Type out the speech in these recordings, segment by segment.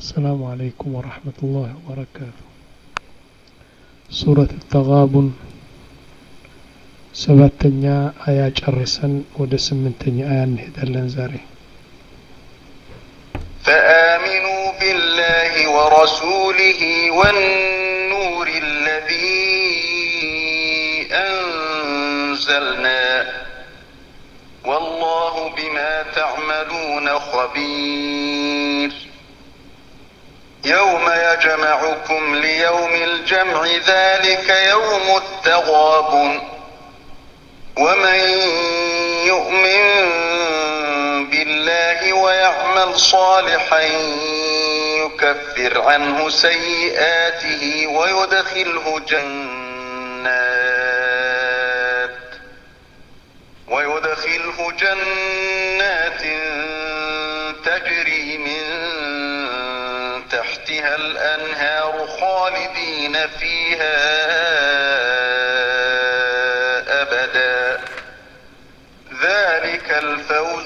السلام عليكم ورحمة الله وبركاته ሱረት ተጋቡን ሰባተኛ አያ ጨርሰን ወደ ስምንተኛ አያ እንሄዳለን ዛሬ فآمنوا بالله ورسوله والنور الذي أنزلنا والله بما تعملون خبير يوم يجمعكم ليوم الجمع ذلك يوم التغابن ومن يؤمن بالله ويعمل صالحا يكفر عنه سيئاته ويدخله جنات ويدخله جنات تجري من تحتها الأنهار خالدين فيها أبدا ذلك الفوز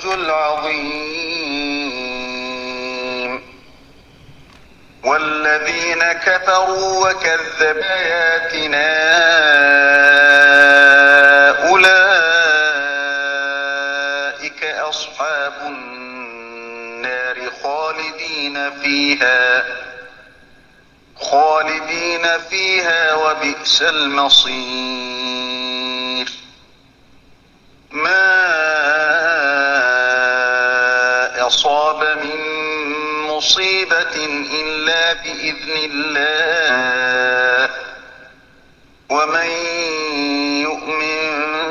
العظيم والذين كفروا وكذبوا آياتنا أولئك أصحاب النار خالدين فيها خالدين فيها وبئس المصير ما أصاب من مصيبة إلا بإذن الله ومن يؤمن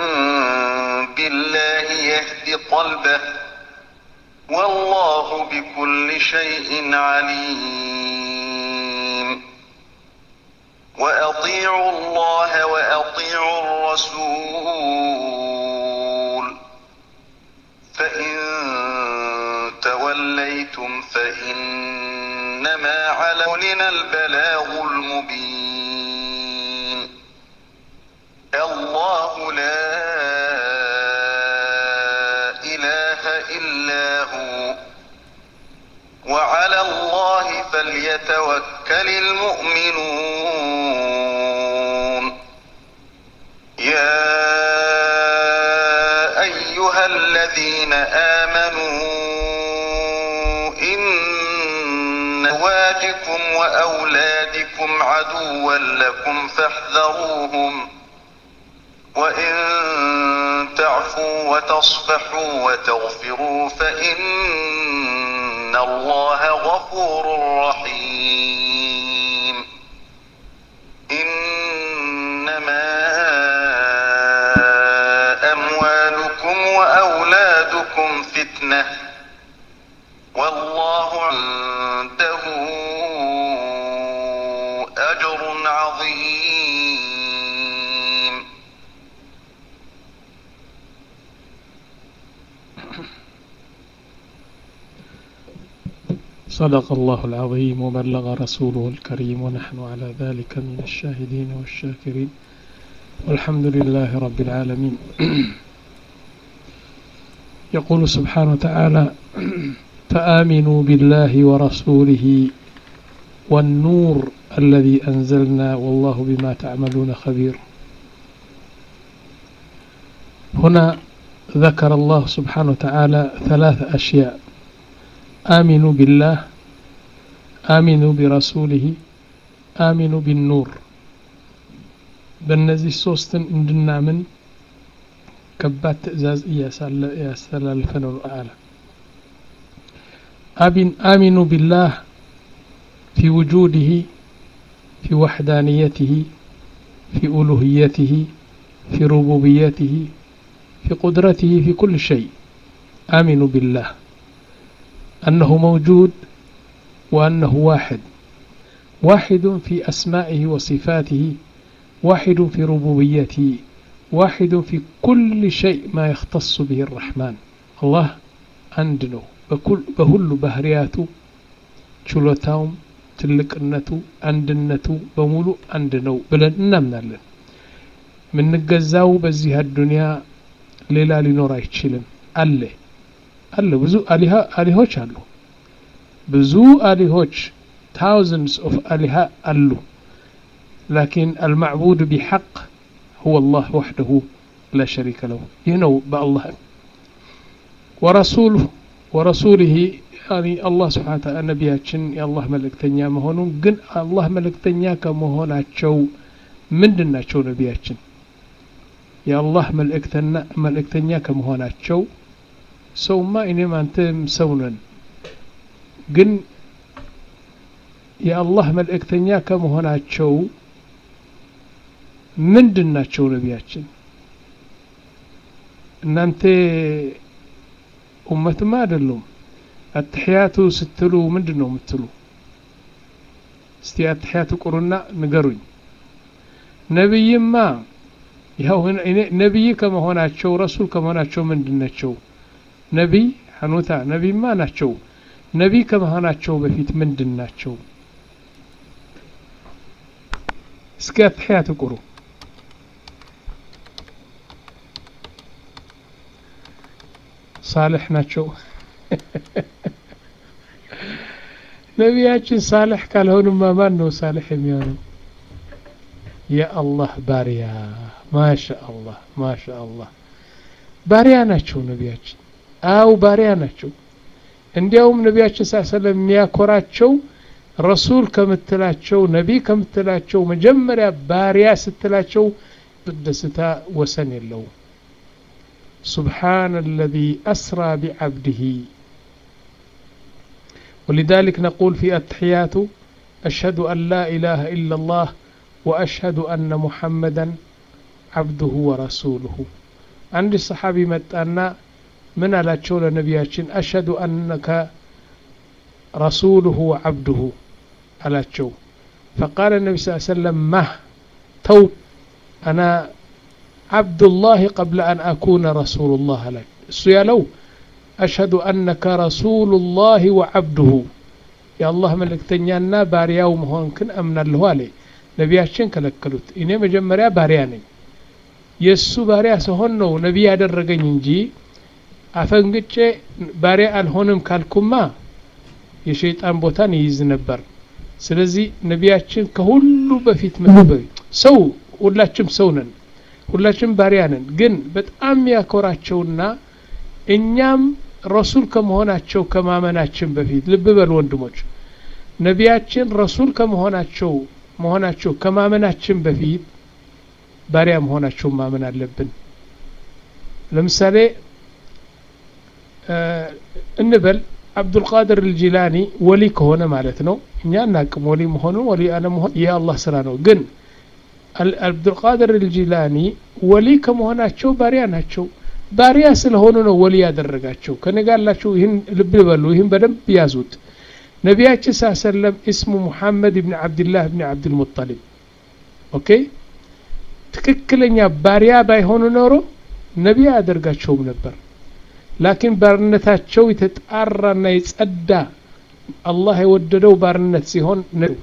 بالله يهد قلبه والله بكل شيء عليم وأطيعوا الله وأطيعوا الرسول فإن توليتم فإنما علينا البلاغ المبين الله لا إله إلا هو وعلى الله فليتوكل المؤمنون يا أيها الذين آمنوا إن أزواجكم وأولادكم عدوا لكم فاحذروهم وإن تعفوا وتصفحوا وتغفروا فإن الله غفور رحيم إنما أموالكم وأولادكم فتنة والله عنده أجر عظيم صدق الله العظيم وبلغ رسوله الكريم ونحن على ذلك من الشاهدين والشاكرين والحمد لله رب العالمين يقول سبحانه وتعالى فآمنوا بالله ورسوله والنور الذي أنزلنا والله بما تعملون خبير هنا ذكر الله سبحانه وتعالى ثلاث أشياء آمنوا بالله آمنوا برسوله آمنوا بالنور በእነዚህ ሶስትን እንድናምን ከባድ ትእዛዝ እያስተላለፈ ነው አለ آمنوا بالله في وجوده في وحدانيته في ألوهيته في ربوبيته في قدرته في كل شيء آمنوا بالله أنه موجود وأنه واحد واحد في أسمائه وصفاته واحد في ربوبيته واحد في كل شيء ما يختص به الرحمن الله عندنا بكل بهل بهرياته ችሎታውም ትልቅነቱ አንድነቱ በሙሉ አንድ ነው ብለን እናምናለን የምንገዛው በዚህ አዱንያ ሌላ ሊኖር አይችልም አለ አለ ብዙ አሊሆች አሉ ብዙ አሊሆች ታውዘንድስ ኦፍ አሊሃ አሉ ላኪን አልማዕቡድ ቢሐቅ ሁወ አላህ ወሕደሁ ላ ሸሪከ ለሁ ይህ ነው በአላህ ወረሱሉሁ ወረሱሊህ ያኒ አላህ ስብሓን ታላ ነቢያችን የአላህ መልእክተኛ መሆኑን ግን አላህ መልእክተኛ ከመሆናቸው ምንድን ናቸው ነቢያችን የአላህ መልእክተኛ ከመሆናቸው ሰውማ እኔም አንተም ሰው ነን ግን የአላህ መልእክተኛ ከመሆናቸው ምንድን ናቸው ነቢያችን እናንተ ኡመትማ አይደሉም አትሕያቱ ስትሉ ምንድን ነው የምትሉ እስቲ አትሕያቱ ቁሩና ንገሩኝ ነቢይማ ይኸው ነቢይ ከመሆናቸው ረሱል ከመሆናቸው ምንድን ናቸው ነቢይ ሐኑታ ነቢይማ ናቸው ነቢይ ከመሆናቸው በፊት ምንድን ናቸው እስኪ አትሕያቱ ቁሩ ሳልሕ ናቸው ነቢያችን ሳልሕ ካልሆኑማ ማን ነው ሳልሕ የሚሆነው የአላህ ባሪያ ማሻ አላህ ማሻ አላህ ባሪያ ናቸው ነቢያችን አው ባሪያ ናቸው እንዲያውም ነቢያችን ሳ ሰለም የሚያኮራቸው ረሱል ከምትላቸው ነቢይ ከምትላቸው መጀመሪያ ባሪያ ስትላቸው ደስታ ወሰን የለውም سبحان الذي أسرى بعبده ولذلك نقول في التحيات أشهد أن لا إله إلا الله وأشهد أن محمدا عبده ورسوله عند الصحابي متأنا من على تشول نبياتين أشهد أنك رسوله وعبده على تشو فقال النبي صلى الله عليه وسلم مه تو أنا عبد الله قبل أن أكون رسول الله لك السيالو أشهد أنك رسول الله وعبده يا الله ملك تنيانا باريا ومهون كن أمن الله عليه ነቢያችን ከለከሉት እኔ መጀመሪያ ባሪያ ነኝ የእሱ ባሪያ ስሆን ነው ነቢይ ያደረገኝ እንጂ አፈንግጬ ባሪያ አልሆንም ካልኩማ የሸይጣን ቦታን ይይዝ ነበር ስለዚህ ነቢያችን ከሁሉ በፊት ሰው ሁላችም ሰው ነን ሁላችንም ባሪያ ነን ግን በጣም ያኮራቸውና እኛም ረሱል ከመሆናቸው ከማመናችን በፊት ልብ በል ወንድሞች ነቢያችን ረሱል ከመሆናቸው መሆናቸው ከማመናችን በፊት ባሪያ መሆናቸው ማመን አለብን ለምሳሌ እንበል አብዱልቃድር ልጂላኒ ወሊ ከሆነ ማለት ነው እኛ እናቅም ወሊ መሆኑ ወሊ አለመሆን ይህ አላህ ስራ ነው ግን አብዱልቃድር ልጂላኒ ወሊ ከመሆናቸው ባሪያ ናቸው ባሪያ ስለሆኑ ነው ወሊ ያደረጋቸው ከነጋላችሁ ይህን ልብ በሉ ይህን በደንብ ያዙት ነቢያችን ስ ሰለም እስሙ ሙሐመድ ብን ዓብድላህ ብን ዓብድልሙጠሊብ ኦኬ ትክክለኛ ባሪያ ባይሆኑ ኖሮ ነቢይ አያደርጋቸውም ነበር ላኪን ባርነታቸው የተጣራና የጸዳ አላህ የወደደው ባርነት ሲሆን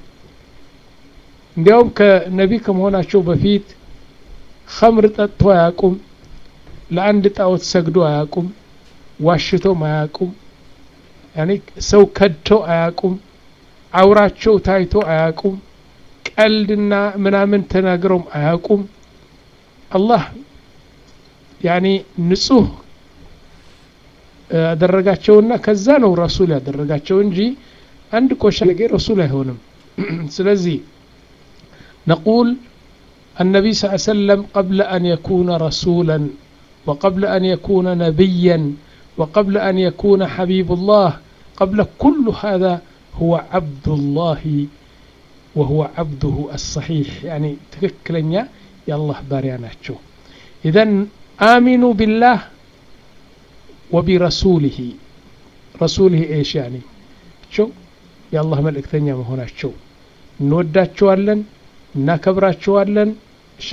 እንዲያውም ከነቢ ከመሆናቸው በፊት ኸምር ጠጥቶ አያቁም ለአንድ ጣዖት ሰግዶ አያቁም ዋሽቶም አያቁም ያኔ ሰው ከድተው አያቁም አውራቸው ታይቶ አያቁም ቀልድና ምናምን ተናግረውም አያቁም አላህ ያኔ ንጹህ ያደረጋቸውና ከዛ ነው ረሱል ያደረጋቸው እንጂ አንድ ቆሻ ነገር ረሱል አይሆንም ስለዚህ نقول النبي صلى الله عليه وسلم قبل أن يكون رسولا وقبل أن يكون نبيا وقبل أن يكون حبيب الله قبل كل هذا هو عبد الله وهو عبده الصحيح يعني تككلنيا يا الله بارياناتشو إذا آمنوا بالله وبرسوله رسوله إيش يعني شو يا الله ملك ثانية ما هنا شو እንወዳቸዋለን እናከብራቸዋለን እሺ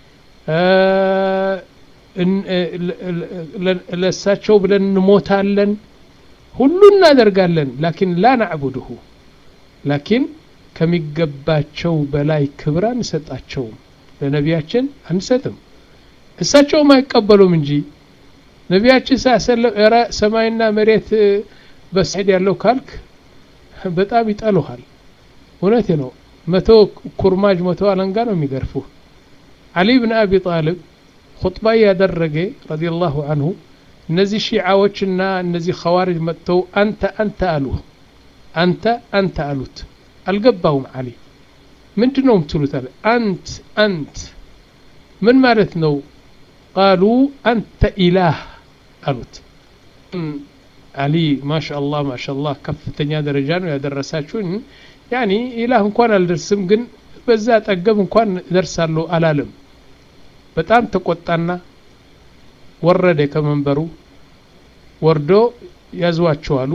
ለእሳቸው ብለን እንሞታለን ሁሉ እናደርጋለን ላኪን ላ ናዕቡድሁ ላኪን ከሚገባቸው በላይ ክብር አንሰጣቸውም ለነቢያችን አንሰጥም እሳቸውም አይቀበሉም እንጂ ነቢያችን ሳሰለም ረ ሰማይና መሬት በስሄድ ያለው ካልክ በጣም ይጠሉሃል እውነቴ ነው መቶ ኩርማጅ መቶ አለንጋ ነው የሚገርፉ አሊ ብን አቢ ጣልብ ኹጥባ ያደረገ ረዲየላሁ አንሁ እነዚህ ሺዓዎችና እነዚህ ኸዋሪጅ መጥተው አንተ አንተ አሉ አንተ አንተ አሉት አልገባውም አሊ ምንድን ነው የምትሉት አለ አንት አንት ምን ማለት ነው ቃሉ አንተ ኢላህ አሉት አሊ ማሻአላህ ማሻአላህ ከፍተኛ ደረጃ ነው ያደረሳችሁን ያኒ ኢላህ እንኳን አልደርስም ግን በዛ ጠገብ እንኳን ደርሳለሁ አላለም በጣም ተቆጣና ወረደ ከመንበሩ ወርዶ ያዟቸው አሉ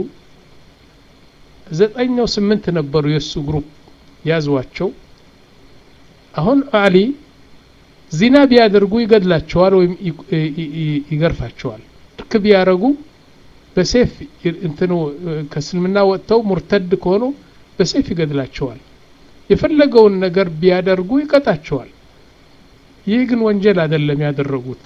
ዘጠኛው ስምንት ነበሩ የእሱ ግሩፕ ያዟቸው አሁን አሊ ዚና ቢያደርጉ ይገድላቸዋል ወይም ይገርፋቸዋል ልክ ቢያደረጉ በሴፍ እንትኑ ከእስልምና ወጥተው ሙርተድ ከሆኑ በሴፍ ይገድላቸዋል የፈለገውን ነገር ቢያደርጉ ይቀጣቸዋል ይህ ግን ወንጀል አይደለም ያደረጉት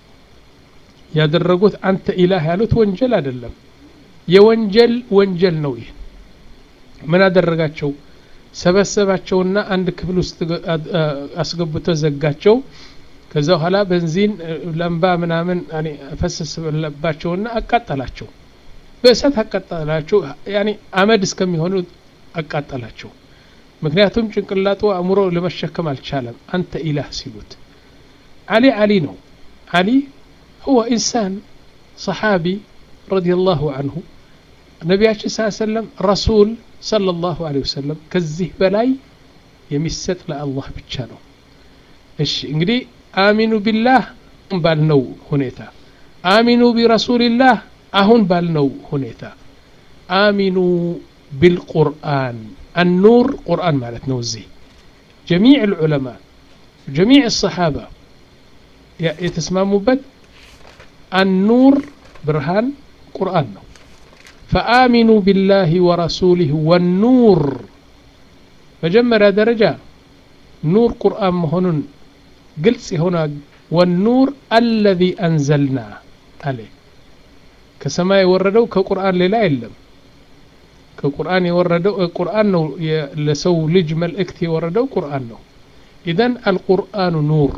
ያደረጉት አንተ ኢላህ ያሉት ወንጀል አይደለም የወንጀል ወንጀል ነው ይህ ምን አደረጋቸው ሰበሰባቸውና አንድ ክፍል ውስጥ አስገብቶ ዘጋቸው ከዛ በኋላ በንዚን ለምባ ምናምን ፈሰሰባቸውና አቃጠላቸው በእሳት አቃጠላቸው ያኔ አመድ እስከሚሆኑ አቃጠላቸው ምክንያቱም ጭንቅላቱ አእምሮ ለመሸከም አልቻለም አንተ ኢላህ ሲሉት አሊ አሊ ነው አሊ هو إنسان صحابي رضي الله عنه ነቢያችን ስ ሰለም ረሱል صلى الله عليه وسلم ከዚህ በላይ የሚሰጥ ለአላህ ብቻ ነው እሺ እንግዲህ አሚኑ ቢላህ ባልነው ሁኔታ አሚኑ ቢረሱልላህ አሁን ባልነው ሁኔታ አሚኑ ቢልቁርአን النور قرآن مالتنا وزي جميع العلماء جميع الصحابة يتسمموا بد النور برهان قرآن ነው فآمنوا بالله ورسوله والنور መጀመሪያ ደረጃ ኑር ቁርአን መሆኑን ግልጽ የሆነ ወኑር አለዚ አንዘልና አለ ከሰማይ የወረደው ከቁርአን ሌላ የለም ከቁርአን የወረደው ቁርአን ነው ለሰው ልጅ መልእክት የወረደው ቁርአን ነው ኢዘን አልቁርአኑ ኑር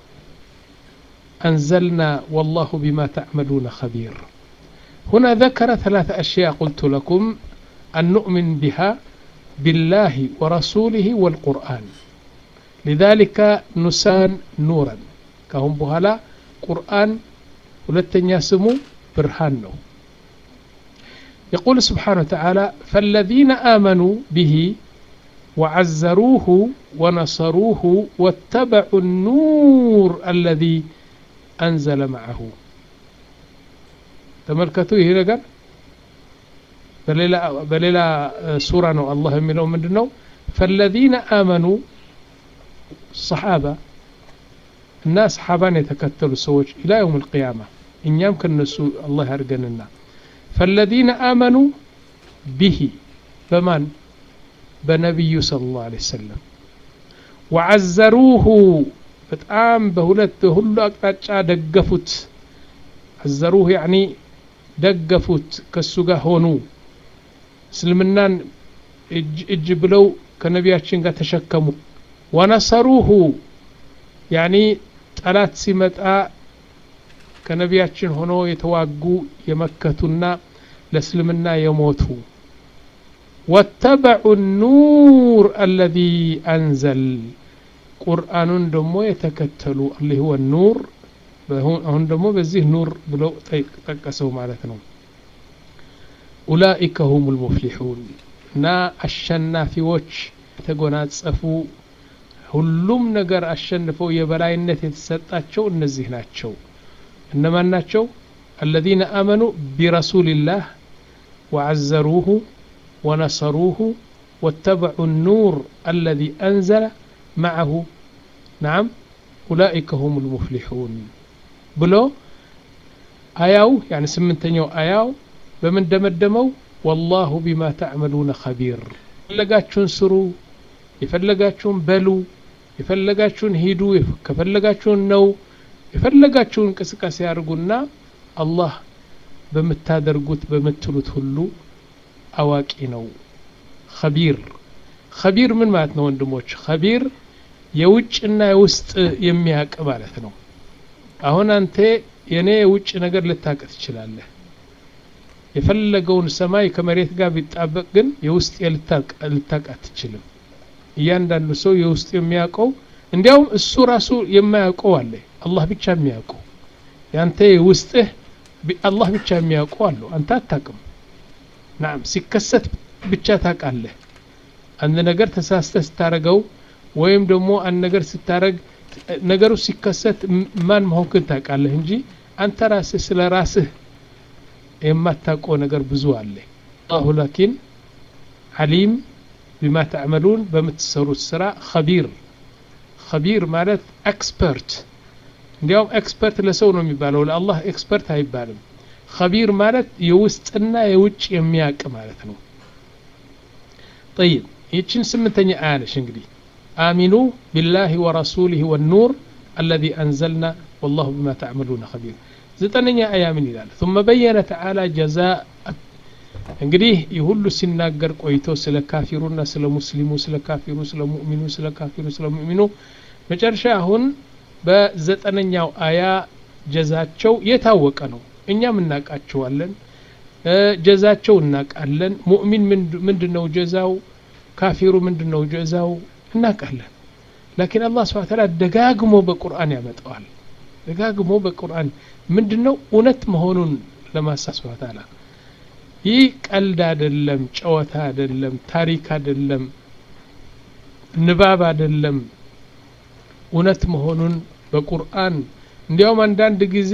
أنزلنا والله بما تعملون خبير هنا ذكر ثلاث أشياء قلت لكم أن نؤمن بها بالله ورسوله والقرآن لذلك نسان نورا كهم بهلا قرآن ولتن يسمو برهان يقول سبحانه وتعالى فالذين آمنوا به وعزروه ونصروه واتبعوا النور الذي أنزل معه تملكتوا هي نقر بليلا بليلا سورة نو الله منه من نو فالذين آمنوا الصحابة الناس صحابان يتكتلوا سوج إلى يوم القيامة إن يمكن نسو الله يرقننا فالذين آمنوا به بمن بنبي صلى الله عليه وسلم وعزروه በጣም በሁለት በሁሉ አቅጣጫ ደገፉት አዘሩህ ያኒ ደገፉት ከሱ ጋር ሆኑ እስልምናን እጅ ብለው ከነቢያችን ጋር ተሸከሙ ወነሰሩሁ ያኒ ጠላት ሲመጣ ከነቢያችን ሆኖ የተዋጉ የመከቱና ለእስልምና የሞቱ ወተበዑ ኑር አለዚ አንዘል ቁርአኑን ደግሞ የተከተሉ አላህ ወ ኑር አሁን ደግሞ በዚህ ኑር ብለው ጠቀሰው ማለት ነው ኡላኢከ ሁም ልሙፍሊሑን እና አሸናፊዎች የተጎናጸፉ ሁሉም ነገር አሸንፈው የበላይነት የተሰጣቸው እነዚህ ናቸው እነማን ናቸው አለዚነ አመኑ ቢረሱልላህ ወዐዘሩሁ ወነሰሩሁ واتبعوا النور الذي أنزل معه نعم أولئك هم المفلحون بلو آياو يعني سمنتنيو آياو بمن دمدمو والله بما تعملون خبير ፈለጋችሁን ስሩ የፈለጋችሁን በሉ የፈለጋችሁን ሂዱ ከፈለጋችሁን ነው የፈለጋችሁን እንቅስቃሴ ያድርጉና አላህ በምታደርጉት በምትሉት ሁሉ አዋቂ ነው ኸቢር ኸቢር ምን ማለት ነው ወንድሞች ኸቢር የውጭና የውስጥ የሚያውቅ ማለት ነው አሁን አንተ የኔ የውጭ ነገር ልታውቅ ትችላለህ የፈለገውን ሰማይ ከመሬት ጋር ቢጣበቅ ግን የውስጥ ልታውቅ አትችልም እያንዳንዱ ሰው የውስጥ የሚያውቀው እንዲያውም እሱ ራሱ የማያውቀው አለ አላህ ብቻ የሚያውቀው ያንተ ውስጥህ አላህ ብቻ የሚያውቀው አለው አንተ አታቅም ናም ሲከሰት ብቻ ታውቃለህ አንድ ነገር ተሳስተህ ስታረገው ወይም ደግሞ አንድ ነገር ስታረግ ነገሩ ሲከሰት ማን መሆንክን ታውቃለህ እንጂ አንተ ራስህ ስለ ራስህ የማታውቀው ነገር ብዙ አለ አላሁ ላኪን ዓሊም ቢማ ተዕመሉን በምትሰሩት ስራ ኸቢር ኸቢር ማለት ኤክስፐርት እንዲያውም ኤክስፐርት ለሰው ነው የሚባለው ለአላህ ኤክስፐርት አይባልም ኸቢር ማለት የውስጥና የውጭ የሚያውቅ ማለት ነው ጠይብ ይችን ስምንተኛ አያ ነሽ እንግዲህ አሚኑ ቢላህ ወረሱሊህ ወኑር አለዚ አንዘልና ወላሁ ቢማ ተዕመሉነ ኸቢር ዘጠነኛ አያ ምን ይላል ثم በየነ ተዓላ ጀዛء እንግዲህ ይህ ሁሉ ሲናገር ቆይቶ ስለ ካፊሩና ስለ ሙስሊሙ ስለ ካፊሩ ስለ ሙእሚኑ ስለ ካፊሩ ስለ ሙእሚኑ መጨረሻ አሁን በዘጠነኛው አያ ጀዛቸው የታወቀ ነው እኛም እናውቃቸዋለን ጀዛቸው እናውቃለን ሙእሚን ምንድን ነው ጀዛው ካፊሩ ምንድን ነው ጀዛው እናውቃለን ላኪን አላህ ስብሐ ተዓላ ደጋግሞ በቁርአን ያመጣዋል ደጋግሞ በቁርአን ምንድን ነው እውነት መሆኑን ለማሳብ ስብሐ ተዓላ ይህ ቀልድ አይደለም ጨዋታ አይደለም ታሪክ አይደለም ንባብ አይደለም እውነት መሆኑን በቁርአን እንዲያውም አንዳንድ ጊዜ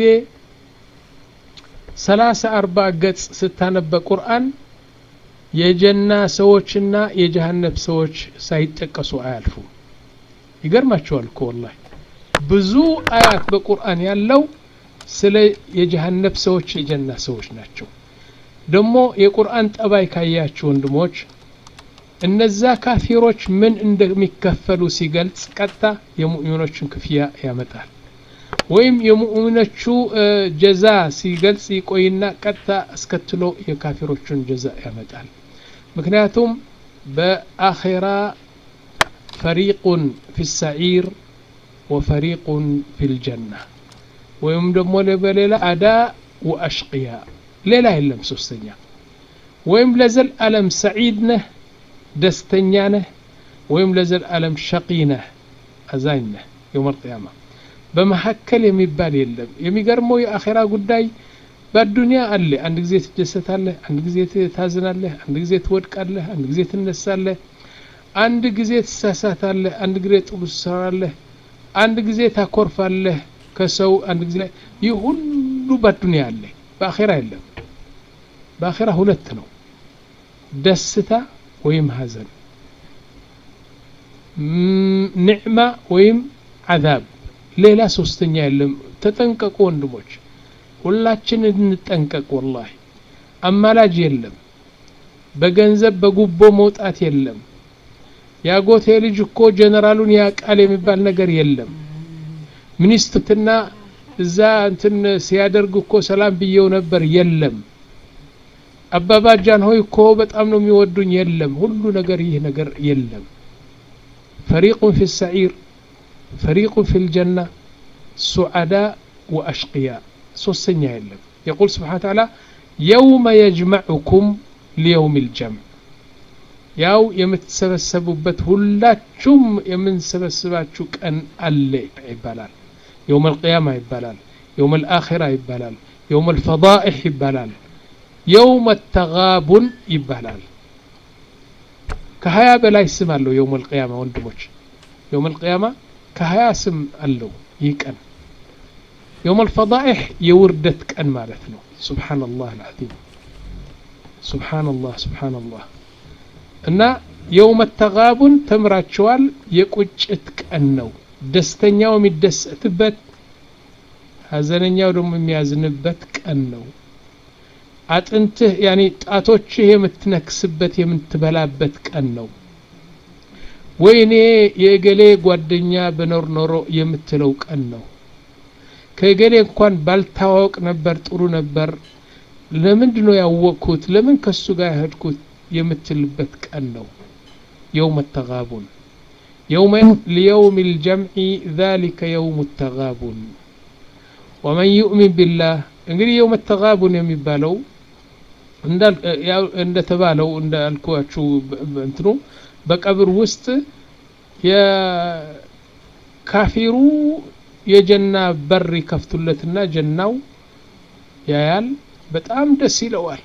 ሰላሳ አርባ ገጽ ስታነበ ቁርአን የጀና ሰዎችና የጀሃነብ ሰዎች ሳይጠቀሱ አያልፉም ይገርማቸዋል እኮ ወላሂ ብዙ አያት በቁርአን ያለው ስለ የጀሃነብ ሰዎች የጀና ሰዎች ናቸው ደግሞ የቁርአን ጠባይ ካያችሁ ወንድሞች እነዛ ካፊሮች ምን እንደሚከፈሉ ሲገልጽ ቀጥታ የሙእሚኖችን ክፍያ ያመጣል ወይም የሙእሚኖቹ ጀዛ ሲገልጽ ይቆይና ቀጥታ አስከትሎ የካፊሮቹን ጀዛ ያመጣል ምክንያቱም በአኼራ ፈሪቁን ፊ ሰዒር ወፈሪቁን ፊ ልጀና ወይም ደግሞ በሌላ አዳ ወአሽቅያ ሌላ የለም ሶስተኛ ወይም ለዘል አለም ሰዒድ ነህ ደስተኛ ነህ ወይም ለዘል አለም ሸቂ ነህ አዛኝ ነህ የውም አልቅያማ በመካከል የሚባል የለም የሚገርመው የአኼራ ጉዳይ በአዱኒያ አለ አንድ ጊዜ ትደሰታለህ አንድ ጊዜ ታዝናለህ አንድ ጊዜ ትወድቃለህ አንድ ጊዜ ትነሳለህ አንድ ጊዜ ትሳሳታለህ አንድ ጊዜ ጥሩ ትሰራለህ አንድ ጊዜ ታኮርፋለህ ከሰው አንድ ጊዜ ይህ ሁሉ በአዱኒያ አለ በአኼራ የለም በአኼራ ሁለት ነው ደስታ ወይም ሀዘን ኒዕማ ወይም አዛብ ሌላ ሶስተኛ የለም ተጠንቀቁ ወንድሞች ሁላችን እንጠንቀቅ ወላሂ አማላጅ የለም በገንዘብ በጉቦ መውጣት የለም ያጎቴ ልጅ እኮ ጀነራሉን ያቃል የሚባል ነገር የለም ሚኒስትርና እዛ እንትን ሲያደርግ እኮ ሰላም ብየው ነበር የለም አባባጃን ሆይ እኮ በጣም ነው የሚወዱኝ የለም ሁሉ ነገር ይህ ነገር የለም ፈሪቁን ፊ ሰዒር ፈሪቁን ፊ ልጀና ሱዓዳ ወአሽቅያ ሶስተኛ የለም የቁል ስብሓን ተዓላ የውመ የጅመዑኩም ሊየውም ልጀምዕ ያው የምትሰበሰቡበት ሁላችሁም የምንሰበስባችሁ ቀን አለ ይባላል የውም አልቅያማ ይባላል የውም አልአኺራ ይባላል የውም አልፈዳኢሕ ይባላል የውም ተጋቡን ይባላል ከሀያ በላይ ስም አለው የውም አልቅያማ ወንድሞች የውም አልቅያማ ከሀያ ስም አለው ይህ ቀን የውም አልፈዳኢሕ የውርደት ቀን ማለት ነው ሱብሓነላህ አልዓዚም ሱብሓነላህ ሱብሓነላህ እና የውመ ተጋቡን ተምራቸዋል የቁጭት ቀን ነው ደስተኛው የሚደሰትበት ሀዘነኛው ደግሞ የሚያዝንበት ቀን ነው አጥንትህ ያኔ ጣቶችህ የምትነክስበት የምትበላበት ቀን ነው ወይኔ የእገሌ ጓደኛ በኖር ኖሮ የምትለው ቀን ነው ከእገሌ እንኳን ባልታዋወቅ ነበር ጥሩ ነበር ለምንድ ነው ያወቅኩት ለምን ከሱ ጋር ያሄድኩት የምትልበት ቀን ነው የውም ተጋቡን ليوم الجمع ذلك يوم التغابن ومن يؤمن بالله እንግዲህ የውም ተጋቡን የሚባለው እንደተባለው እንዳልኳችሁ እንትኑ በቀብር ውስጥ የካፊሩ የጀና በር ይከፍቱለትና ጀናው ያያል በጣም ደስ ይለዋል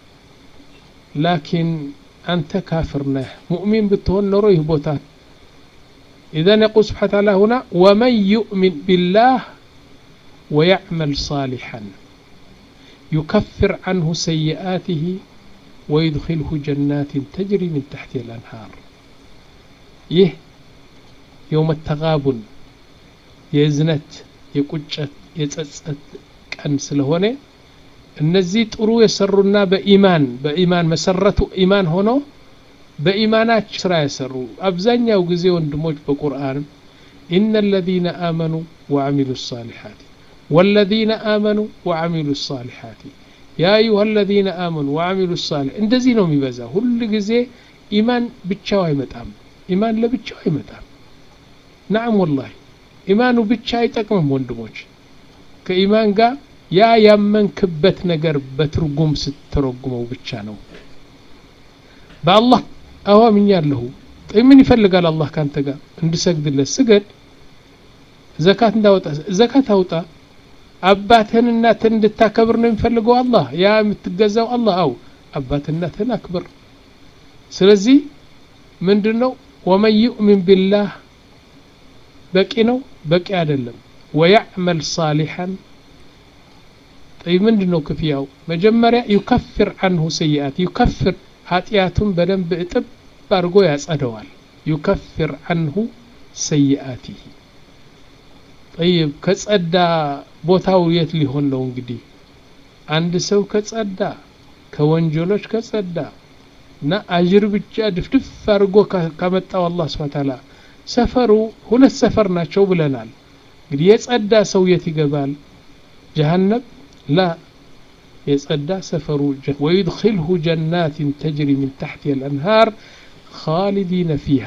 ላኪን አንተ ካፍር ነህ ሙእሚን ብትሆን ኖሮ ይህ ቦታ إذن يقول سبحانه وتعالى هنا ومن يؤمن بالله ويعمل صالحا يكفر عنه سيئاته ويدخله جنات تجري من تحتها الأنهار يه يوم التغابن የእዝነት የቁጨት የጸጸት ቀን ስለሆነ እነዚህ ጥሩ የሰሩና በኢማን በኢማን መሰረቱ ኢማን ሆኖ በኢማናቸው ስራ የሰሩ አብዛኛው ጊዜ ወንድሞች በቁርአን ኢነ ለዚነ አመኑ ወአሚሉ ሳሊሓት ወለዚነ አመኑ ወአሚሉ ሳሊሓት ያ አዩሃ ለዚነ አመኑ ወአሚሉ ሳሊሕ እንደዚህ ነው የሚበዛ ሁል ጊዜ ኢማን ብቻው አይመጣም ኢማን ለብቻው አይመጣም ናም ወላሂ ኢማኑ ብቻ አይጠቅምም ወንድሞች ከኢማን ጋር ያ ያመንክበት ነገር በትርጉም ስትተረጉመው ብቻ ነው በአላህ አዎ አምኛለሁ ምን ይፈልጋል አላህ ካንተ ጋር እንድሰግድለት ስገድ ዘካት እንዳወጣ ዘካት አውጣ አባትህን እናትህን እንድታከብር ነው የሚፈልገው አላህ ያ የምትገዛው አላህ አው አባትህን እናትህን አክብር ስለዚህ ምንድን ነው ወመን ዩእሚን ቢላህ በቂ ነው በቂ አይደለም ወያዕመል ሳሊሐን ጠይ ምንድን ነው ክፍያው መጀመሪያ ዩከፍር አንሁ ሰይአት ዩከፍር ኃጢአቱን በደንብ እጥብ አድርጎ ያጸደዋል ዩከፍር አንሁ ሰይአቲህ ጠይብ ከጸዳ ቦታው የት ሊሆን ነው እንግዲህ አንድ ሰው ከጸዳ ከወንጀሎች ከጸዳ እና አጅር ብቻ ድፍድፍ አድርጎ ከመጣው አላህ ስብሐ ተዓላ ሰፈሩ ሁለት ሰፈር ናቸው ብለናል እንግዲህ የጸዳ ሰው የት ይገባል ጀሃነም ላ የጸዳ ሰፈሩ ወዩድኪልሁ ጀናትን ተጅሪ ምን ታሕት ልአንሃር ካሊዲነ ፊሃ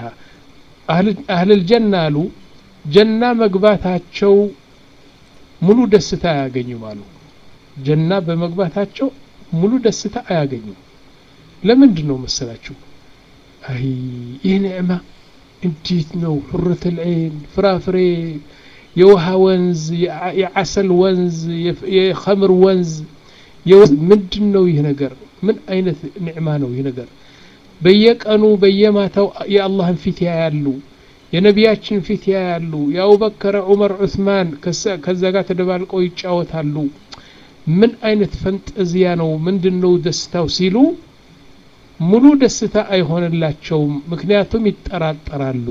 አህል ልጀና አሉ ጀና መግባታቸው ሙሉ ደስታ አያገኙም አሉ ጀና በመግባታቸው ሙሉ ደስታ አያገኙም ለምንድን ነው መሰላችሁ አይ ይህ ኒዕማ እንዴት ነው ሁረት ልዐይን ፍራፍሬ የውሃ ወንዝ የዓሰል ወንዝ የኸምር ወንዝ ምንድን ነው ይህ ነገር ምን አይነት ኒዕማ ነው ይህ ነገር በየቀኑ በየማታው የአላህን ፊት ያያሉ የነቢያችን ፊት ያያሉ የአቡበከር ዑመር ዑስማን ከዛ ጋር ተደባልቀው ይጫወታሉ ምን አይነት ፈንጠዚያ ነው ምንድን ነው ደስታው ሲሉ ሙሉ ደስታ አይሆንላቸውም ምክንያቱም ይጠራጠራሉ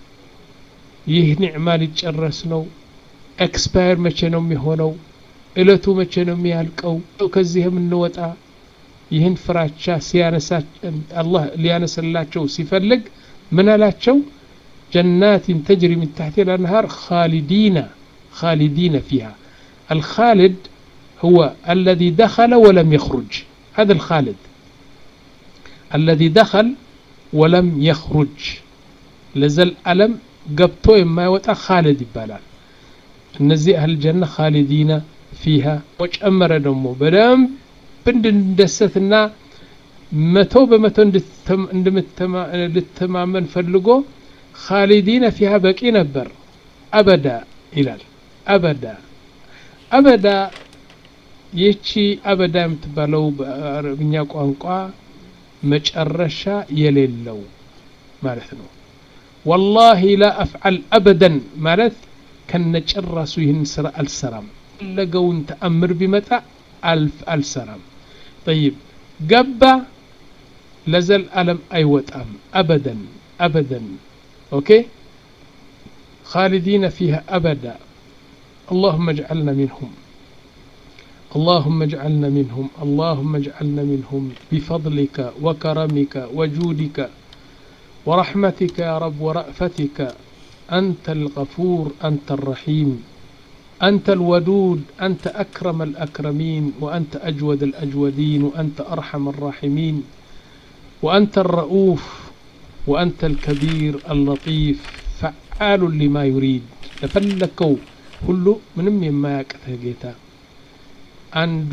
ይህ ኒዕማ ሊጨረስ ነው ኤክስፓየር መቼ ነው የሚሆነው እለቱ መቼ ነው የሚያልቀው ከዚህ የምንወጣ ይህን ፍራቻ ሲያነሳ አላህ ሊያነስላቸው ሲፈልግ ምን አላቸው ጀናትን ተጅሪ ምን ታሕት ልአንሃር ካሊዲና خالدين فيها الخالد هو الذي دخل ولم يخرج هذا الخالد الذي دخل ولم يخرج لزل ألم قبطو ما يوتا خالد يبالال እነዚህ አህል ጀና ካሊዲና ፊሃ ወጨመረ ደግሞ በደንብ እንድንደሰትና መቶ በመቶ ልተማመን ፈልጎ ካሊዲነ ፊሃ በቂ ነበር አበዳ ይላል አበዳ አበዳ ይቺ አበዳ የምትባለው በአረብኛ ቋንቋ መጨረሻ የሌለው ማለት ነው ወላሂ ላ አፍዓል አበደን ማለት ከነጭራሱ ይህን ስራ አልሰራም ፈለገውን ተአምር ቢመጣ አልፍ አልሰራም ጠይብ ገባ ለዘል አለም አይወጣም አበደን አበደን ኦኬ خالدين فيها أبدا اللهم اجعلنا منهم اللهم اجعلنا منهم اللهم اجعلنا منهم بفضلك وكرمك وجودك ورحمتك يا رب ورأفتك أنت الغفور أنت الرحيم أنت الودود أنت أكرم الأكرمين وأنت أجود الأجودين وأنت أرحم الراحمين ወአንተ ረኡፍ ወአንተ ልከቢር አልለጢፍ ፈዓሉ ሊማ ዩሪድ ለፈለከው ሁሉ ምንም የማያቅትህ ጌታ አንዱ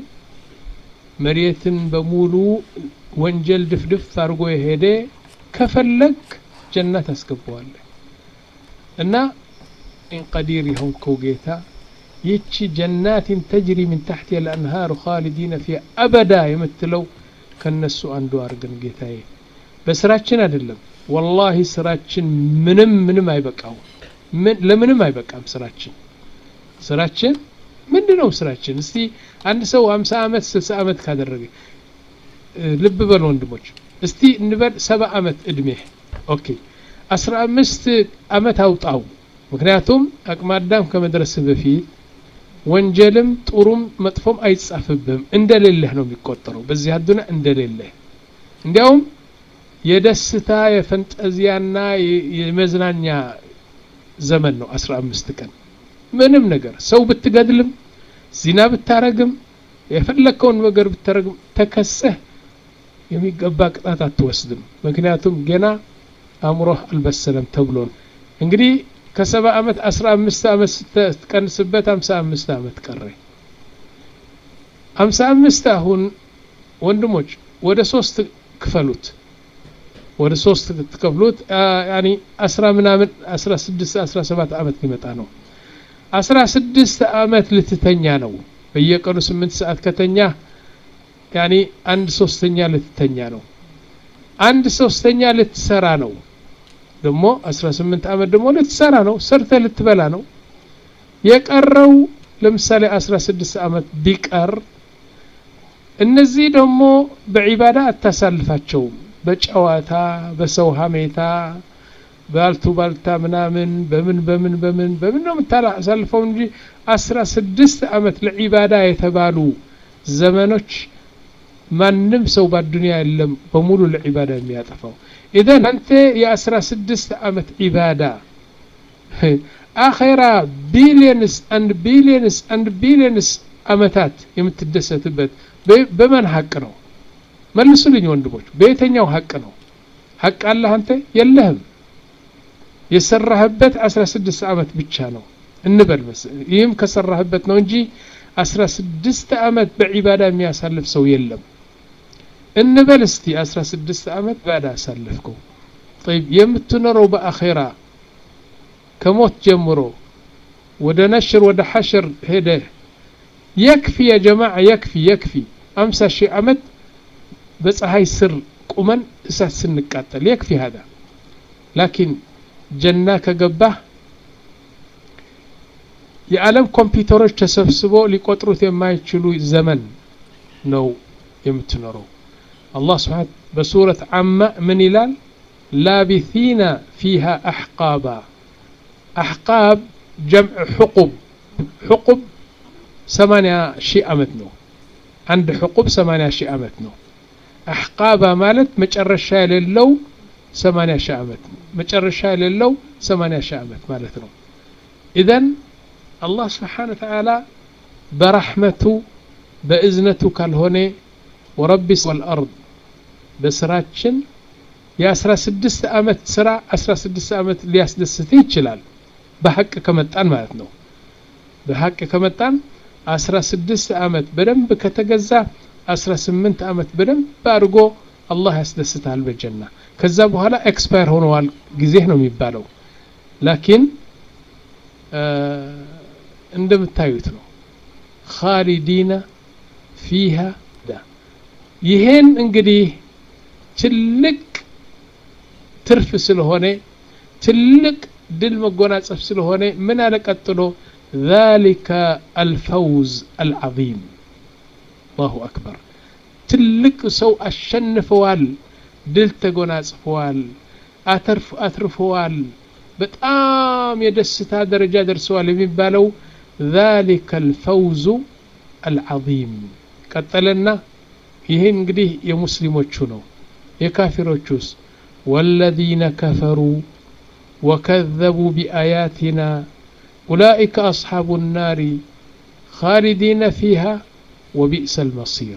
መሬትን በሙሉ ወንጀል ድፍድፍ አድርጎ የሄደ ከፈለግ ጀነት አስገባዋለህ እና ኢንቀዲር የሆንከው ጌታ ይቺ ጀናትን ተጅሪ ምን ታሕት ልአንሃሩ ካሊዲነ ፊ አበዳ የምትለው ከነሱ አንዱ አድርገን ጌታዬ በስራችን አይደለም ወላሂ ስራችን ምንም ምንም አይበቃው ለምንም አይበቃም ስራችን ስራችን ምንድን ነው ስራችን እስቲ አንድ ሰው 50 ዓመት 60 ዓመት ካደረገ ልብ በል ወንድሞች እስቲ እንበል ሰባ ዓመት እድሜ ኦኬ 15 ዓመት አውጣው ምክንያቱም አቅመ አዳም ከመድረስ በፊት ወንጀልም ጥሩም መጥፎም አይጻፍብህም እንደሌለህ ነው የሚቆጠረው በዚህ አዱና እንደሌለህ እንዲያውም የደስታ የፈንጠዚያና የመዝናኛ ዘመን ነው 15 ቀን ምንም ነገር ሰው ብትገድልም ዚና ብታረግም የፈለግከውን ነገር ብታረግም ተከሰህ የሚገባ ቅጣት አትወስድም ምክንያቱም ገና አእምሮህ አልበሰለም ተብሎን እንግዲህ ከሰባ ዓመት አስራ አምስት ዓመት ስትቀንስበት ሀምሳ አምስት ዓመት ቀረ ሀምሳ አምስት አሁን ወንድሞች ወደ ሶስት ክፈሉት ወደ ሶስት ትከፍሉት ያኒ አስራ ምናምን አስራ ስድስት አስራ ሰባት ዓመት ሊመጣ ነው አስራ ስድስት ዓመት ልትተኛ ነው በየቀኑ ስምንት ሰዓት ከተኛ ያኒ አንድ ሶስተኛ ልትተኛ ነው አንድ ሶስተኛ ልትሰራ ነው ደግሞ 18 ዓመት ደግሞ ልትሰራ ነው ሰርተ ልትበላ ነው የቀረው ለምሳሌ 16 ዓመት ቢቀር እነዚህ ደግሞ በዒባዳ አታሳልፋቸውም በጨዋታ በሰው ሀሜታ ባልቱ ባልታ ምናምን በምን በምን በምን በምን ነው የምታሳልፈው እንጂ 16 ዓመት ለዒባዳ የተባሉ ዘመኖች ማንም ሰው በአዱንያ የለም በሙሉ ለዒባዳ የሚያጠፋው ኢዘን አንተ የአስራ ስድስት ዓመት ዒባዳ አኼራ ቢሊየንስ አንድ ቢሊየንስ አንድ ቢሊየንስ ዓመታት የምትደሰትበት በመን ሀቅ ነው መልሱልኝ ወንድሞች በየተኛው ሀቅ ነው ሀቅ አለህ አንተ የለህም የሰራህበት 16 ዓመት ብቻ ነው እንበል ይህም ከሰራህበት ነው እንጂ 16 ዓመት በዒባዳ የሚያሳልፍ ሰው የለም እንበል እስቲ 16 ዓመት ባዳ አሳለፍከው طيب የምትኖረው በአኼራ ከሞት ጀምሮ ወደ ነሽር ወደ ሐሽር ሄደ የክፊ ያ ጀማዓ የክፊ የክፊ 50 ሺህ ዓመት በፀሐይ ስር ቁመን እሳት ስንቃጠል የክፊ هذا ላኪን ጀና ከገባህ የዓለም ኮምፒውተሮች ተሰብስቦ ሊቆጥሩት የማይችሉ ዘመን ነው የምትኖረው الله سبحانه بسورة عما من إلال لابثين فيها أحقابا أحقاب جمع حقب حقب ثمانية شيء أمتنو عند حقب ثمانية شيء أمتنو أحقابا مالت مجرشا للو ثمانية شيء أمت مجرشا للو ثمانية شيء أمت مالتنو إذن الله سبحانه وتعالى برحمته بإذنته كالهوني ورب والأرض በስራችን የ16 ዓመት ስራ 16 ዓመት ሊያስደስትህ ይችላል በሐቅ ከመጣን ማለት ነው በሐቅ ከመጣን 16 ዓመት በደንብ ከተገዛ 18 ዓመት በደንብ አድርጎ አላህ ያስደስታል በጀና ከዛ በኋላ ኤክስፓየር ሆነዋል ጊዜህ ነው የሚባለው ላኪን እንደምታዩት ነው ካሊዲና ፊሃ ይሄን እንግዲህ ትልቅ ትርፍ ስለሆነ ትልቅ ድል መጎናጸፍ ስለሆነ ምን አለ ቀጥሎ ذلك الفوز العظيم الله أكبر ትልቅ ሰው አሸንፈዋል ድል ተጎናጽፈዋል አትርፈዋል በጣም የደስታ ደረጃ ደርሰዋል የሚባለው ذلك الفوز العظيم ቀጠለና ይህ እንግዲህ የሙስሊሞቹ ነው የካፊሮቹስ ወለዚነ ከፈሩ ወከዘቡ ቢአያቲና ኡላኢከ አስሓቡ ናሪ ካሊዲነ ፊሃ ወቢእሰ ልመሲር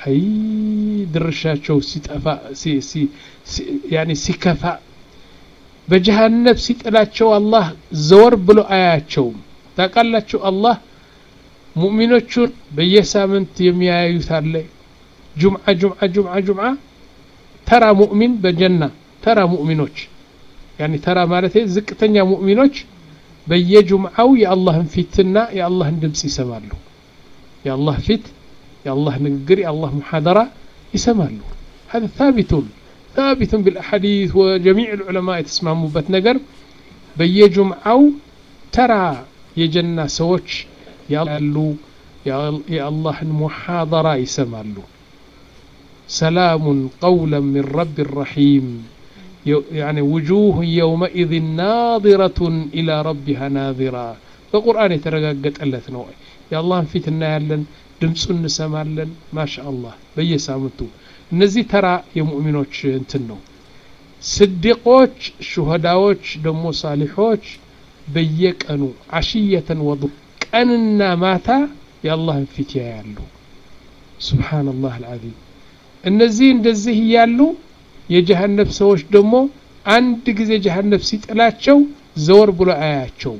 አይ ድርሻቸው ሲጠፋ ያኔ ሲከፋ በጀሃነብ ሲጥላቸው አላህ ዘወር ብሎ አያቸውም ታውቃላችሁ አላህ ሙእሚኖቹን በየሳምንት የሚያዩት አለ ጁምዓ ጁምዓ ጁምዓ ጁምዓ ተራ ሙእሚን በጀና ተራ ሙእሚኖች ያኒ ተራ ማለት ዝቅተኛ ሙእሚኖች በየጁምዓው የአላህን ፊትና የአላህን ድምፅ ይሰማሉ የአላህ ፊት የአላህ ንግግር የአላህ ሙሓደራ ይሰማሉ هذا ثابت ثابت بالأحاديث وجميع العلماء يتسمعوا بت نجر بيجمعوا ترى يجنى سوتش ያሉ የአላህን ሙሓደራ ይሰማሉ ሰላሙን ቀውላ ምን ረቢ ረሒም يعني وجوه يومئذ ناظرة إلى ربها ناظرة በቁርአን የተረጋገጠለት ነው የአላህን ፊት እናያለን ድምፁ እንሰማለን ማሻ አላህ በየሳምንቱ እነዚህ ተራ የሙእሚኖች እንትን ነው ስዲቆች ሹሃዳዎች ደግሞ ሳሊሖች በየቀኑ አሽየተን ወዱ ቀንና ማታ የአላህን ፊት ያያሉ ሱብሓነላህ አልዓዚም እነዚህ እንደዚህ እያሉ የጀሃነብ ሰዎች ደግሞ አንድ ጊዜ ጀሃነብ ሲጥላቸው ዘወር ብሎ አያቸውም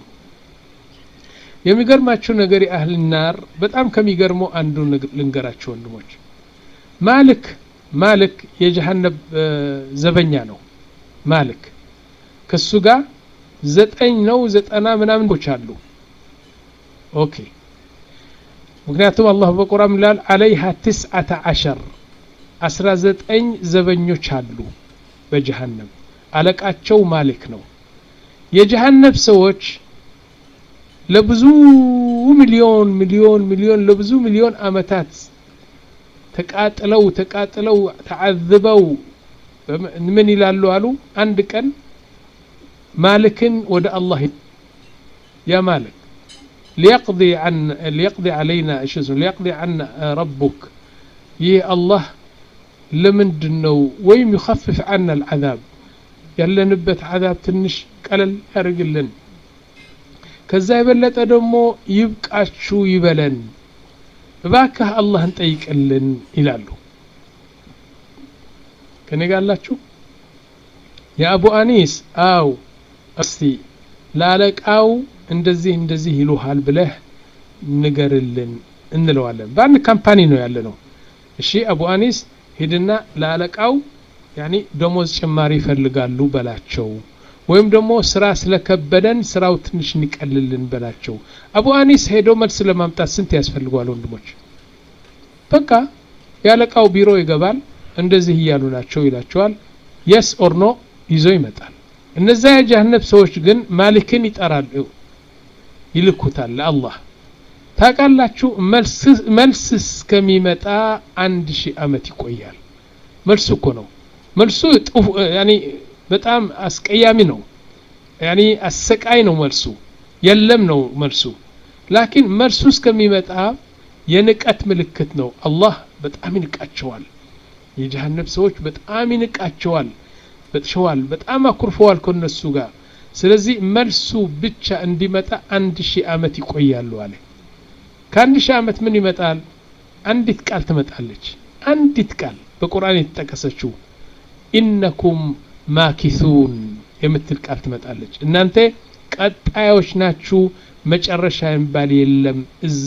የሚገርማቸው ነገር የአህል ናር በጣም ከሚገርመው አንዱ ልንገራቸው ወንድሞች ማልክ ማልክ የጀሃነብ ዘበኛ ነው ማልክ ከሱ ጋር ዘጠኝ ነው ዘጠና ምናምኖች አሉ ኦኬ ምክንያቱም አላህ በቁርአን ይላል አለይሃ ትስዓተ ዓሸር አስራ ዘጠኝ ዘበኞች አሉ በጀሃነም አለቃቸው ማሊክ ነው የጀሃነብ ሰዎች ለብዙ ሚሊዮን ሚሊዮን ሚሊዮን ለብዙ ሚሊዮን አመታት ተቃጥለው ተቃጥለው ተዓዝበው ምን ይላሉ አሉ አንድ ቀን ማልክን ወደ አላህ ያ ማልክ ليقضي عن ليقضي علينا ايش اسمه ليقضي عنا ربك يه الله لمندن ነው ወይም يخفف عنا العذاب ያለንበት عذاب ትንሽ ቀለል ያርግልን ከዛ የበለጠ ደግሞ ይብቃችሁ ይበለን እባክህ አላህን ጠይቅልን ይላሉ ከኔ ጋር አላችሁ የአቡ አኒስ አው እስቲ ለአለቃው እንደዚህ እንደዚህ ይሉሃል ብለህ ንገርልን እንለዋለን በአንድ ካምፓኒ ነው ያለ ነው እሺ አቡ አኒስ ሂድና ለአለቃው ያኒ ደሞዝ ጭማሪ ይፈልጋሉ በላቸው ወይም ደግሞ ስራ ስለከበደን ስራው ትንሽ እንቀልልን በላቸው አቡ አኒስ ሄዶ መልስ ለማምጣት ስንት ያስፈልገዋል ወንድሞች በቃ የአለቃው ቢሮ ይገባል እንደዚህ እያሉ ናቸው ይላቸዋል የስ ኦር ኖ ይዞ ይመጣል እነዛ የጀሃነብ ሰዎች ግን ማሊክን ይጠራሉ ይልኩታል ለአላህ ታውቃላችሁ መልስ እስከሚመጣ አንድ ሺህ አመት ይቆያል መልሱ እኮ ነው መልሱ በጣም አስቀያሚ ነው ያኒ አሰቃይ ነው መልሱ የለም ነው መልሱ ላኪን መልሱ እስከሚመጣ የንቀት ምልክት ነው አላህ በጣም ይንቃቸዋል የጀሃነብ ሰዎች በጣም ይንቃቸዋል በጥሸዋል በጣም አኩርፈዋል ከነሱ ጋር ስለዚህ መልሱ ብቻ እንዲመጣ አንድ ሺህ አመት ይቆያሉ አለ ከአንድ ሺህ አመት ምን ይመጣል አንዲት ቃል ትመጣለች አንዲት ቃል በቁርአን የተጠቀሰችው ኢነኩም ማኪሱን የምትል ቃል ትመጣለች እናንተ ቀጣዮች ናችሁ መጨረሻ የሚባል የለም እዛ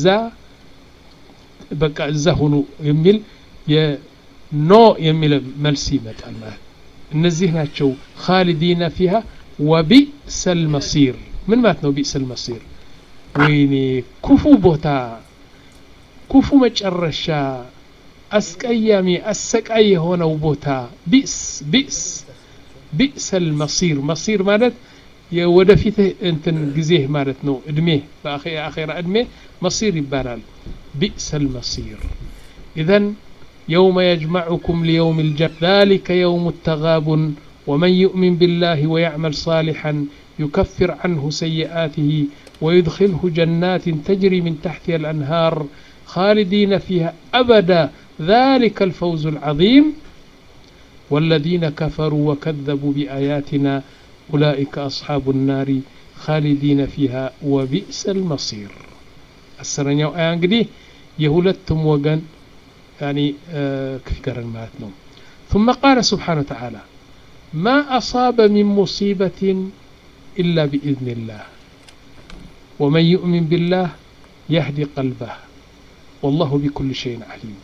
በቃ እዛ ሁኑ የሚል የኖ የሚል መልስ ይመጣል ማለት እነዚህ ናቸው ካሊዲነ ፊሃ ወቢእሰ ልመሲር ምን ማለት ነው ቢእሰ ልመሲር ወይኔ ክፉ ቦታ ክፉ መጨረሻ አስቀያሚ አሰቃይ የሆነው ቦታ ቢእስ ቢእስ ቢእሰ ልመሲር መሲር ማለት የወደፊት እንትን ጊዜህ ማለት ነው እድሜ በአኼራ እድሜ መሲር ይባላል ቢእሰ ልመሲር ኢዘን يوم يجمعكم ليوم الجمع ذلك يوم التغابن ومن يؤمن بالله ويعمل صالحا يكفر عنه سيئاته ويدخله جنات تجري من تحتها الأنهار خالدين فيها أبدا ذلك الفوز العظيم والذين كفروا وكذبوا بآياتنا أولئك أصحاب النار خالدين فيها وبئس المصير السرنيا آيان قدي يهولتم وقن ያኒ ክፍገረን ማለት ነው ثم قال سبحانه وتعالى ما أصاب من مصيبة إلا بإذن الله ومن يؤمن بالله يهدي قلبه والله بكل شيء عليم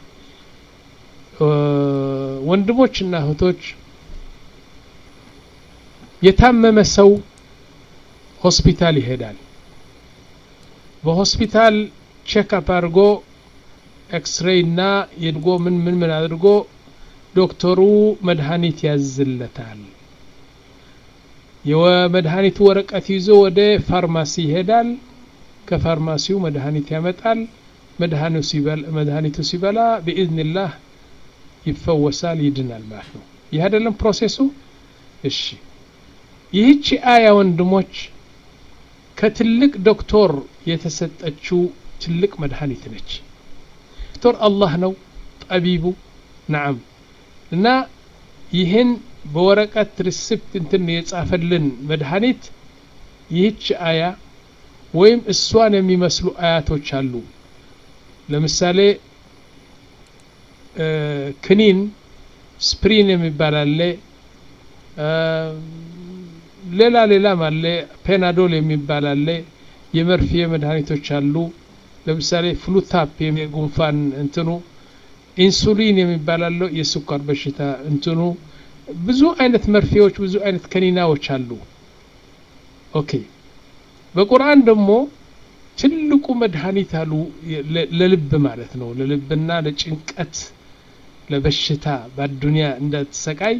ወንድሞችና እህቶች የታመመ ሰው ሆስፒታል ይሄዳል በሆስፒታል ቼክአፕ አድርጎ ኤክስሬይ እና የድጎ ምን ምን ምን አድርጎ ዶክተሩ መድኃኒት ያዝለታል የመድኃኒቱ ወረቀት ይዞ ወደ ፋርማሲ ይሄዳል ከፋርማሲው መድኃኒት ያመጣል መድኃኒቱ ሲበላ ብኢዝንላህ ይፈወሳል ይድናል ማለት ነው ይህ አይደለም ፕሮሴሱ እሺ ይህቺ አያ ወንድሞች ከትልቅ ዶክተር የተሰጠችው ትልቅ መድኃኒት ነች ዶክተር አላህ ነው ጠቢቡ ናዓም እና ይህን በወረቀት ሪስፕት እንትን የጻፈልን መድኃኒት ይህች አያ ወይም እሷን የሚመስሉ አያቶች አሉ ለምሳሌ ክኒን ስፕሪን የሚባል አለ ሌላ ሌላም አለ ፔናዶል የሚባል አለ የመርፌ መድኃኒቶች አሉ ለምሳሌ ፍሉታፕ የጉንፋን እንትኑ ኢንሱሊን የሚባል አለው የስኳር በሽታ እንትኑ ብዙ አይነት መርፌዎች ብዙ አይነት ከኒናዎች አሉ ኦኬ በቁርአን ደግሞ ትልቁ መድኃኒት አሉ ለልብ ማለት ነው ለልብና ለጭንቀት ለበሽታ በአዱንያ እንዳትሰቃይ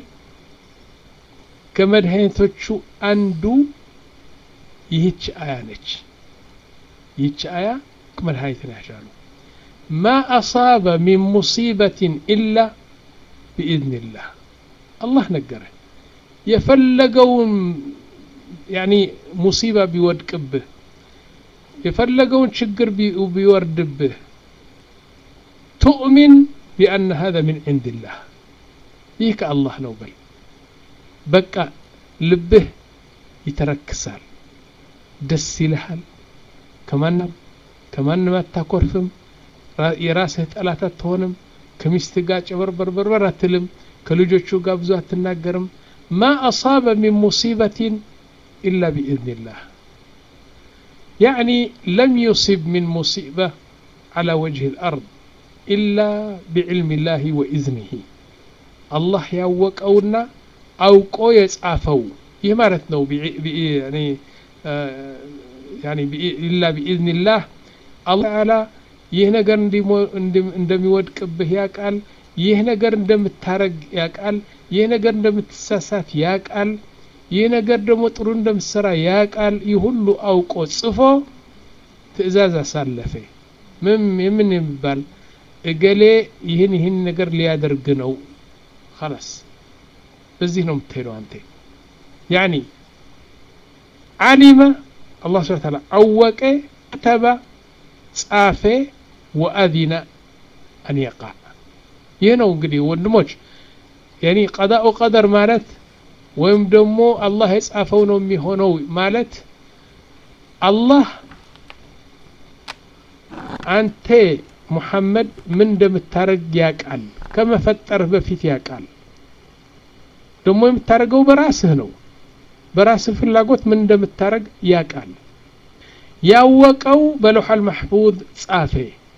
ከመድኃኒቶቹ አንዱ ይህች አያ ነች ይህች አያ መድኃኒት ናቻሉ ማ አሳበ ሚን ሙሲበትን ኢላ ቢኢዝንላህ አላህ ነገረ የፈለገውን ያኒ ሙሲባ ቢወድቅብህ የፈለገውን ችግር ቢወርድብህ ቱእሚን ቢአነ ሀذا ምን ዕንድላህ ይህ ከአላህ ነው በል በቃ ልብህ ይተረክሳል ደስ ይልሃል ከማንም ከማንም አታኮርፍም የራስህ ጠላት አትሆንም ከሚስት ጋር ጨበርበርበርበር አትልም ከልጆቹ ጋር ብዙ አትናገርም ማ አሳበ ሚን ሙሲበትን ኢላ ቢኢዝንላህ يعني لم يصب من مصيبة على وجه الأرض إلا بعلم الله وإذنه الله ያወቀውና አውቆ የጻፈው ይህ ማለት ነው ኢላ ቢኢዝንላህ አላህ ተዓላ ይህ ነገር እንደሚወድቅብህ ያቃል ይህ ነገር እንደምታረግ ያቃል ይህ ነገር እንደምትሳሳት ያቃል ይህ ነገር ደግሞ ጥሩ እንደምትሰራ ያቃል ይህ ሁሉ አውቆ ጽፎ ትእዛዝ አሳለፈ ምን የምን የሚባል እገሌ ይህን ይህን ነገር ሊያደርግ ነው خلاص በዚህ ነው የምትሄደው አንተ ያኒ ዓሊመ አላህ ስብሐ ተዓላ አወቀ ከተበ ጻፈ ወአዚነ አን የቃ ይህ ነው እንግዲህ ወንድሞች ያኒ ቀዳኡ ቀደር ማለት ወይም ደግሞ አላህ የጻፈው ነው የሚሆነው ማለት አላህ አንተ ሙሐመድ ምን እንደምታረግ ያቃል ከመፈጠርህ በፊት ያቃል ደግሞ የምታደርገው በራስህ ነው በራስህ ፍላጎት ምን እንደምታረግ ያቃል ያወቀው በለውሐል ማሕፉዝ ጻፈ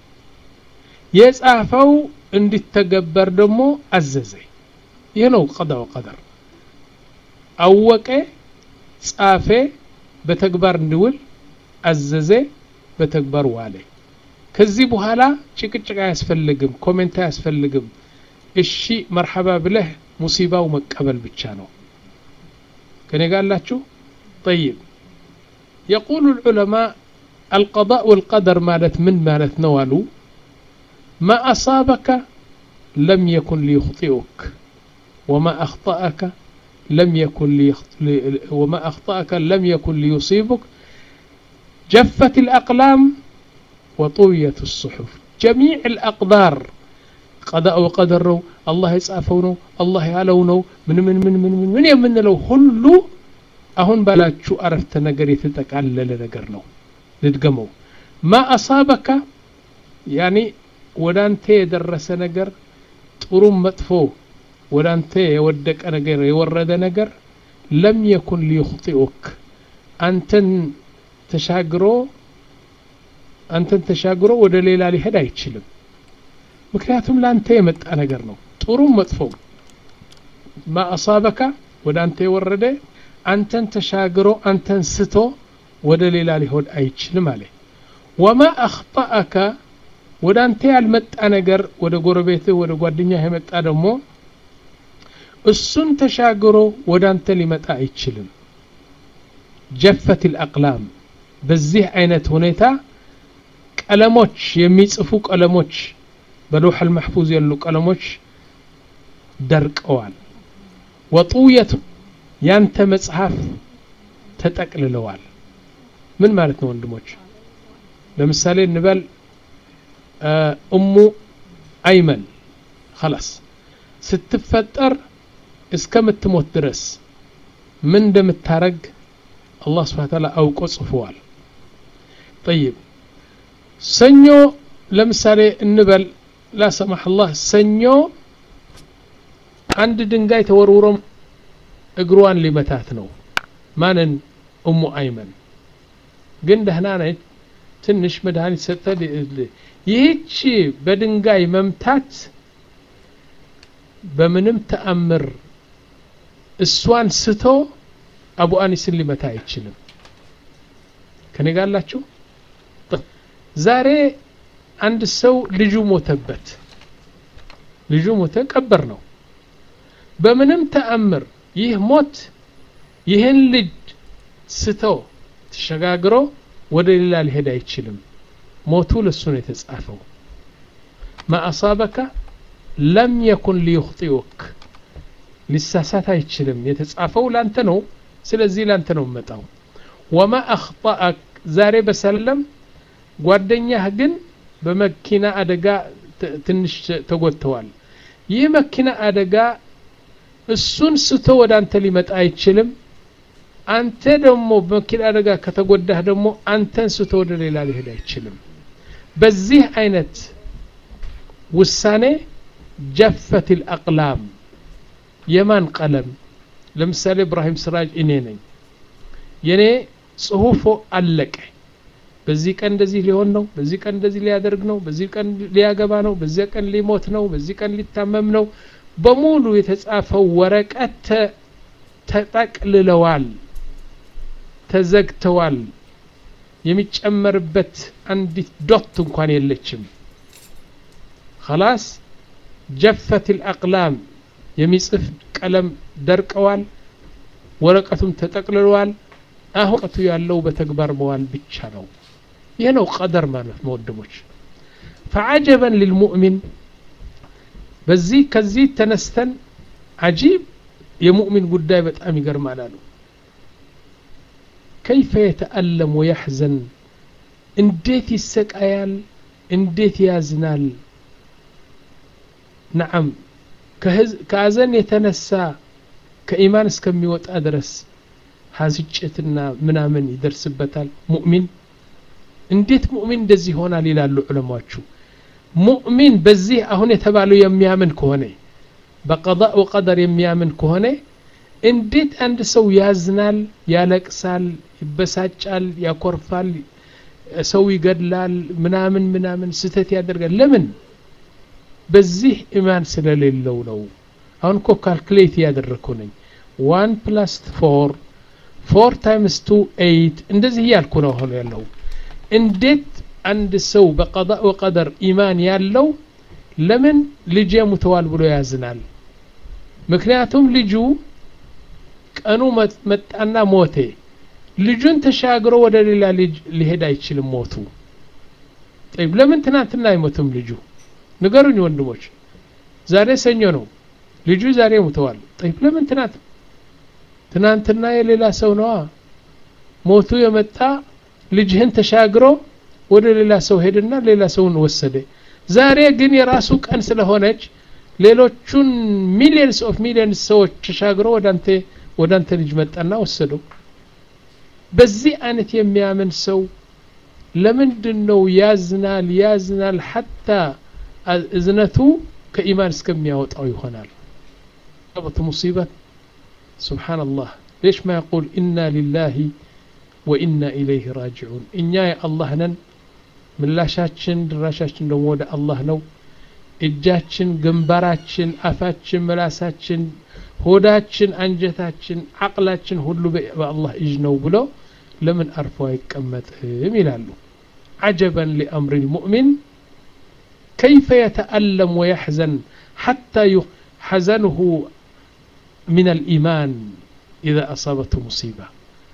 የጻፈው እንዲተገበር ደግሞ አዘዘ ይህ ነው ቀዳ ወቀደር አወቀ ጻፈ በተግባር እንዲውል አዘዘ በተግባር ዋለ ከዚህ በኋላ ጭቅጭቅ አያስፈልግም ኮሜንት አያስፈልግም እሺ መርሐባ ብለህ ሙሲባው መቀበል ብቻ ነው ከኔ ጋር አላችሁ طيب يقول العلماء القضاء والقدر مالت من مالت نوالو ما أصابك لم يكن ليخطئك وما أخطأك لم يكن ليخط... وما أخطأك لم يكن ليصيبك جفت الأقلام وطويت الصحف جميع الأقدار قضاء وقدر ነው አላህ የጻፈው ነው አላህ ያለው ነው ምን ምን ምን ምን ምን ምን የምንለው ሁሉ አሁን ባላችሁ አረፍተ ነገር የተጠቃለለ ነገር ነው ልድገመው ማ አሳበካ ያኒ ወደ አንተ የደረሰ ነገር ጥሩም መጥፎ ወደ አንተ የወደቀ ነገር የወረደ ነገር ለም የኩን ሊዩኽጢኡክ አንተን ተሻግሮ አንተን ተሻግሮ ወደ ሌላ ሊሄድ አይችልም ምክንያቱም ለአንተ የመጣ ነገር ነው ጥሩም መጥፎ ማ አሳበካ ወደ አንተ የወረደ አንተን ተሻግሮ አንተን ስቶ ወደ ሌላ ሊሆን አይችልም አለ ወማ አኽጣአካ ወደ አንተ ያልመጣ ነገር ወደ ጎረቤትህ ወደ ጓደኛህ የመጣ ደግሞ እሱን ተሻግሮ ወደ አንተ ሊመጣ አይችልም ጀፈት ልአቅላም በዚህ አይነት ሁኔታ ቀለሞች የሚጽፉ ቀለሞች በሎሕ አልመሕፉዝ ያሉ ቀለሞች ደርቀዋል ወጡየቱ ያንተ መጽሐፍ ተጠቅልለዋል ምን ማለት ነው ወንድሞች ለምሳሌ እንበል እሙ አይመን خلاص ስትፈጠር እስከምትሞት ድረስ ምን እንደምታረግ አላህ ስብሓን ታላ አውቆ ጽፈዋል ጠይብ ሰኞ ለምሳሌ እንበል ላሰማህ አላህ ሰኞ አንድ ድንጋይ ተወርውሮ እግሯን ሊመታት ነው ማንን እሙ አይመን ግን ደህና ነች ትንሽ መድኃኒት ሰጠ ይህች በድንጋይ መምታት በምንም ተአምር እሷን ስቶ አቡ አኒስን ሊመታ አይችልም ከኔ ጋላችሁ ዛሬ አንድ ሰው ልጁ ሞተበት ልጁ ሞተ ቀበር ነው በምንም ተአምር ይህ ሞት ይህን ልጅ ስቶ ተሸጋግሮ ወደ ሌላ ሊሄድ አይችልም ሞቱ ለሱ ነው የተጻፈው ማ አሳበካ ለም የኩን ሊዩኽጢኡክ ሊሳሳት አይችልም የተጻፈው ላንተ ነው ስለዚህ ላንተ ነው መጣው ወማ አኽጣአክ ዛሬ በሰለም ጓደኛህ ግን በመኪና አደጋ ትንሽ ተጎድተዋል ይህ መኪና አደጋ እሱን ስቶ ወደ አንተ ሊመጣ አይችልም አንተ ደግሞ በመኪና አደጋ ከተጎዳህ ደግሞ አንተን ስቶ ወደ ሌላ ሊሄድ አይችልም በዚህ አይነት ውሳኔ ጀፈት ልአቅላም የማን ቀለም ለምሳሌ እብራሂም ስራጅ እኔ ነኝ የኔ ጽሁፎ አለቀ በዚህ ቀን እንደዚህ ሊሆን ነው በዚህ ቀን እንደዚህ ሊያደርግ ነው በዚህ ቀን ሊያገባ ነው በዚህ ቀን ሊሞት ነው በዚህ ቀን ሊታመም ነው በሙሉ የተጻፈው ወረቀት ተጠቅልለዋል ተዘግተዋል የሚጨመርበት አንዲት ዶት እንኳን የለችም خلاص ጀፈት الأقلام የሚጽፍ ቀለም ደርቀዋል ወረቀቱም ተጠቅልለዋል አሁን ወረቀቱ ያለው በተግባር መዋል ብቻ ነው ይህ ነው ቀደር ማለት መወድሞች فعجبا للمؤمن በዚህ ከዚህ ተነስተን አጂብ የሙእሚን ጉዳይ በጣም ይገርማል አሉ ከይፈ የተአለም ወየሕዘን እንዴት ይሰቃያል እንዴት ያዝናል ነዓም ከአዘን የተነሳ ከኢማን እስከሚወጣ ድረስ ሀዝጭትና ምናምን ይደርስበታል ሙእሚን እንዴት ሙእሚን እንደዚህ ይሆናል ይላሉ ዑለማዎቹ ሙእሚን በዚህ አሁን የተባለው የሚያምን ከሆነ በቀضاء ወቀደር የሚያምን ከሆነ እንዴት አንድ ሰው ያዝናል ያለቅሳል ይበሳጫል ያኮርፋል ሰው ይገድላል ምናምን ምናምን ስተት ያደርጋል ለምን በዚህ ኢማን ስለሌለው ነው አሁን እኮ ካልኩሌት እያደረግኩ ነኝ ዋን ፕላስ ፎር ፎር ታይምስ ቱ ኤይት እንደዚህ እያልኩ ነው ሆኖ ያለው እንዴት አንድ ሰው በቀض ወቀደር ኢማን ያለው ለምን ልጄ ሙተዋል ብሎ ያዝናል ምክንያቱም ልጁ ቀኑ መጣና ሞቴ ልጁን ተሻግሮ ወደ ሌላ ልጅ ሊሄድ አይችልም ሞቱ ጠይብ ለምን ትናንትና አይሞትም ልጁ ንገሩኝ ወንድሞች ዛሬ ሰኞ ነው ልጁ ዛሬ ሙተዋል ጠይብ ለምን ትናንት ትናንትና የሌላ ሰው ነዋ ሞቱ የመጣ ልጅህን ተሻግሮ ወደ ሌላ ሰው ሄድና ሌላ ሰውን ወሰደ ዛሬ ግን የራሱ ቀን ስለሆነች ሌሎቹን ሚሊየንስ ኦፍ ሚሊየንስ ሰዎች ተሻግሮ ወደ አንተ ወደ አንተ ልጅ መጣና ወሰደው በዚህ አይነት የሚያምን ሰው ለምንድን ነው ያዝናል ያዝናል ሐታ እዝነቱ ከኢማን እስከሚያወጣው ይሆናል በት ሙሲበት سبحان الله ليش ما يقول إنا لله وإنا إليه راجعون إنيا يا الله نن من لا شاتشن دراشاتشن دمو ودا الله نو እጃችን ግንባራችን አፋችን መላሳችን ሆዳችን አንጀታችን አቅላችን ሁሉ በአላህ እጅ ነው ብሎ ለምን አርፎ አይቀመጥም ይላሉ عجبا لأمر المؤمن كيف يتألم ويحزن حتى حزنه من الإيمان إذا أصابته مصيبة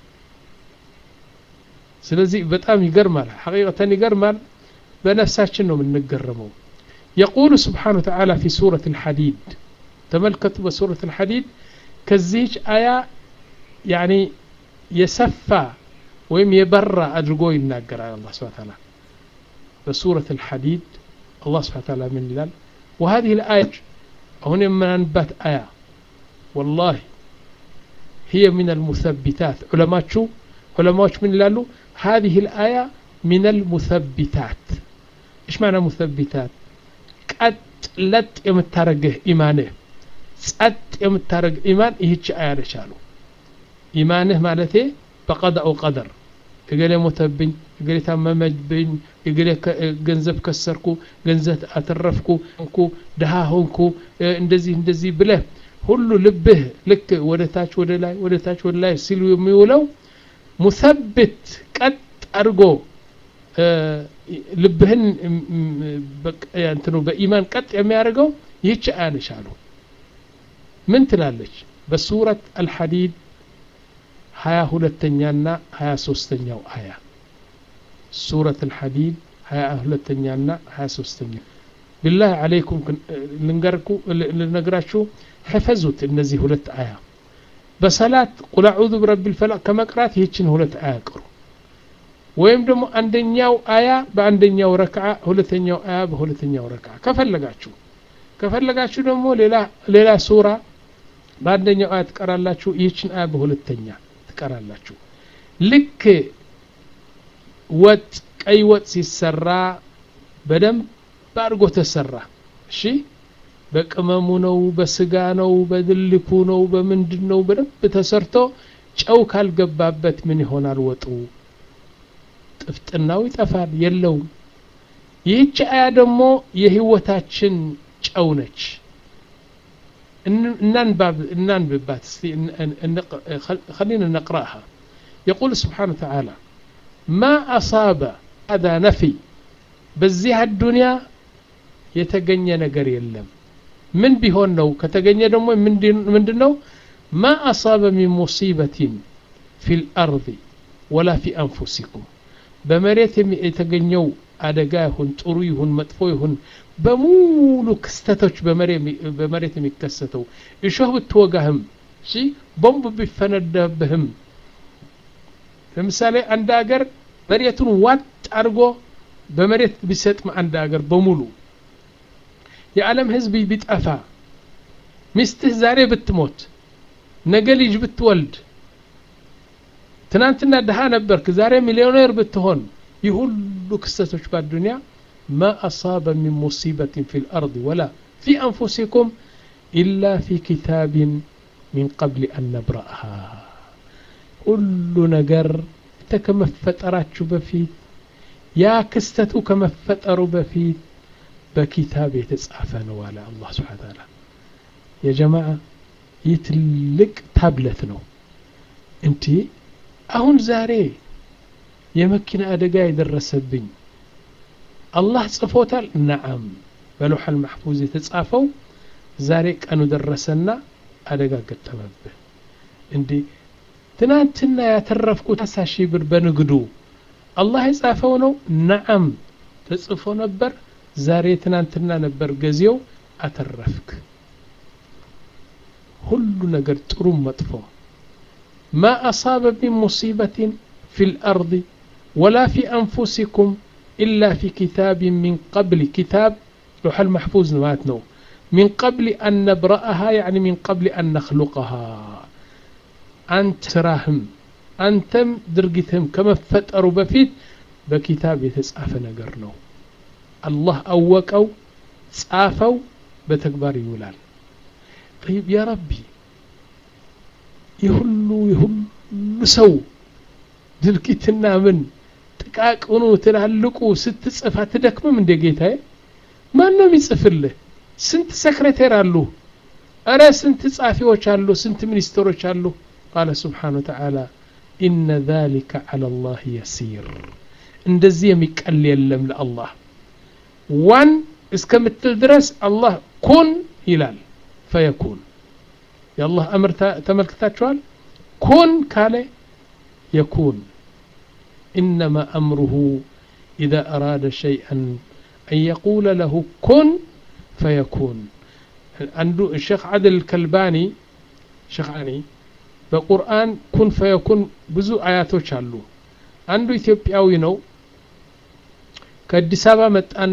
ስለዚህ በጣም ይገርማል ሐቂቀተን ይገርማል በነፍሳችን ነው የምንገረመው يقول سبحانه وتعالى في سورة الحديد تملكت بسورة الحديد كزيج آية يعني يسفى ويم يبرى أدرقو يناقر على الله سبحانه وتعالى بسورة الحديد الله سبحانه وتعالى من لال وهذه الآية هنا من أنبات آية والله هي من المثبتات علماء شو علماء من لالو هذه الآية من المثبتات إيش معنى مثبتات ቀጥ ለጥ የምታረግህ ኢማንህ ጸጥ የምታረግ ኢማን ይህች አያ ነች አሉ ኢማንህ ማለቴ በቀዳኡ ቀደር እገሌ ሞተብኝ እገሌ ታመመብኝ እገሌ ገንዘብ ከሰርኩ ገንዘብ አተረፍኩ እንኩ ድሃ ሆንኩ እንደዚህ እንደዚህ ብለህ ሁሉ ልብህ ልክ ወደ ታች ወደ ላይ ወደ ታች ወደ ላይ ሲሉ የሚውለው ሙሰብት ቀጥ አድርጎ ልብህን እንትኑ በኢማን ቀጥ የሚያደርገው ይህች አያ ነች አሉ ምን ትላለች በሱረት አልሐዲድ ሀያ ሁለተኛና ሀያ ሶስተኛው አያ ሱረት አልሐዲድ ሀያ ሁለተኛና ሀያ ሶስተኛ ቢላህ አለይኩም ልንገርኩ ልነግራችሁ ሕፈዙት እነዚህ ሁለት አያ በሰላት ቁል አዑዙ ብረቢ ልፈላቅ ከመቅራት ይህችን ሁለት አያ ቅሩ ወይም ደግሞ አንደኛው አያ በአንደኛው ረክዓ ሁለተኛው አያ በሁለተኛው ረክዓ ከፈለጋችሁ ከፈለጋችሁ ደግሞ ሌላ ሌላ ሱራ በአንደኛው አያ ትቀራላችሁ ይህችን አያ በሁለተኛ ትቀራላችሁ ልክ ወጥ ቀይ ወጥ ሲሰራ በደንብ አድርጎ ተሰራ እሺ በቅመሙ ነው በስጋ ነው በድልኩ ነው በምንድን ነው በደንብ ተሰርቶ ጨው ካልገባበት ምን ይሆናል ወጡ ጥፍጥናው ይጠፋል የለውም ይህች አያ ደግሞ የህይወታችን ጨው ነች እናንብባት خلينا نقرأها يقول سبحانه وتعالى ما أصاب هذا نفي በዚህ አዱንያ የተገኘ ነገር የለም ምን ቢሆን ነው ከተገኘ ደግሞ ምንድን ነው ማ አሳበ ሚን ሙሲበትን ፊ ልአርض ወላ ፊ አንፉሲኩም በመሬት የተገኘው አደጋ ይሁን ጥሩ ይሁን መጥፎ ይሁን በሙሉ ክስተቶች በመሬት የሚከሰተው እሾህ ብትወጋህም እሺ ቦምብ ቢፈነዳብህም ለምሳሌ አንድ ሀገር መሬቱን ዋጥ አድርጎ በመሬት ቢሰጥም አንድ ሀገር በሙሉ የዓለም ህዝብ ቢጠፋ ሚስትህ ዛሬ ብትሞት ነገ ልጅ ብትወልድ ትናንትና ድሃ ነበርክ ዛሬ ሚሊዮኔር ብትሆን ይህ ሁሉ ክስተቶች በአዱንያ ማ አሳበ ሚን ሙሲበትን ፊ ልአርض ወላ ፊ አንፉሲኩም ኢላ ፊ ኪታብን ሚን ቀብል አን ነብረአሃ ሁሉ ነገር ከመፈጠራችሁ በፊት ያ ክስተቱ ከመፈጠሩ በፊት በኪታብ የተጻፈ ነው አለ አላህ ስብሓን ታላ የጀማዓ ይህ ትልቅ ታብለት ነው እንዲ አሁን ዛሬ የመኪና አደጋ የደረሰብኝ አላህ ጽፎታል ነዓም በሎሐል ማሕፉዝ የተጻፈው ዛሬ ቀኑ ደረሰና አደጋ ገጠመብህ እንዲ ትናንትና ያተረፍኩት አሳ ሺህ ብር በንግዱ አላህ የጻፈው ነው ነዓም ተጽፎ ነበር ዛሬ ትናንትና ነበር ገዜው አተረፍክ ሁሉ ነገር ጥሩም መጥፎ ማ አሳበ ሚን ሙሲበትን ፊ ልአርض ወላ ፊ አንፉሲኩም ኢላ ፊ ኪታብ ሚን ቀብል ኪታብ ሎሐል ማሕፉዝ ማለት ነው ሚን ቀብል አን ነብረአሃ ያዕኒ ሚን ቀብል አን ነኽሉቀሃ አንተ ስራህም አንተም ድርጊትህም ከመፈጠሩ በፊት በኪታብ የተጻፈ ነገር ነው አላህ አወቀው ጻፈው በተግባር ይውላል طيب يا ربي የሁሉ የሁሉ ሰው ድርጊትና ምን ጥቃቅኑ ትላልቁ ስትጽፍ አትደክምም እንደ ጌታዬ ማን ነው የሚጽፍልህ ስንት ሰክሬቴር አሉ እረ ስንት ጻፊዎች አሉ ስንት ሚኒስትሮች አሉ ቃለ ስብሓን ወተዓላ ኢነ ذلك على الله يسير እንደዚህ የሚቀል የለም ለአላህ ዋን እስከምትል ድረስ አላህ ኩን ይላል ፈየኩን የአላህ አምር ተመልክታችኋል ኩን ካለ የኩን إنما أمره إذا أراد شيئا أن يقول له كن فيكون عنده الشيخ عادل الكلباني شيخ علي በቁርአን ኩን ፈየኩን ብዙ አያቶች አሉ አንዱ ኢትዮጵያዊ ነው ከአዲስ አበባ መጣና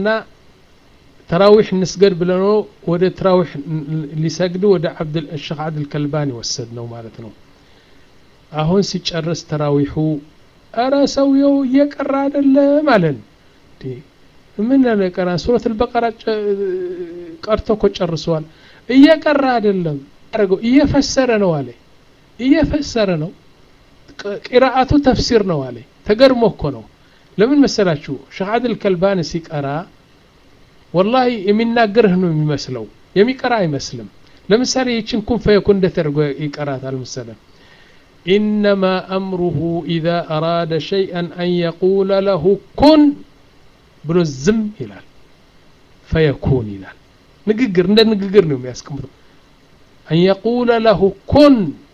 ተራዊሕ እንስገድ ብለኖ ወደ ተራዊሕ ሊሰግድ ወደ ሸክ አብድል ከልባኒ ወሰድ ነው ማለት ነው አሁን ሲጨርስ ተራዊሑ እረ ሰውየው እየቀራ አይደለም አለን ምን ቀራ ሱረት ልበቀራ ቀርቶ እኮ ጨርሰዋል እየቀራ አይደለም አረገው እየፈሰረ ነው አለ እየፈሰረ ነው ቂራአቱ ተፍሲር ነው አለ ተገርሞ እኮ ነው ለምን መሰላችሁ ሸህ አድል ከልባን ሲቀራ ወላሂ የሚናገርህ ነው የሚመስለው የሚቀራ አይመስልም ለምሳሌ ይችን ኩን ፈየኩን እንደተደርጎ ይቀራታል መሰለም إنما أمره إذا أراد شيئا أن يقول له كن ብሎ ዝም ይላል ፈየኩን ይላል ንግግር እንደ ንግግር ነው የሚያስቀምጠው አን የቁለ ለሁ ኩን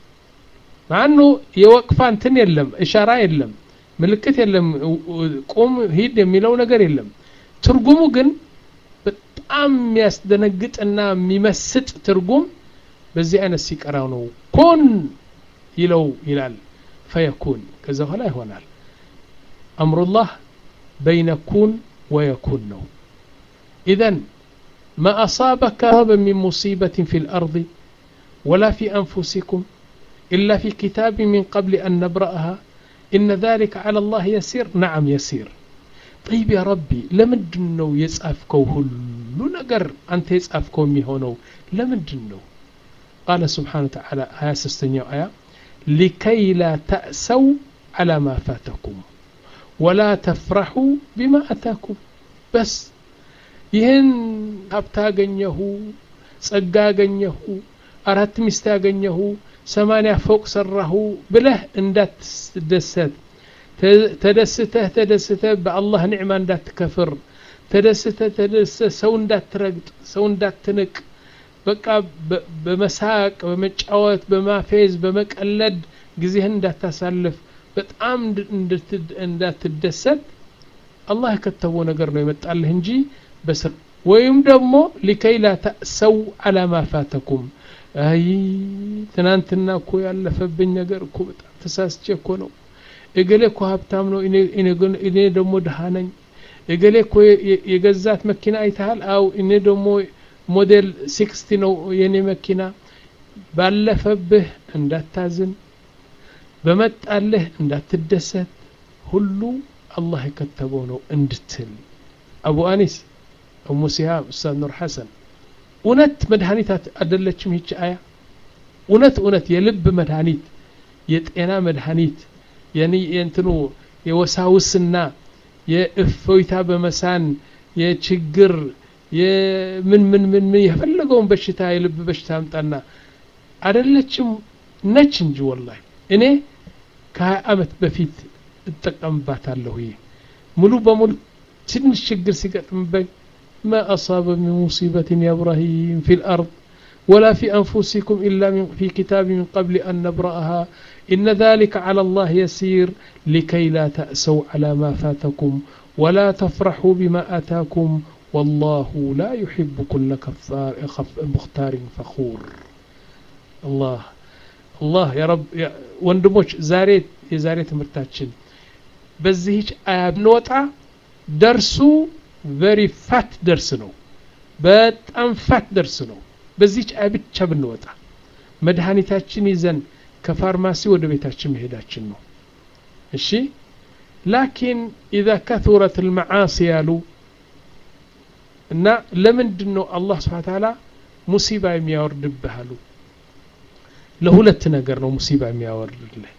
ማኑ የወቅፋ እንትን የለም እሻራ የለም ምልክት የለም ቁም ሂድ የሚለው ነገር የለም ትርጉሙ ግን በጣም የሚያስደነግጥና የሚመስጥ ትርጉም በዚህ አይነት ሲቀራው ነው ኩን ይለው ይላል ፈየኩን ከዛ በኋላ ይሆናል አምሩላህ በይነ ኩን ويكون نو إذن ما أصابك من مصيبة في الأرض ولا في أنفسكم إلا في كتاب من قبل أن نبرأها إن ذلك على الله يسير نعم يسير طيب يا ربي لمدن نو يسأفكو هلو نقر أنت يسأفكو ميهونو لمدن نو قال سبحانه وتعالى آية سستنيو آية لكي لا تأسوا على ما فاتكم ولا تفرحوا بما أتاكم بس ይህን ሀብት አገኘሁ ጸጋ አገኘሁ አራት ሚስት አገኘሁ ሰማንያ ፎቅ ሰራሁ ብለህ እንዳትደሰት ተደስተህ ተደስተህ በአላህ ኒዕማ እንዳትከፍር ተደስተህ ተደስተህ ሰው እንዳትረግጥ ሰው እንዳትንቅ በቃ በመሳቅ በመጫወት በማፌዝ በመቀለድ ጊዜህን እንዳታሳልፍ በጣም እንዳትደሰት አላህ የከተበው ነገር ነው የመጣልህ እንጂ በስር ወይም ደግሞ ሊከይ ላ ተእሰው አላ ማ ፋተኩም አይ ትናንትና እኮ ያለፈብኝ ነገር እኮ በጣም ተሳስቼ እኮ ነው እገሌ እኮ ሀብታም ነው እኔ ደግሞ ድሃ ነኝ እገሌ እኮ የገዛት መኪና አይተሃል አው እኔ ደግሞ ሞዴል ሲክስቲ ነው የኔ መኪና ባለፈብህ እንዳታዝን በመጣልህ እንዳትደሰት ሁሉ አላህ የከተበው ነው እንድትል አቡ አኒስ እሙ ሲሃብ ኡስታዝ ኑር ሐሰን እውነት መድኃኒት አደለችም ይች አያ እውነት እውነት የልብ መድኃኒት የጤና መድኃኒት የእንትኑ የወሳውስና የእፎይታ በመሳን የችግር የምን ምን ምን ምን የፈለገውን በሽታ የልብ በሽታ አምጣና አደለችም ነች እንጂ ወላሂ እኔ ከሀያ ዓመት በፊት እጠቀምባታለሁ ይህ ሙሉ በሙሉ ትንሽ ችግር ሲገጥምበኝ ما أصاب من مصيبة يا إبراهيم في الأرض ولا في أنفسكم إلا من في كتاب من قبل أن نبرأها إن ذلك على الله يسير لكي لا تأسوا على ما فاتكم ولا تفرحوا بما آتاكم والله لا يحب كل كفار مختار فخور الله الله يا رب يا ወንድሞች ዛሬ የዛሬ ትምህርታችን በዚህች አያ ብንወጣ ደርሱ ቨሪ ፋት ደርስ ነው በጣም ፋት ደርስ ነው በዚህች አያ ብቻ ብንወጣ መድኃኒታችን ይዘን ከፋርማሲ ወደ ቤታችን መሄዳችን ነው እሺ ላኪን ኢዛ ከثረት ልመዓሲ ያሉ እና ለምንድን ነው አላህ ስብሓን ታላ ሙሲባ የሚያወርድብህ አሉ ለሁለት ነገር ነው ሙሲባ የሚያወርድልህ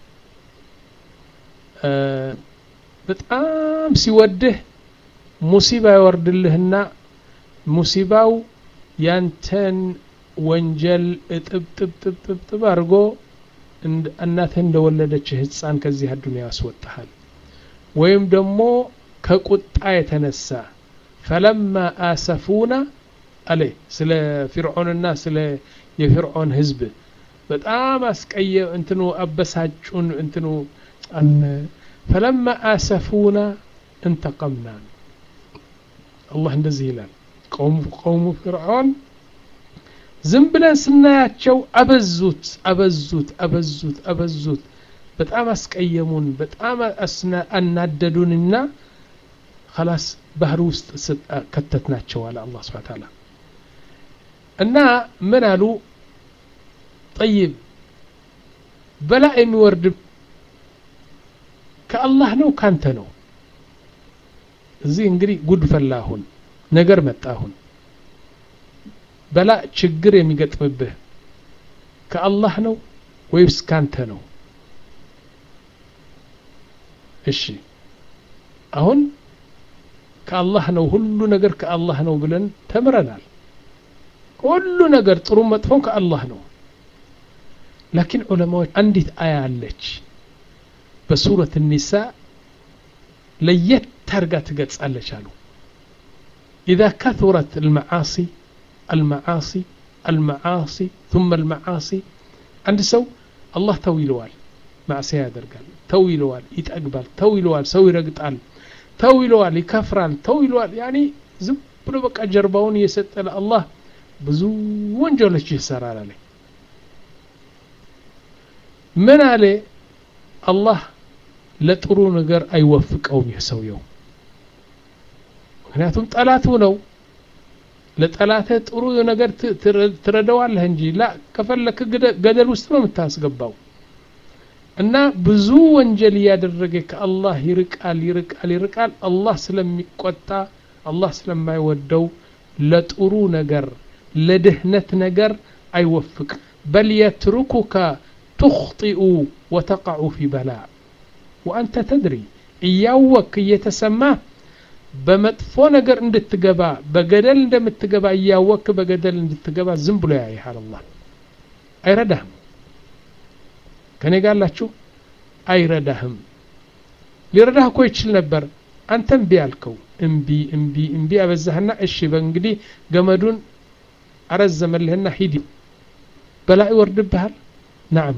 በጣም ሲወድህ ሙሲባ ያወርድልህና ሙሲባው ያንተን ወንጀል እጥብጥብጥብጥብ አድርጎ እናትህ እንደወለደች ህፃን ከዚህ አዱንያ ያስወጣሃል ወይም ደግሞ ከቁጣ የተነሳ ፈለማ አሰፉና አለ ስለ ፊርዖንና ስለ የፊርዖን ህዝብ በጣም አስቀየ እንትኑ አበሳጩን እንትኑ ፈለማ አሰፉና እንተቀምና አላህ እንደዚህ ይላል ቀውሙ ፊርዖን ዝም ብለን ስናያቸው አበዙት አበዙት አበዙት አበዙት በጣም አስቀየሙን በጣም አናደዱንና خلاص ባህር ውስጥ ከተትናቸው አለ አላህ ስብሐ ተዓላ እና ምን አሉ ጠይብ በላ የሚወርድ ከአላህ ነው ካንተ ነው እዚህ እንግዲህ ጉድ ፈላ አሁን ነገር መጣ አሁን በላ ችግር የሚገጥምብህ ከአላህ ነው ወይስ ካንተ ነው እሺ አሁን ከአላህ ነው ሁሉ ነገር ከአላህ ነው ብለን ተምረናል ሁሉ ነገር ጥሩ መጥፎም ከአላህ ነው ላኪን ዑለማዎች አንዲት አያ አለች በሱረት ኒሳ ለየት ታርጋ ትገልጻለች አሉ إذا كثرت المعاصي المعاصي المعاصي ثم المعاصي عند سو الله تويلوال معصية يدرقال تويلوال يتأقبال تويلوال سوي رقطال تويلوال يكفرال تويلوال يعني زب ብሎ በቃ ጀርባውን እየሰጠ ለአላህ ብዙ ወንጀሎች ይሰራል አለ ምን አለ አላህ ለጥሩ ነገር አይወፍቀውም ይህ ሰውየው ምክንያቱም ጠላቱ ነው ለጠላትህ ጥሩ ነገር ትረዳዋለህ እንጂ ላ ከፈለክ ገደል ውስጥ ነው የምታስገባው እና ብዙ ወንጀል እያደረገ ከአላህ ይርቃል ይርቃል ይርቃል አላህ ስለሚቆጣ አላህ ስለማይወደው ለጥሩ ነገር ለድህነት ነገር አይወፍቅ በል የትሩኩከ ትኽጢኡ ወተቃዑ ፊ በላ ወአንተ ተድሪ እያወክ እየተሰማ በመጥፎ ነገር እንድትገባ በገደል እንደምትገባ እያወክ በገደል እንድትገባ ዝም ብሎ ያይሃል አላህ አይረዳህም ከኔ ጋላችሁ አይረዳህም ሊረዳህ እኮ ይችል ነበር አንተ እምቢ አልከው እምቢ እምቢ እምቢ አበዛህና እሺ በእንግዲህ ገመዱን አረዘመልህና ሂድ በላ ይወርድብሃል ናም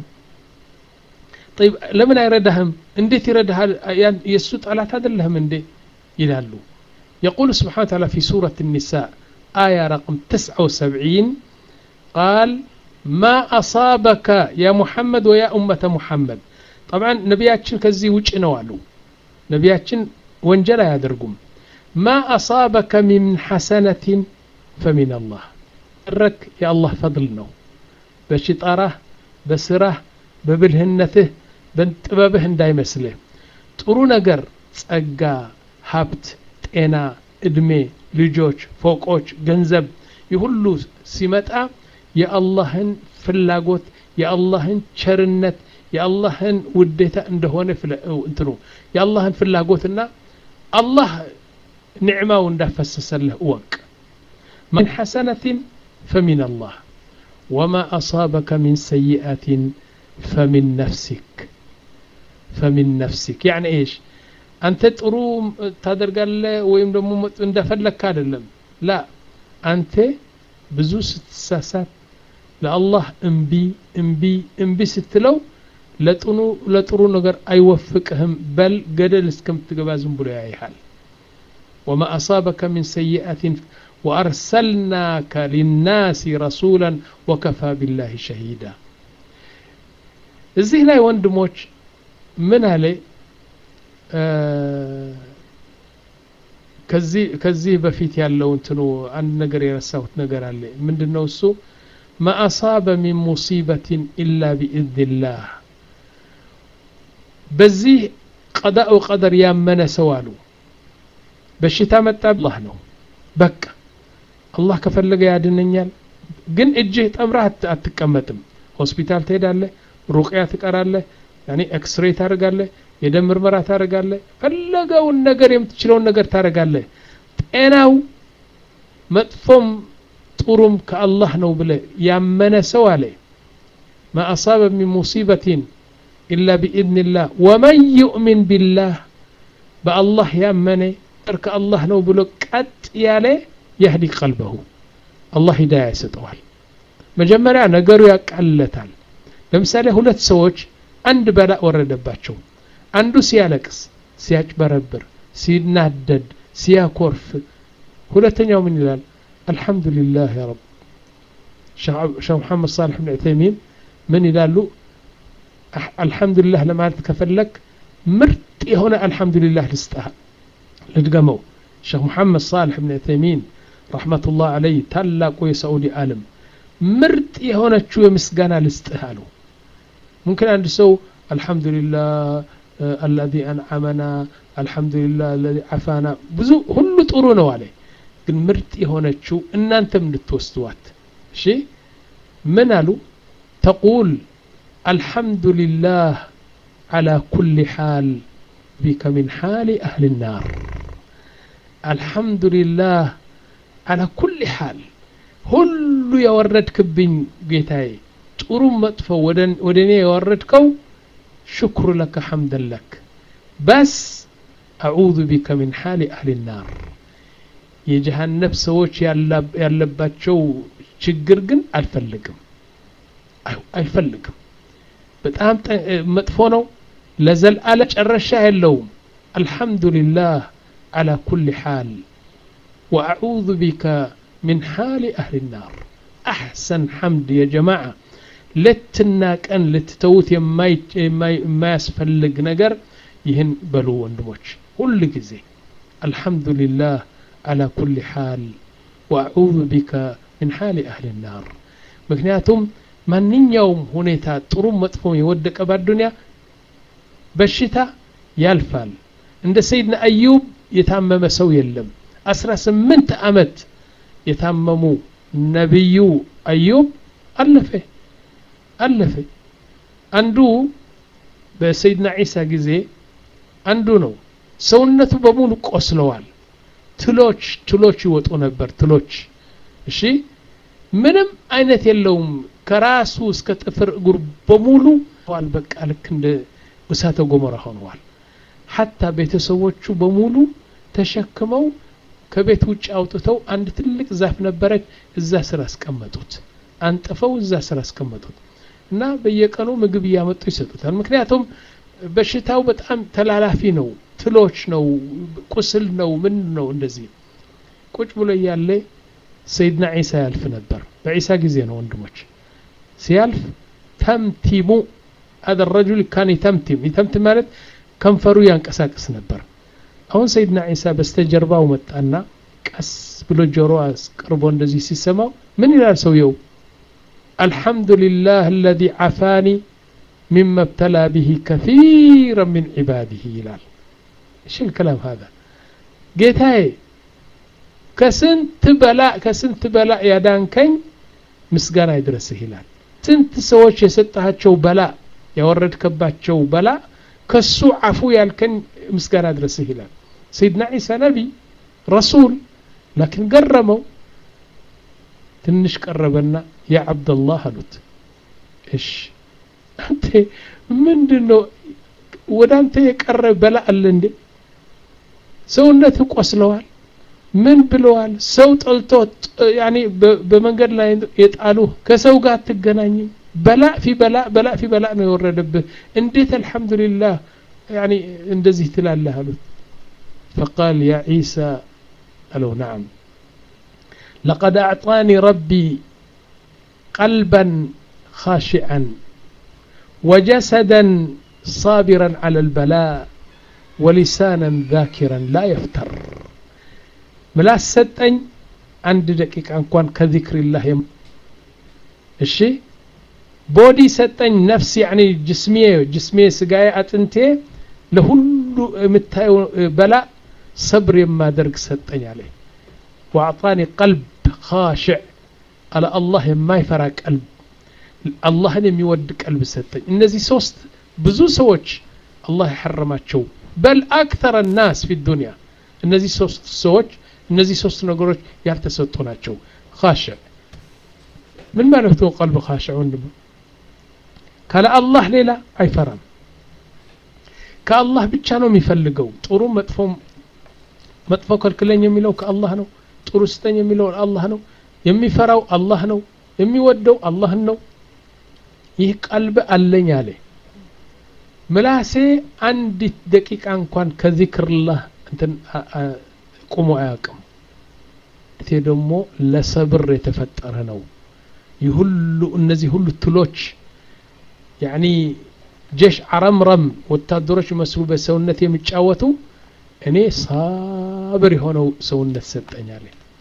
طيب ለምን አይረዳህም እንዴት ይረዳሃል የእሱ ጠላት አይደለህም እንዴ ይላሉ يقول سبحانه وتعالى في سورة النساء آية رقم 79 قال ما أصابك يا محمد ويا أمة محمد طبعا نبياتشن كزي وجه نوالو نبياتشن وانجلا يدرقم ما أصابك من حسنة فمن الله رك يا الله فضلنا بشطاره بسره ببلهنته በጥበብህ እንዳይመስልህ ጥሩ ነገር ጸጋ ሀብት ጤና እድሜ ልጆች ፎቆች ገንዘብ ይሁሉ ሲመጣ የአላህን ፍላጎት የአላህን ቸርነት የአላህን ውዴታ እንደሆነ እንትኑ የአላህን ፍላጎትና አላህ ኒዕማው እንዳፈሰሰልህ እወቅ من حسنة فمن الله وما أصابك من سيئة فمن نفسك فمن نفسك يعني إيش أنت ጥሩ ታደርጋለህ ወይም ደግሞ እንደፈለግክ አይደለም ላ አንተ ብዙ ስትሳሳት ለአላህ እምቢ እምቢ እምቢ ስትለው ለጥኑ ለጥሩ ነገር አይወፍቅህም በል ገደል እስከምትገባ ዝም ብሎ ያይሃል ወማ አሳበከ ምን ሰይአትን ወአርሰልናከ ሊናሲ ረሱላን ወከፋ ቢላህ ሸሂዳ እዚህ ላይ ወንድሞች ምን አለ ከዚህ በፊት ያለው እንትኑ አንድ ነገር የረሳሁት ነገር አለ ምንድን ነው እሱ ما أصاب من مصيبة إلا بإذن الله በዚህ ቀዳኡ ቀደር ያመነ ሰው አሉ በሽታ መጣ አላህ ነው በቃ አላህ ከፈለገ ያድነኛል ግን እጅህ ጠምረህ አት- አትቀመጥም ሆስፒታል ትሄዳለህ ሩቅያ ትቀራለህ ያኔ ኤክስሬ ታደርጋለህ የደም ምርመራ ታደርጋለህ ፈለገውን ነገር የምትችለውን ነገር ታደርጋለህ ጤናው መጥፎም ጥሩም ከአላህ ነው ብለ ያመነ ሰው አለ ማ አሳበ ሚን ሙሲበትን ኢላ ቢኢዝኒላህ ወመን ዩእሚን ቢላህ በአላህ ያመነ ጠር ከአላህ ነው ብሎ ቀጥ ያለ የህዲ ቀልበሁ አላህ ሂዳያ ይሰጠዋል መጀመሪያ ነገሩ ያቃለታል ለምሳሌ ሁለት ሰዎች አንድ በላእ ወረደባቸው አንዱ ሲያለቅስ ሲያጭበረብር ሲናደድ ሲያኮርፍ ሁለተኛው ምን ይላል አልሐምዱሊላህ ያ ረብ ሸህ መሐመድ ሳልሕ ብን ዑተይሚን ምን ይላሉ አህ- አልሐምዱሊላህ ለማለት ከፈለግ ምርጥ የሆነ አልሐምዱሊላህ ልስጥህ ልድገመው ሸህ ሙሐመድ ሳልሕ ብን ዑተይሚን ረሕመቱላህ አለይ ታላቁ የሳዑዲ ዓለም ምርጥ የሆነችው የምስጋና ልስጥህ አሉ ሙምኪን አንድ ሰው አልሐምዱሊላህ አለዚ አንዓመና አልሐምዱሊላህ አለዚ ዓፋና ብዙ ሁሉ ጥሩ ነው አለ ግን ምርጥ የሆነችው እናንተም እንድትወስዱዋት እሺ ምን አሉ ተቁል አልሐምዱሊላህ على كل حال بك من حال أهل النار الحمد لله على كل حال ሁሉ የወረድክብኝ ጌታዬ ጥሩም መጥፎ ወደ እኔ የወረድከው ሽክሩ ለከ ሐምደን ለክ በስ አዑዙ ቢከ ሚን ሓሊ አህሊ ናር የጀሃነብ ሰዎች ያለባቸው ችግር ግን አልፈልግም አይፈልግም በጣም መጥፎ ነው ለዘልአለ ጨረሻ የለውም አልሐምዱሊላህ على كل حال وأعوذ بك من حال أهل النار أحسن حمد يا جماعة لتنا كان لتتوت ما يسفلق نقر يهن بلو وندموش كل جزي الحمد لله على كل حال وأعوذ بك من حال أهل النار مكنياتهم ማንኛውም ሁኔታ ጥሩ መጥፎ የወደቀ በአዱንያ በሽታ ያልፋል እንደ ሰይድና አዩብ የታመመ ሰው የለም አስራ ስምንት ዓመት የታመሙ ነቢዩ አዩብ አለፈ አለፈ አንዱ በሰይድና ዒሳ ጊዜ አንዱ ነው ሰውነቱ በሙሉ ቆስለዋል ትሎች ትሎች ይወጡ ነበር ትሎች እሺ ምንም አይነት የለውም ከራሱ እስከ ጥፍር እግር በሙሉ ዋል በቃ ልክ እንደ እሳተ ገሞራ ሆነዋል ሐታ ቤተሰቦቹ በሙሉ ተሸክመው ከቤት ውጭ አውጥተው አንድ ትልቅ ዛፍ ነበረች እዛ ስር አስቀመጡት አንጥፈው እዛ ስር አስቀመጡት እና በየቀኑ ምግብ እያመጡ ይሰጡታል ምክንያቱም በሽታው በጣም ተላላፊ ነው ትሎች ነው ቁስል ነው ምን ነው እንደዚህ ቁጭ ብሎ እያለ ሰይድና ዒሳ ያልፍ ነበር በዒሳ ጊዜ ነው ወንድሞች ሲያልፍ ተምቲሙ هذا الرجل كان يتمتم يتمتم ማለት ከንፈሩ ያንቀሳቅስ ነበር አሁን ሰይድና ዒሳ በስተጀርባው መጣና ቀስ ብሎ ጆሮ አስቀርቦ እንደዚህ ሲሰማው ምን ይላል ሰውየው الحمد لله الذي عفاني مما ابتلى به كثيرا من عباده ይላል ايش الكلام هذا ጌታዬ ከስንት በላ ከስንት በላ ያዳንከኝ ምስጋና ይድረስህ ይላል ስንት ሰዎች የሰጣቸው በላ ያወረድከባቸው በላ ከሱ አፉ ያልከን ምስጋና ድረስህ ይላል ሰይድና ዒሳ ነቢ ረሱል ላኪን ገረመው ትንሽ ቀረበና ያ አብደላህ አሉት እሽ አንተ ምንድን ነው ወደ አንተ የቀረ በላ አለ እንዴ ሰውነት ቆስለዋል ምን ብለዋል ሰው ጠልቶ ያኔ በመንገድ ላይ የጣሉ ከሰው ጋር አትገናኝም በላ ፊ በላ በላ ፊ በላ ነው የወረደብህ እንዴት አልሐምዱሊላህ ያኔ እንደዚህ ትላለህ አሉት فقال يا عيسى قالوا نعم لقد أعطاني ربي قلبا خاشعا وجسدا صابرا على البلاء ولسانا ذاكرا لا يفتر ምላስ ሰጠኝ አንድ ደቂቃ እንኳን ከዚክሪላህ እሺ ቦዲ ሰጠኝ ነፍስ ያኒ ጅስሜ ጅስሜ ስጋዬ አጥንቴ ለሁሉ የምታየው በላ ሰብር የማደርግ ሰጠኝ አለ ወአዕጣኒ ቀልብ ካሽዕ አለ አላህ የማይፈራ ቀልብ አላህን የሚወድ ቀልብ ሰጠኝ እነዚህ ሶስት ብዙ ሰዎች አላህ የሐረማቸው በል አክተረ ናስ ፊ ዱንያ እነዚህ ሶስት ሰዎች እነዚህ ሶስት ነገሮች ያልተሰጡ ናቸው ካሽዕ ምን ማለት ነው ቀልብ ካሽዕ ወንድም ካለ አላህ ሌላ አይፈራም ከአላህ ብቻ ነው የሚፈልገው ጥሩ መጥፎ መጥፎ ከልክለኝ የሚለው ከአላህ ነው ጥሩ ስጠኝ የሚለው አላህ ነው የሚፈራው አላህ ነው የሚወደው አላህን ነው ይህ ቀልብ አለኝ አለ ምላሴ አንዲት ደቂቃ እንኳን ከዚክርላህ እንትን ቁሞ አያውቅም እቴ ደግሞ ለሰብር የተፈጠረ ነው ይህ ሁሉ እነዚህ ሁሉ ትሎች ያኒ ጀሽ አረምረም ወታደሮች መስሉ በሰውነት የሚጫወቱ እኔ ሳብር የሆነው ሰውነት ሰጠኛል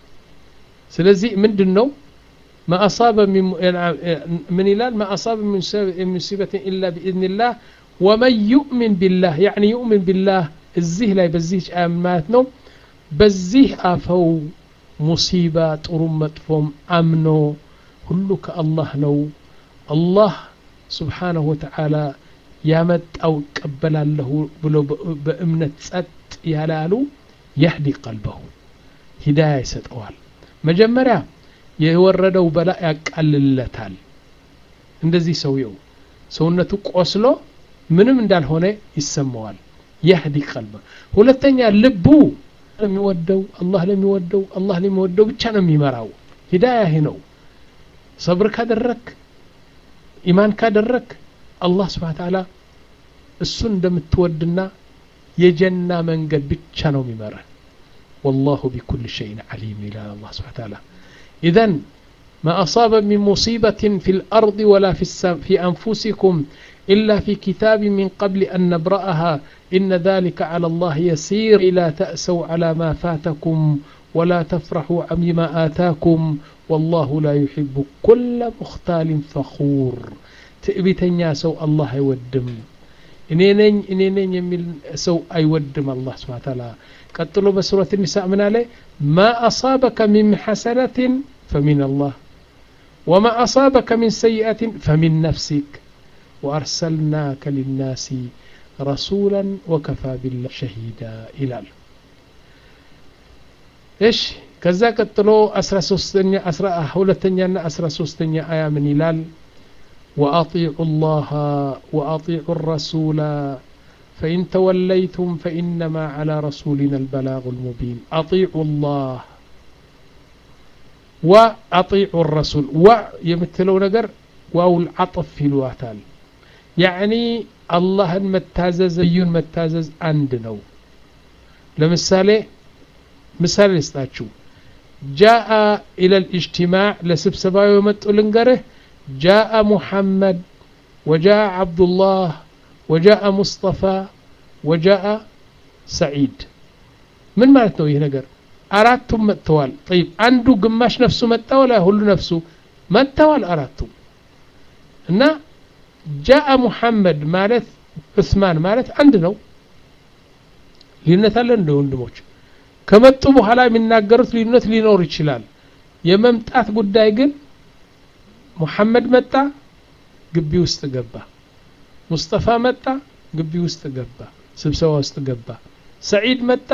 ስለዚህ ምንድን ነው ما أصاب من من إلال ما أصاب من مصيبة إلا بإذن الله ومن يؤمن بالله يعني يؤمن بالله الزيه لا بزيه آمات نو بزيه أفو مصيبة طرم مطفوم أمنو كله كالله نو الله سبحانه وتعالى ያመጣው እቀበላለሁ ብሎ በእምነት ጸጥ ያላሉ የህዲ ቀልበሁ ሂዳያ ይሰጠዋል መጀመሪያ የወረደው በላ ያቃልለታል እንደዚህ ሰውየው ሰውነቱ ቆስሎ ምንም እንዳልሆነ ይሰማዋል የህዲ ቀልበ ሁለተኛ ልቡ ለሚወደው አላህ ለሚወደው አላህ ለሚወደው ብቻ ነው የሚመራው ሂዳያ ይህ ነው ሰብር ካደረክ ኢማን ካደረክ አላህ ስብሓን ተዓላ እሱን እንደምትወድና የጀና መንገድ ብቻ ነው የሚመራ والله بكل شيء عليم إلى الله سبحانه وتعالى إذا ما أصاب من مصيبة في الأرض ولا في, السم في أنفسكم إلا في كتاب من قبل أن نبرأها إن ذلك على الله يسير إلى تأسوا على ما فاتكم ولا تفرحوا بما آتاكم والله لا يحب كل مختال فخور ትዕቢተኛ ሰው አላህ አይወድም እኔ ነኝ እኔ ነኝ የሚል ሰው አይወድም አላህ ስብሓ ታላ ቀጥሎ በሱረት ኒሳ ምን አለ ማ አሳበከ ሚን ሐሰነትን ፈሚን አላህ ወማ አሳበከ ሚን ሰይአትን ፈሚን ነፍሲክ ወአርሰልናከ ሊናሲ ረሱላን ወከፋ ቢላህ ሸሂዳ ይላል እሺ ከዛ ቀጥሎ 13ኛ 12ኛና 13ኛ አያ ምን ይላል وأطيعوا الله وأطيعوا الرسول فإن توليتم فإنما على رسولنا البلاغ المبين أطيعوا الله وأطيعوا الرسول و يمثلوا نقر واو العطف في الواتال يعني الله متازز بيون متازز عندنا لمثالي مثال يستاتشو جاء إلى الاجتماع لسبسبا يومتو لنقره جاء محمد وجاء عبد الله وجاء مصطفى وجاء سعيد من معناته ይህ ነገር አራቱም መጥተዋል طيب አንዱ ግማሽ ነፍሱ መጣ ወላ ሁሉ ነፍሱ መጥተዋል አራቱም እና ጃአ ሙሐመድ ማለት ዑስማን ማለት አንድ ነው ልዩነት አለ እንደ ወንድሞች ከመጡ በኋላ የሚናገሩት ልዩነት ሊኖር ይችላል የመምጣት ጉዳይ ግን ሙሐመድ መጣ ግቢ ውስጥ ገባ ሙስጠፋ መጣ ግቢ ውስጥ ገባ ስብሰባ ውስጥ ገባ ሰዒድ መጣ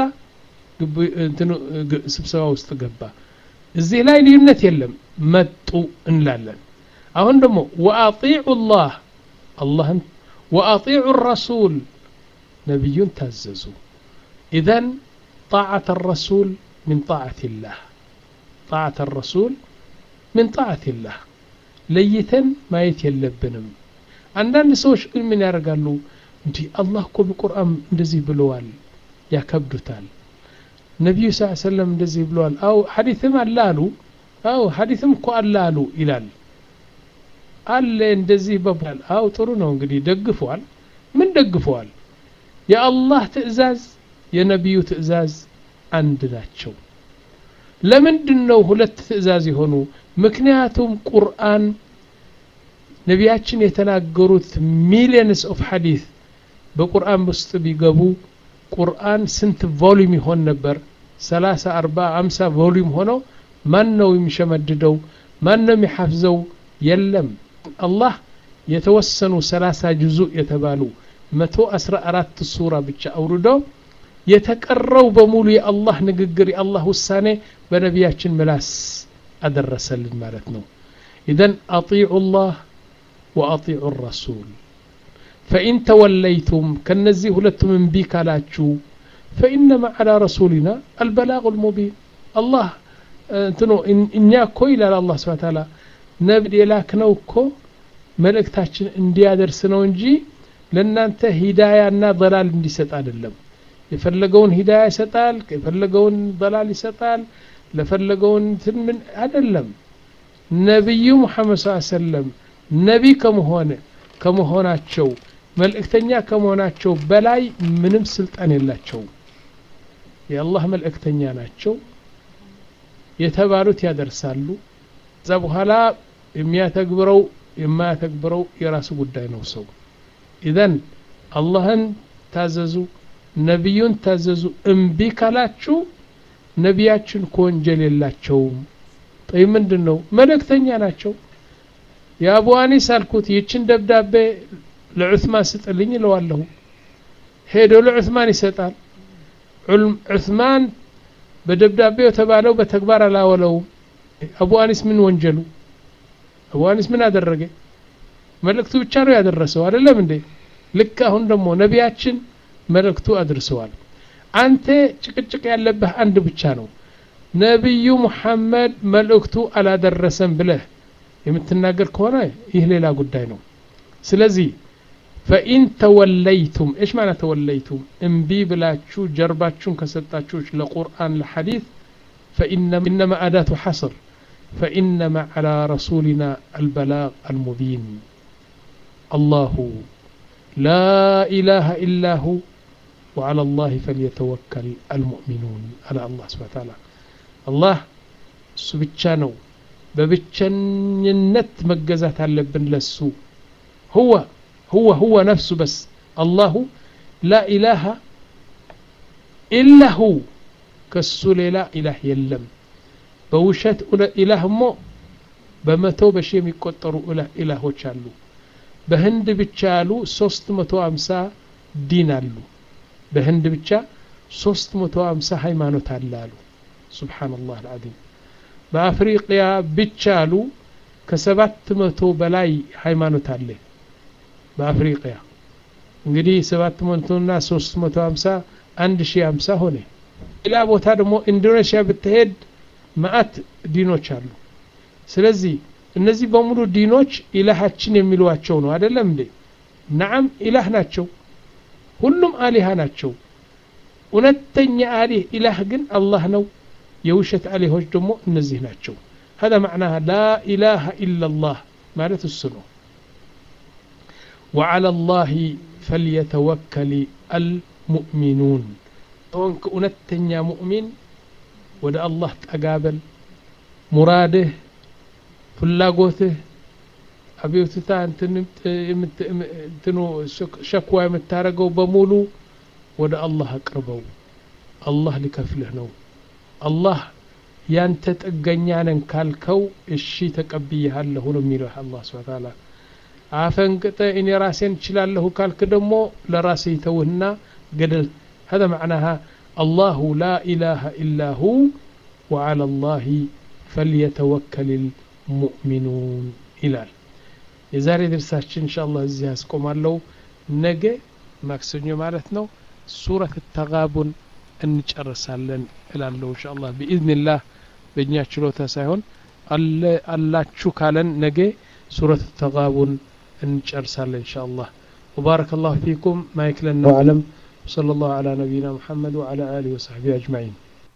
ስብሰባ ውስጥ ገባ እዚህ ላይ ልዩነት የለም መጡ እንላለን አሁን ደግሞ ወአጢዑ ላህ አላህን ወአጢዑ ረሱል ነቢዩን ታዘዙ ኢዘን طاعة الرسول من طاعة الله طاعة الرسول من طاعة الله ለይተን ማየት የለብንም አንዳንድ ሰዎች ግን ምን ያደርጋሉ እንዲህ አላህ እኮ በቁርአን እንደዚህ ብለዋል ያከብዱታል ነቢዩ ስ ሰለም እንደዚህ ብለዋል አው ሐዲትም አለ አሉ አው ሐዲትም እኮ አለ አሉ ይላል አለ እንደዚህ በባል አው ጥሩ ነው እንግዲህ ደግፈዋል ምን ደግፈዋል የአላህ ትእዛዝ የነቢዩ ትእዛዝ አንድ ናቸው ለምንድን ነው ሁለት ትእዛዝ የሆኑ ምክንያቱም ቁርአን ነቢያችን የተናገሩት ሚሊየንስ ኦፍ ሐዲት በቁርአን ውስጥ ቢገቡ ቁርአን ስንት ቮሊዩም ይሆን ነበር 30 40 50 ቮሊዩም ሆነው ማን ነው የሚሸመድደው ማን ነው የሚሐፍዘው የለም አላህ የተወሰኑ ሰላሳ ጅዙእ የተባሉ መቶ አስራ አራት ሱራ ብቻ አውርዶ የተቀረው በሙሉ የአላህ ንግግር የአላህ ውሳኔ በነቢያችን ምላስ አደረሰልን ማለት ነው ኢዘን አጢዑ ላህ ወአጢዑ ረሱል ፈኢን ተወለይቱም ከነዚህ ሁለቱም እምቢ ካላችሁ ፈኢነማ ዓላ ረሱሊና አልበላቁ ልሙቢን አላህ እንትኖ እኛ እኮ ይላል አላህ ስብሐ ተዓላ ነብይ የላክነው እኮ መልእክታችን እንዲያደርስ ነው እንጂ ለእናንተ ሂዳያና ደላል እንዲሰጥ አይደለም የፈለገውን ሂዳያ ይሰጣል የፈለገውን ደላል ይሰጣል ለፈለገውን እንትን ምን አይደለም ነቢዩ ሙሐመድ ስ ሰለም ነቢ ከመሆነ ከመሆናቸው መልእክተኛ ከመሆናቸው በላይ ምንም ስልጣን የላቸውም የአላህ መልእክተኛ ናቸው የተባሉት ያደርሳሉ እዛ በኋላ የሚያተግብረው የማያተግብረው የራሱ ጉዳይ ነው ሰው ኢዘን አላህን ታዘዙ ነቢዩን ታዘዙ እምቢ ካላችሁ ነቢያችን ከወንጀል የላቸውም ጠይ ምንድን ነው መልእክተኛ ናቸው የአቡ አኒስ አልኩት ይችን ደብዳቤ ለዑስማን ስጥልኝ እለዋለሁ ሄዶ ለዑስማን ይሰጣል ዑስማን በደብዳቤው የተባለው በተግባር አላወለውም አቡ አኒስ ምን ወንጀሉ አቡ አኒስ ምን አደረገ መልእክቱ ብቻ ነው ያደረሰው አይደለም እንዴ ልክ አሁን ደግሞ ነቢያችን መልእክቱ አድርሰዋል አንተ ጭቅጭቅ ያለብህ አንድ ብቻ ነው ነቢዩ ሙሐመድ መልእክቱ አላደረሰም ብለህ የምትናገር ከሆነ ይህ ሌላ ጉዳይ ነው ስለዚህ ፈኢን ተወለይቱም ايش معنى ተወለይቱም እምቢ ብላችሁ ጀርባችሁን ከሰጣችሁ ለቁርአን ለሐዲስ فإنما أداة حصر فإنما على رسولنا البلاغ المبين الله لا إله إلا هو وعلى الله فليتوكل المؤمنون على الله سبحانه وتعالى الله سبحانه በብቸኝነት መገዛት አለብን ለሱ هو هو هو نفسه بس الله لا إله إلا هو كسو ሌላ ኢላህ የለም በውሸት ኢላህ ሞ በመቶ በሺ የሚቆጠሩ ኢላሆች አሉ በህንድ ብቻ ያሉ 350 ዲን አሉ በህንድ ብቻ 350 ሃይማኖት አለ አሉ ሱብሓነላህ አልዓዚም በአፍሪቅያ ብቻ አሉ ከሰባት መቶ በላይ ሃይማኖት አለ በአፍሪቅያ እንግዲህ ሰባት መቶና ሶስት መቶ ሀምሳ አንድ ሺህ ሀምሳ ሆነ ሌላ ቦታ ደግሞ ኢንዶኔሽያ ብትሄድ መአት ዲኖች አሉ ስለዚህ እነዚህ በሙሉ ዲኖች ኢላሃችን የሚሏቸው ነው አይደለም እንዴ ናዓም ኢላህ ናቸው ሁሉም አሊሃ ናቸው እውነተኛ አሊህ ኢላህ ግን አላህ ነው የውሸት አሊሆች ደግሞ እነዚህ ናቸው هذا معناها لا إله إلا الله ማለት እሱ ነው وعلى الله فليتوكل المؤمنون ሆንክ እውነተኛ ሙእሚን ወደ አላህ ጠጋበል ሙራድህ ፍላጎትህ አቤቱታ እንትኑ ሸክዋ የምታደርገው በሙሉ ወደ አላህ አቅርበው አላህ ሊከፍልህ ነው አላህ ያንተ ጥገኛ ነን ካልከው እሺ ተቀብያለሁ ነው የሚለው አላህ ስብሐ ተዓላ አፈንቅጠ እኔ ራሴን እችላለሁ ካልክ ደግሞ ለራሴ ይተውህና ገደል هذا معناها الله لا إله إلا هو وعلى الله فليتوكل المؤمنون ይላል የዛሬ ድርሳችን ኢንሻአላህ እዚህ ያስቆማለሁ ነገ ማክሰኞ ማለት ነው ሱረት ተጋቡን እንጨርሳለን እላለሁ ኢንሻአላህ ቢኢዝኒላህ በእኛ ችሎታ ሳይሆን አላችሁ ካለን ነገ ሱረት ተጋቡን እንጨርሳለን ኢንሻአላህ وبارك الله فيكم ما يكلنا وعلم صلى الله على نبينا محمد وعلى آله وصحبه أجمعين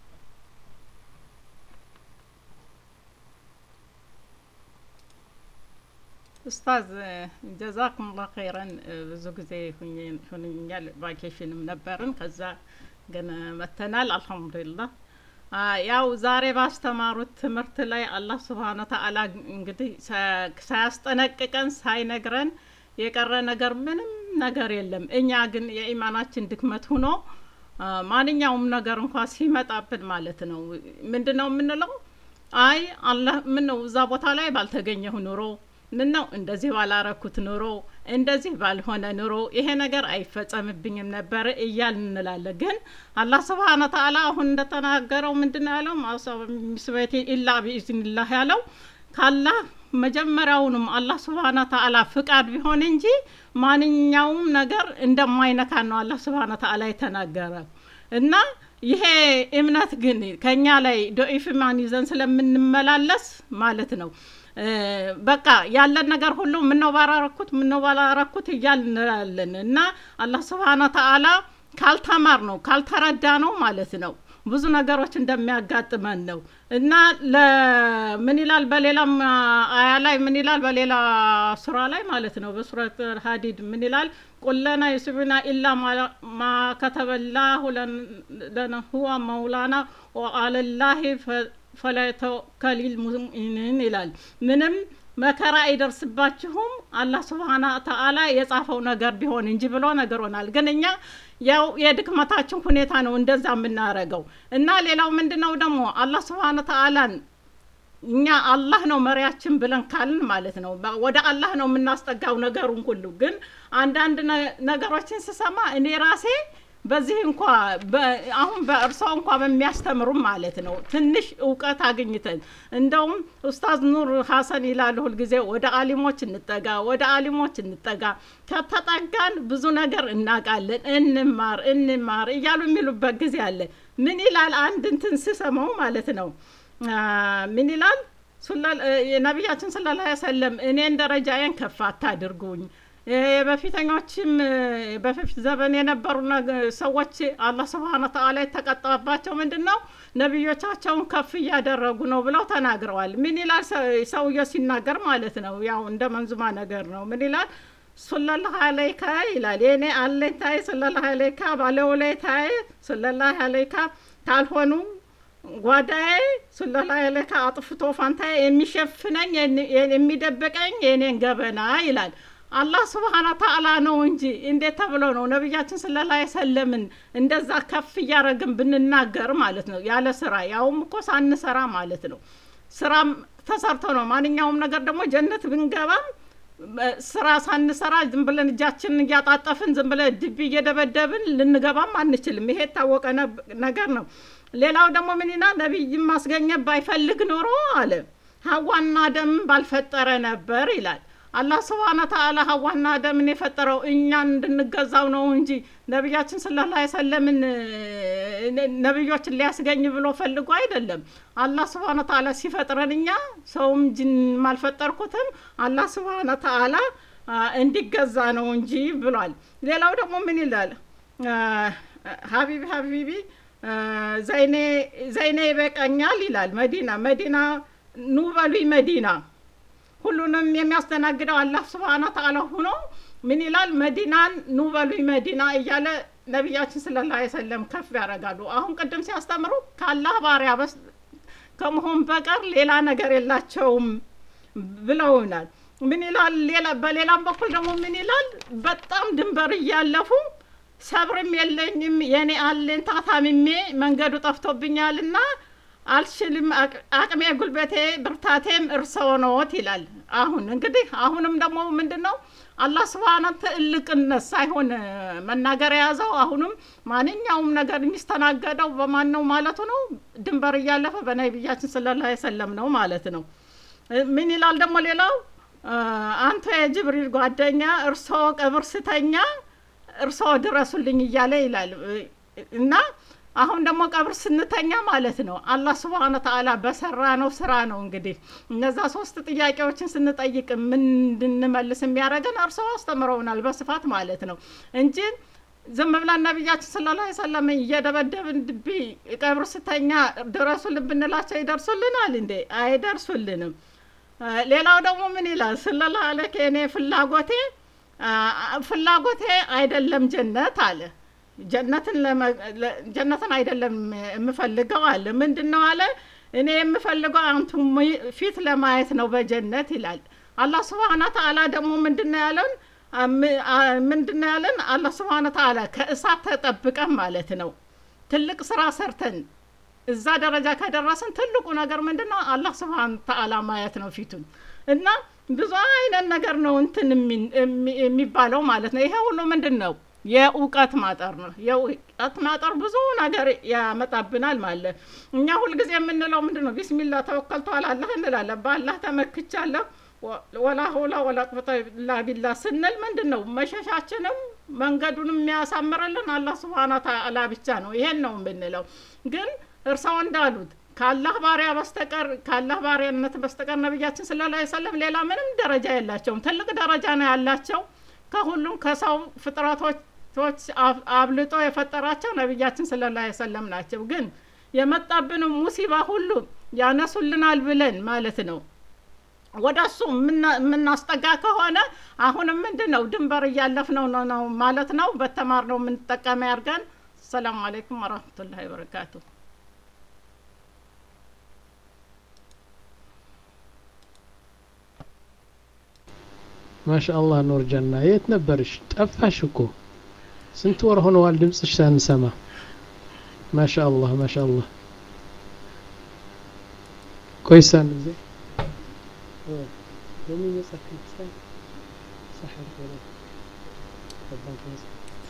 ኡስታዝ ጀዛኩም ላ ኸይረን ብዙ ጊዜ ሁኛል ቫኬሽንም ነበርን ከዛ ግን መተናል አልሐምዱሊላህ ያው ዛሬ ባስተማሩት ትምህርት ላይ አላህ ስብሓነ ተአላ እንግዲህ ሳያስጠነቅቀን ሳይነግረን የቀረ ነገር ምንም ነገር የለም እኛ ግን የኢማናችን ድክመት ሁኖ ማንኛውም ነገር እንኳ ሲመጣብን ማለት ነው ምንድን ነው የምንለው አይ አላህ ምን ነው እዛ ቦታ ላይ ባልተገኘሁ ኑሮ ምን ነው እንደዚህ ባላረኩት ኑሮ እንደዚህ ባልሆነ ኑሮ ይሄ ነገር አይፈጸምብኝም ነበር እያል እንላለን። ግን አላህ ስብሓነ ተዓላ አሁን እንደተናገረው ምንድን ነው ያለው? ሚስበቴ ኢላ ቢኢዝኒላህ ያለው ካላህ መጀመሪያውንም አላህ ስብሓነ ተዓላ ፍቃድ ቢሆን እንጂ ማንኛውም ነገር እንደማይነካ ነው አላህ ስብሓነ ተዓላ የተናገረ እና ይሄ እምነት ግን ከኛ ላይ ዶኢፍ ማን ይዘን ስለምንመላለስ ማለት ነው በቃ ያለን ነገር ሁሉ ምነው ባላረኩት ምነው ባላረኩት እያል እንላለን እና አላህ ስብሓነ ተዓላ ካልተማር ነው ካልተረዳ ነው ማለት ነው ብዙ ነገሮች እንደሚያጋጥመን ነው እና ምን ይላል በሌላም አያ ላይ ምን ይላል በሌላ ሱራ ላይ ማለት ነው በሱረት ሀዲድ ምን ይላል ቁለና ዩስቢና ኢላ ማ ከተበላሁ ለነ ሁዋ መውላና ወአለላሂ ፈለተወከሊል ሙእሚኒን ይላል ምንም መከራ አይደርስባችሁም አላህ ስብሓና ተዓላ የጻፈው ነገር ቢሆን እንጂ ብሎ ነገሮናል። ግን እኛ ያው የድክመታችን ሁኔታ ነው እንደዛ የምናረገው እና ሌላው ምንድን ነው ደግሞ አላህ ስብሓነ ተዓላን እኛ አላህ ነው መሪያችን ብለን ካልን ማለት ነው ወደ አላህ ነው የምናስጠጋው ነገሩን ሁሉ። ግን አንዳንድ ነገሮችን ስሰማ እኔ ራሴ በዚህ እንኳ አሁን በእርሷ እንኳ በሚያስተምሩም ማለት ነው ትንሽ እውቀት አግኝተን እንደውም ኡስታዝ ኑር ሀሰን ይላሉ ሁልጊዜ ወደ አሊሞች እንጠጋ፣ ወደ አሊሞች እንጠጋ፣ ከተጠጋን ብዙ ነገር እናውቃለን፣ እንማር እንማር እያሉ የሚሉበት ጊዜ አለ። ምን ይላል አንድ እንትን ስሰማው ማለት ነው ምን ይላል ነቢያችን ሰለላሁ ዐለይሂ ወሰለም እኔን ደረጃዬን ከፍ አታድርጉኝ በፊተኞችም በፊት ዘመን የነበሩ ሰዎች አላህ ስብሓነ ተዓላ የተቀጣባቸው ምንድን ነው? ነቢዮቻቸውን ከፍ እያደረጉ ነው ብለው ተናግረዋል። ምን ይላል ሰውየው ሲናገር ማለት ነው። ያው እንደ መንዙማ ነገር ነው። ምን ይላል? ሱለላሁ አለይካ ይላል። የኔ አለኝታዬ ሱለላሁ አለይካ ባለውለታዬ ሱለላሁ አለይካ ካልሆኑ ጓዳዬ ሱለላሁ አለይካ አጥፍቶ ፋንታዬ የሚሸፍነኝ የሚደብቀኝ የኔን ገበና ይላል። አላህ ስብሓነ ተዓላ ነው እንጂ እንዴት ተብሎ ነው ነቢያችን ሰለላሁ ዐለይሂ ወሰለምን እንደዛ ከፍ እያደረግን ብንናገር ማለት ነው ያለ ስራ ያውም እኮ ሳንሰራ ማለት ነው። ስራም ተሰርቶ ነው ማንኛውም ነገር ደግሞ ጀነት ብንገባም ስራ ሳንሰራ ዝም ብለን እጃችንን እያጣጠፍን ዝም ብለን ድቢ እየደበደብን ልንገባም አንችልም። ይሄ የታወቀ ነገር ነው። ሌላው ደግሞ ምን ይላል? ነቢይም ማስገኘት ባይፈልግ ኖሮ አለ ሀዋና አደምን ባልፈጠረ ነበር ይላል። አላህ ስብሓነ ተዓላ ሀዋና አደምን የፈጠረው እኛን እንድንገዛው ነው እንጂ ነቢያችን ሰለላሁ ዐለይሂ ወሰለምን ነቢዮችን ሊያስገኝ ብሎ ፈልጎ አይደለም። አላህ ስብሓነ ተዓላ ሲፈጥረን እኛ ሰውም ጅንም አልፈጠርኩትም አላህ ስብሓነ ተዓላ እንዲገዛ ነው እንጂ ብሏል። ሌላው ደግሞ ምን ይላል? ሀቢቢ ሀቢቢ ዘይኔ ይበቃኛል ይላል። መዲና መዲና ኑ በሉኝ መዲና ሁሉንም የሚያስተናግደው አላህ ስብሓነ ተዓላ ሆኖ ምን ይላል? መዲናን ኑ በሉኝ መዲና እያለ ነቢያችን ሰለላሁ ዐለይሂ ወሰለም ከፍ ያደርጋሉ። አሁን ቅድም ሲያስተምሩ ከአላህ ባሪያ በስ ከመሆን በቀር ሌላ ነገር የላቸውም ብለውናል። ምን ይላል? ሌላ በሌላም በኩል ደግሞ ምን ይላል? በጣም ድንበር እያለፉ ሰብርም የለኝም የኔ አለኝታ ታምሜ መንገዱ ጠፍቶብኛልና አልችልም፣ አቅሜ፣ ጉልበቴ፣ ብርታቴም እርስዎ ነዎት ይላል። አሁን እንግዲህ አሁንም ደግሞ ምንድን ነው አላህ ስብሓነ ትልቅነት ሳይሆን መናገር የያዘው አሁንም ማንኛውም ነገር የሚስተናገደው በማን ነው ማለቱ ነው። ድንበር እያለፈ በነቢያችን ሰለላሁ ዐለይሂ ወሰለም ነው ማለት ነው። ምን ይላል ደግሞ ሌላው አንተ የጅብሪል ጓደኛ እርስዎ ቀብር ስተኛ እርስዎ ድረሱልኝ እያለ ይላል እና አሁን ደግሞ ቀብር ስንተኛ ማለት ነው አላህ ስብሓነ ተዓላ በሰራ ነው ስራ ነው እንግዲህ እነዛ ሶስት ጥያቄዎችን ስንጠይቅ ምን እንድንመልስ የሚያደርገን እርስዎ አስተምረውናል በስፋት ማለት ነው እንጂ ዝም ብለን ነቢያችን ሰለላሁ ዐለይሂ ወሰለም እየደበደብን ድቢ ቀብር ስተኛ ድረሱልን ብንላቸው ይደርሱልናል እንዴ? አይደርሱልንም። ሌላው ደግሞ ምን ይላል? ሰለላሁ ዐለይሂ እኔ ፍላጎቴ ፍላጎቴ አይደለም ጀነት አለ ጀነትን ጀነትን አይደለም የምፈልገው አለ። ምንድን ነው አለ? እኔ የምፈልገው አንቱ ፊት ለማየት ነው በጀነት ይላል። አላህ ስብሓነ ተዓላ ደግሞ ምንድን ነው ያለን? ምንድን ነው ያለን? አላህ ስብሓነ ተዓላ ከእሳት ተጠብቀን ማለት ነው ትልቅ ስራ ሰርተን እዛ ደረጃ ከደረስን ትልቁ ነገር ምንድን ነው? አላህ ስብሓን ተዓላ ማየት ነው ፊቱን እና ብዙ አይነት ነገር ነው እንትን የሚ- የሚ- የሚባለው ማለት ነው። ይሄ ሁሉ ምንድን ነው? የእውቀት ማጠር ነው። የእውቀት ማጠር ብዙ ነገር ያመጣብናል ማለት እኛ ሁልጊዜ የምንለው ምንድን ነው? ቢስሚላ ተወከልቱ አላህ እንላለን። በአላህ ተመክቻለሁ ወ- ወላ ሆላ ወላ ቁወተ ኢላ ቢላህ ስንል ምንድን ነው መሸሻችንም መንገዱንም የሚያሳምርልን አላህ ስብሓነ ተዓላ ብቻ ነው። ይሄን ነው የምንለው። ግን እርሰው እንዳሉት ከአላህ ባሪያ በስተቀር ከአላህ ባሪያነት በስተቀር ነቢያችን ሰለላሁ ዐለይሂ ወሰለም ሌላ ምንም ደረጃ የላቸውም። ትልቅ ደረጃ ነው ያላቸው። ከሁሉም ከሰው ፍጥረቶች አብ- አብልጦ የፈጠራቸው ነቢያችን ሰለላሁ ዐለይሂ ወሰለም ናቸው። ግን የመጣብንም ሙሲባ ሁሉ ያነሱልናል ብለን ማለት ነው ወደ እሱ የምና- የምናስጠጋ ከሆነ አሁንም ምንድን ነው ድንበር እያለፍነው ነው ነው ማለት ነው። በተማርነው የምንጠቀመ ያድርገን። ሰላም አለይኩም ወረህመቱላሂ ወበረካቱ። ማሻአላህ ኑር ጀና የት ነበርሽ? ጠፋሽ እኮ ስንት ወር ሆነዋል ድምፅሽ ሳንሰማ። ማሻአላህ ማሻአላህ። ቆይሳን ጊዜ لمين يسأل في الإسلام صح ولا تفضل كويس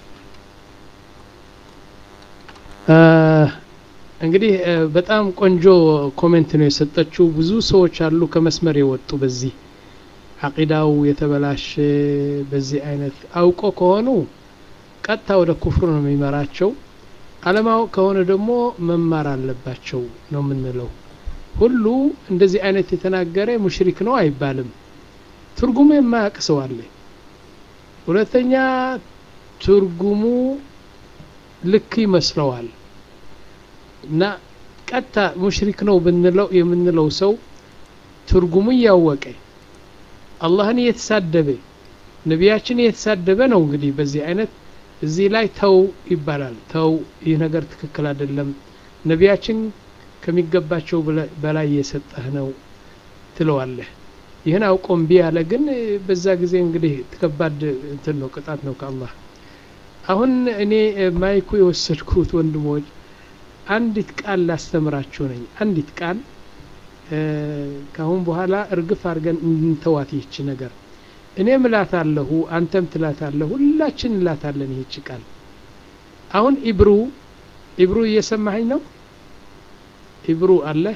እንግዲህ እ፣ በጣም ቆንጆ ኮሜንት ነው የሰጠችው። ብዙ ሰዎች አሉ ከመስመር የወጡ በዚህ አቂዳው የተበላሸ በዚህ አይነት አውቆ ከሆኑ ቀጥታ ወደ ኩፍሩ ነው የሚመራቸው። አለማወቅ ከሆነ ደግሞ መማር አለባቸው ነው የምንለው። ሁሉ እንደዚህ አይነት የተናገረ ሙሽሪክ ነው አይባልም። ትርጉሙ የማያውቅ ሰው አለ። ሁለተኛ ትርጉሙ ልክ ይመስለዋል እና ቀጥታ ሙሽሪክ ነው ብንለው የምንለው ሰው ትርጉሙ እያወቀ አላህን እየተሳደበ ነቢያችን እየተሳደበ ነው። እንግዲህ በዚህ አይነት እዚህ ላይ ተው ይባላል። ተው ይህ ነገር ትክክል አይደለም፣ ነቢያችን ከሚገባቸው በላ- በላይ እየሰጠህ ነው ትለዋለህ። ይህን አውቆ እምቢ ያለ ግን እ፣ በዛ ጊዜ እንግዲህ ከባድ እንትን ነው፣ ቅጣት ነው ከአላህ። አሁን እኔ እ፣ ማይኩ የወሰድኩት ወንድሞች አንዲት ቃል ላስተምራችሁ ነኝ። አንዲት ቃል እ፣ ከአሁን በኋላ እርግፍ አድርገን እንተዋት ይህች ነገር። እኔም እላታለሁ፣ አንተም ትላታለህ፣ ሁላችን እንላታለን ይህች ቃል። አሁን ኢብሩ ኢብሩ እየሰማኸኝ ነው? ኢብሩ አለ?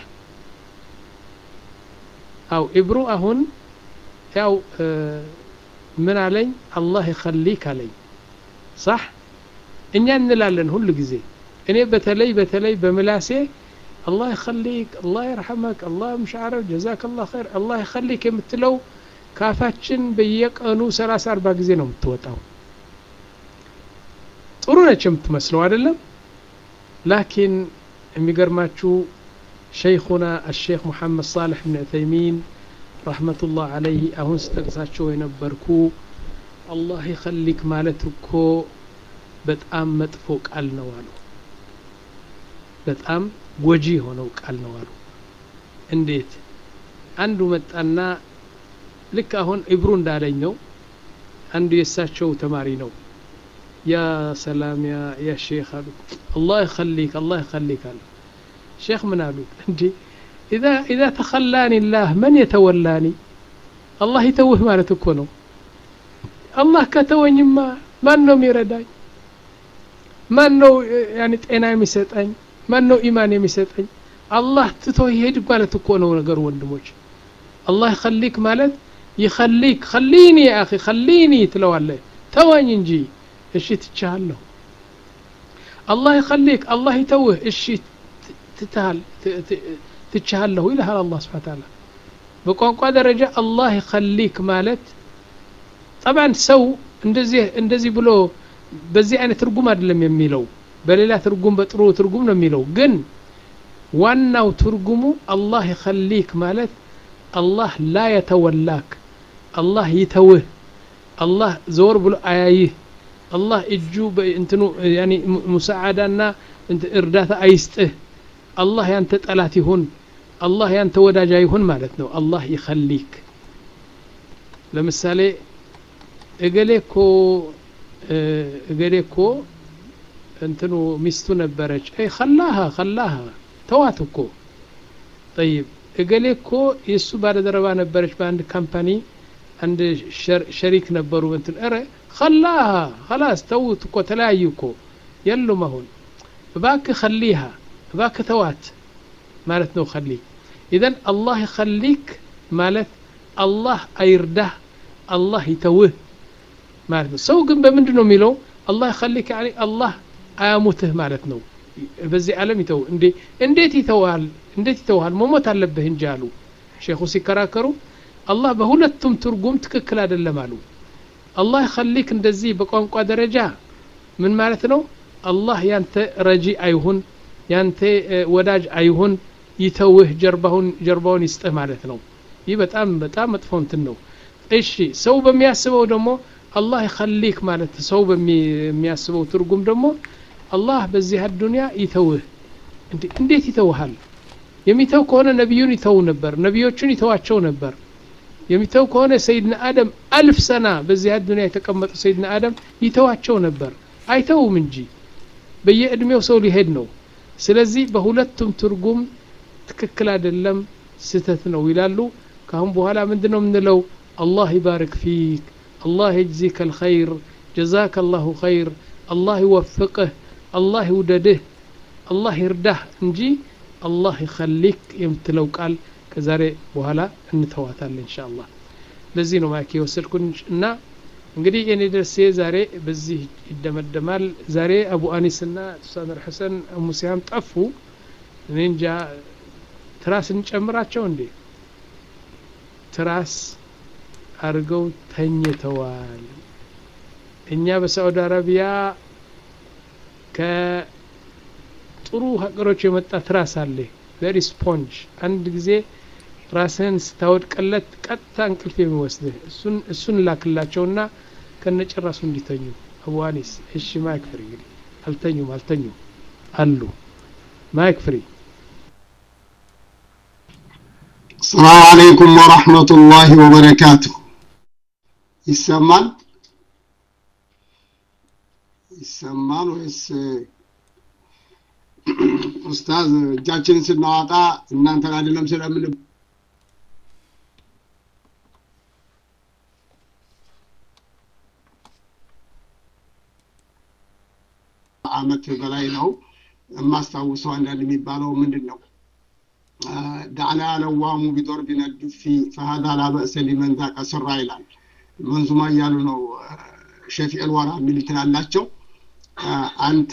አው ኢብሩ አሁን ያው እ፣ ምን አለኝ? አላህ ይኸሊክ አለኝ። ሳህ እኛ እንላለን ሁሉ ጊዜ እኔ በተለይ በተለይ በምላሴ አላህ ይኸሊክ፣ አላህ ይርሐመክ፣ አላህ ምሻዕረ ጀዛክ አላህ ኸይር፣ አላህ ይኸሊክ የምትለው ካፋችን በየቀኑ ሰላሳ አርባ ጊዜ ነው የምትወጣው። ጥሩ ነች የምትመስለው አይደለም? ላኪን የሚገርማችሁ ሸይኹና አሼክ ሙሐመድ ሳልሕ ብን ዑተይሚን ረሕመቱላህ አለይህ አሁን ስጠቅሳቸው የነበርኩ አላህ ይኸሊክ ማለት እኮ በጣም መጥፎ ቃል ነው አሉ። በጣም ጎጂ የሆነው ቃል ነው አሉ። እንዴት? አንዱ መጣና ልክ አሁን ኢብሩ እንዳለኝ ነው። አንዱ የእሳቸው ተማሪ ነው። ያ ሰላም ያ ያ ሼክ አሉ። አላህ ይኸሊክ አላህ ይኸሊክ አሉ። ሼክ ምን አሉ? እንዲ ኢዛ ኢዛ ተኸላኒ ላህ መን የተወላኒ አላህ ይተውህ ማለት እኮ ነው። አላህ ከተወኝማ ማን ነው የሚረዳኝ? ማን ነው እ፣ ያኒ ጤና የሚሰጠኝ? ማን ነው ኢማን የሚሰጠኝ? አላህ ትቶ ይሄድ ማለት እኮ ነው ነገሩ ወንድሞች። አላህ ይኸሊክ ማለት ይኸሊክ ኸሊኒ ያ አኺ ኸሊኒ ትለዋለህ። ተወኝ እንጂ እሺ ትቻለሁ። አላህ ይኸሊክ አላህ ይተውህ እሺ ት- ትተሃል ት- ት- ትቻለሁ ይልሃል አላህ ስብሐ ተዓላ። በቋንቋ ደረጃ አላህ ይኸሊክ ማለት ጠብዓን ሰው እንደዚህ እንደዚህ ብሎ በዚህ አይነት ትርጉም አይደለም የሚለው፣ በሌላ ትርጉም በጥሩ ትርጉም ነው የሚለው። ግን ዋናው ትርጉሙ አላህ ይኸሊክ ማለት አላህ ላ የተወላክ አላህ ይተውህ፣ አላህ ዘወር ብሎ አያይህ፣ አላህ እጁ እንትኑ ያኒ ሙሰዓዳና እንት- እርዳታ አይስጥህ፣ አላህ ያንተ ጠላት ይሁን፣ አላህ ያንተ ወዳጅ ይሁን ማለት ነው። አላህ ይኸሊክ ለምሳሌ እገሌ እኮ እ፣ እገሌ እኮ እንትኑ ሚስቱ ነበረች። አይ ኸላሃ ኸላሃ ተዋት እኮ ጠይብ እገሌ እኮ የእሱ ባለደረባ ነበረች በአንድ ካምፓኒ አንድ ሸሪክ ነበሩ እንትን ኧረ ከላሃ ከላስ ተውት እኮ ተለያዩ እኮ የሉም አሁን እባክህ ከሊሃ እባክህ ተዋት ማለት ነው ከሊ ኢዘን አላህ ይኸሊክ ማለት አላህ አይርዳህ አላህ ይተውህ ማለት ነው ሰው ግን በምንድን ነው የሚለው አላህ ይኸሊክ ያኒ አላህ አያሙትህ ማለት ነው በዚህ ዓለም ይተው እንዴ እንዴት ይተውሃል እንዴት ይተውሃል መሞት አለብህ እንጂ አሉ ሼኹ ሲከራከሩ አላህ በሁለቱም ትርጉም ትክክል አይደለም አሉ አላህ ይኸሊክ እንደዚህ በቋንቋ ደረጃ ምን ማለት ነው አላህ ያንተ ረጂ አይሁን ያንተ ወዳጅ አይሁን ይተውህ ጀርባውን ጀርባውን ይስጥህ ማለት ነው ይህ በጣም በጣም መጥፎ እንትን ነው እሺ ሰው በሚያስበው ደግሞ አላህ ይኸሊክ ማለት ሰው በሚያስበው ትርጉም ደግሞ አላህ በዚህ አዱንያ ይተውህ እንዴት ይተውሃል የሚተው ከሆነ ነቢዩን ይተው ነበር ነቢዮቹን ይተዋቸው ነበር የሚተው ከሆነ ሰይድና አደም አልፍ ሰና በዚህ አዱንያ የተቀመጡ ሰይድና አደም ይተዋቸው ነበር አይተውም እንጂ በየእድሜው ሰው ሊሄድ ነው ስለዚህ በሁለቱም ትርጉም ትክክል አይደለም ስተት ነው ይላሉ ካሁን በኋላ ምንድን ነው የምንለው አላህ ይባርክ ፊክ አላህ የጅዚከ ልኸይር ጀዛከ አላሁ ኸይር አላህ ይወፍቅህ አላህ ይውደድህ አላህ ይርዳህ እንጂ አላህ ይኸሊክ የምትለው ቃል ከዛሬ በኋላ እንተዋታለን እንሻ አላህ ለዚህ ነው ማይክ የወሰድኩን እና እንግዲህ የኔ ደርሴ ዛሬ በዚህ ይደመደማል ዛሬ አቡ አኒስ ና ኡስታዝ ሐሰን ሙሲያም ጠፉ እኔ እንጃ ትራስ እንጨምራቸው እንዴ ትራስ አድርገው ተኝተዋል እኛ በሳዑዲ አረቢያ ከጥሩ ሀገሮች የመጣ ትራስ አለ ቨሪ ስፖንጅ አንድ ጊዜ ራስህን ስታወድቀለት ቀጥታ እንቅልፍ የሚወስድህ እሱን እሱን ላክላቸውና ከነጭራሱ እንዲተኙ አቡ አኒስ እሺ ማይክ ፍሪ እንግዲህ አልተኙም አልተኙም አሉ ማይክ ፍሪ السلام عليكم ورحمة الله وبركاته ይሰማል ይሰማል ወይስ ኡስታዝ እጃችንን ስናወጣ እናንተን አይደለም ስለምን አመት በላይ ነው የማስታውሰው አንዳንድ የሚባለው ምንድን ነው ዳዕና ለዋሙ ቢዶር ቢነዱፊ ፈሀዳ ላበእሰ ሊመን ዛቀ ስራ ይላል መንዙማ እያሉ ነው ሸፊዕ ልወራ የሚል ትላላቸው አንተ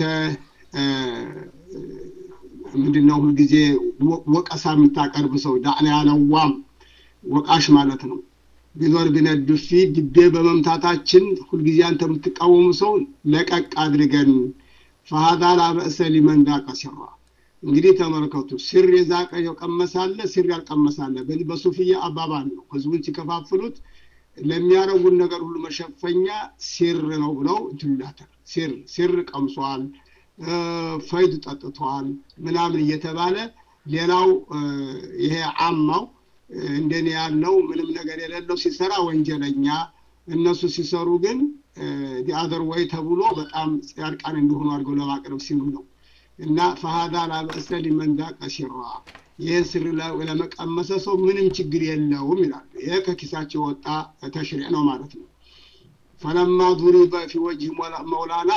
ምንድነው ሁልጊዜ ወቀሳ የምታቀርብ ሰው ዳዕና ያለዋም ወቃሽ ማለት ነው ቢዞር ቢነዱፊ ድቤ በመምታታችን ሁልጊዜ አንተ የምትቃወሙ ሰው ለቀቅ አድርገን ፈሀዳ ላበእሰ ሊመን ዛቀ ሲራ እንግዲህ ተመልከቱ ስር የዛቀ የቀመሳለ ስር ያልቀመሳለ በዚህ በሱፍያ አባባል ነው ህዝቡን ሲከፋፍሉት ለሚያረጉን ነገር ሁሉ መሸፈኛ ሲር ነው ብለው ትሉላታል ሲር ሲር ቀምሷል ፈይድ ጠጥቷል ምናምን እየተባለ ሌላው ይሄ አማው እንደኔ ያለው ምንም ነገር የሌለው ሲሰራ ወንጀለኛ እነሱ ሲሰሩ ግን ዲአዘር ወይ ተብሎ በጣም ጻድቃን እንደሆኑ አድርገው ለማቅረብ ሲሉ ነው እና ፈሃዳ ላበእሰ ሊመን ዛቀ ሲራ ይህን ስር ለመቀመሰ ሰው ምንም ችግር የለውም ይላሉ ይሄ ከኪሳቸው የወጣ ተሽሪዕ ነው ማለት ነው ፈለማ ዱሪበ ፊ ወጅህ መውላና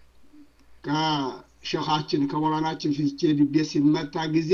ከሸኻችን ከመውላናችን ፊት ልቤ ሲመታ ጊዜ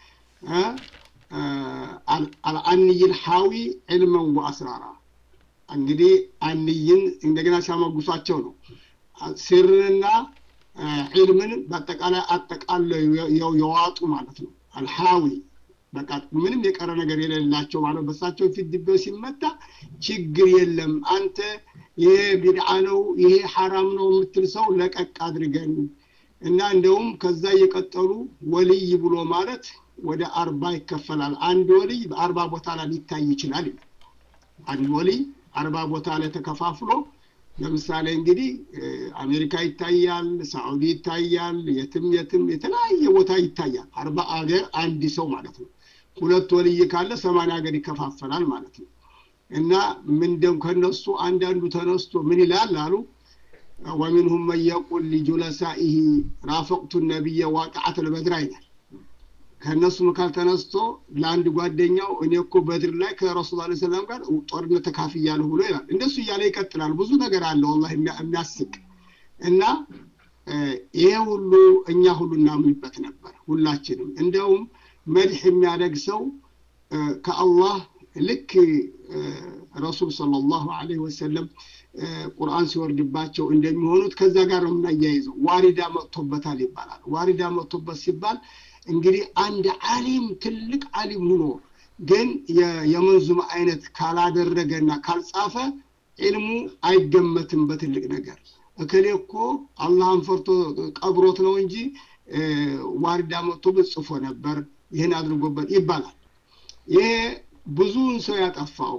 አልአንይል ሐዊ ዕልመን ወአስራራ እንግዲህ አንይን እንደገና ሲያመጉሷቸው ነው ስርንና ዒልምን በአጠቃላይ አጠቃለው የዋጡ ማለት ነው አልሐዊ በቃ ምንም የቀረ ነገር የሌላቸው ማለት በሳቸው ፊት ድቤው ሲመታ ችግር የለም አንተ ይሄ ቢድዓ ነው ይሄ ሐራም ነው የምትል ሰው ለቀቅ አድርገን እና እንደውም ከዛ እየቀጠሉ ወልይ ብሎ ማለት ወደ አርባ ይከፈላል አንድ ወልይ በአርባ ቦታ ላይ ሊታይ ይችላል አንድ ወልይ አርባ ቦታ ላይ ተከፋፍሎ ለምሳሌ እንግዲህ አሜሪካ ይታያል ሳዑዲ ይታያል የትም የትም የተለያየ ቦታ ይታያል አርባ አገር አንድ ሰው ማለት ነው ሁለት ወልይ ካለ ሰማንያ ሀገር ይከፋፈላል ማለት ነው እና ምንደም ከነሱ አንዳንዱ ተነስቶ ምን ይላል አሉ ወሚንሁም መን የቁል ሊጁለሳኢህ ራፈቅቱ ነቢየ ዋቅዓት ልበድራ ይላል ከእነሱ መካከል ተነስቶ ለአንድ ጓደኛው እኔ እኮ በድር ላይ ከረሱል ላ ሰላም ጋር ጦርነት ተካፍያለሁ ብሎ ይላል እንደሱ እያለ ይቀጥላል ብዙ ነገር አለ ወላ የሚያስቅ እና ይሄ ሁሉ እኛ ሁሉ እናምንበት ነበር ሁላችንም እንደውም መድሕ የሚያደግ ሰው ከአላህ ልክ ረሱል صለ ላሁ ለ ወሰለም ቁርአን ሲወርድባቸው እንደሚሆኑት ከዛ ጋር ነው የምናያይዘው ዋሪዳ መጥቶበታል ይባላል ዋሪዳ መጥቶበት ሲባል እንግዲህ አንድ አሊም ትልቅ አሊም ሁኖ ግን የመንዙም አይነት ካላደረገና ካልጻፈ ዒልሙ አይገመትም በትልቅ ነገር እከሌ እኮ አላህን ፈርቶ ቀብሮት ነው እንጂ ዋሪዳ መጥቶበት ጽፎ ነበር ይህን አድርጎበት ይባላል ይሄ ብዙውን ሰው ያጠፋው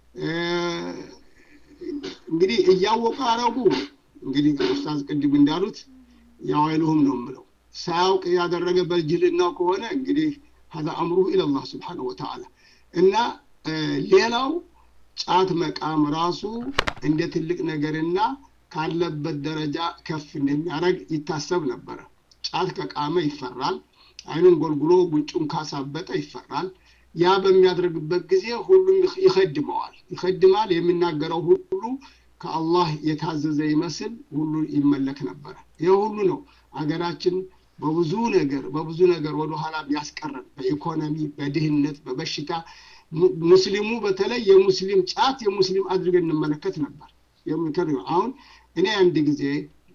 እንግዲህ እያወቁ አረጉ እንግዲህ ኡስታዝ ቅድም እንዳሉት ያዋይልሁም ነው የምለው ሳያውቅ ያደረገ በጅልናው ከሆነ እንግዲህ ሀዛ አምሩሁ ኢለላህ ስብሓነሁ ወተዓላ እና ሌላው ጫት መቃም ራሱ እንደ ትልቅ ነገርና ካለበት ደረጃ ከፍ እንደሚያደርግ ይታሰብ ነበረ ጫት ከቃመ ይፈራል አይኑን ጎልጉሎ ጉንጩን ካሳበጠ ይፈራል ያ በሚያደርግበት ጊዜ ሁሉም ይኸድመዋል ይኸድማል የሚናገረው ሁሉ ከአላህ የታዘዘ ይመስል ሁሉ ይመለክ ነበረ ይህ ሁሉ ነው አገራችን በብዙ ነገር በብዙ ነገር ወደ ኋላ ያስቀረን በኢኮኖሚ በድህነት በበሽታ ሙስሊሙ በተለይ የሙስሊም ጫት የሙስሊም አድርገን እንመለከት ነበር የሚከር አሁን እኔ አንድ ጊዜ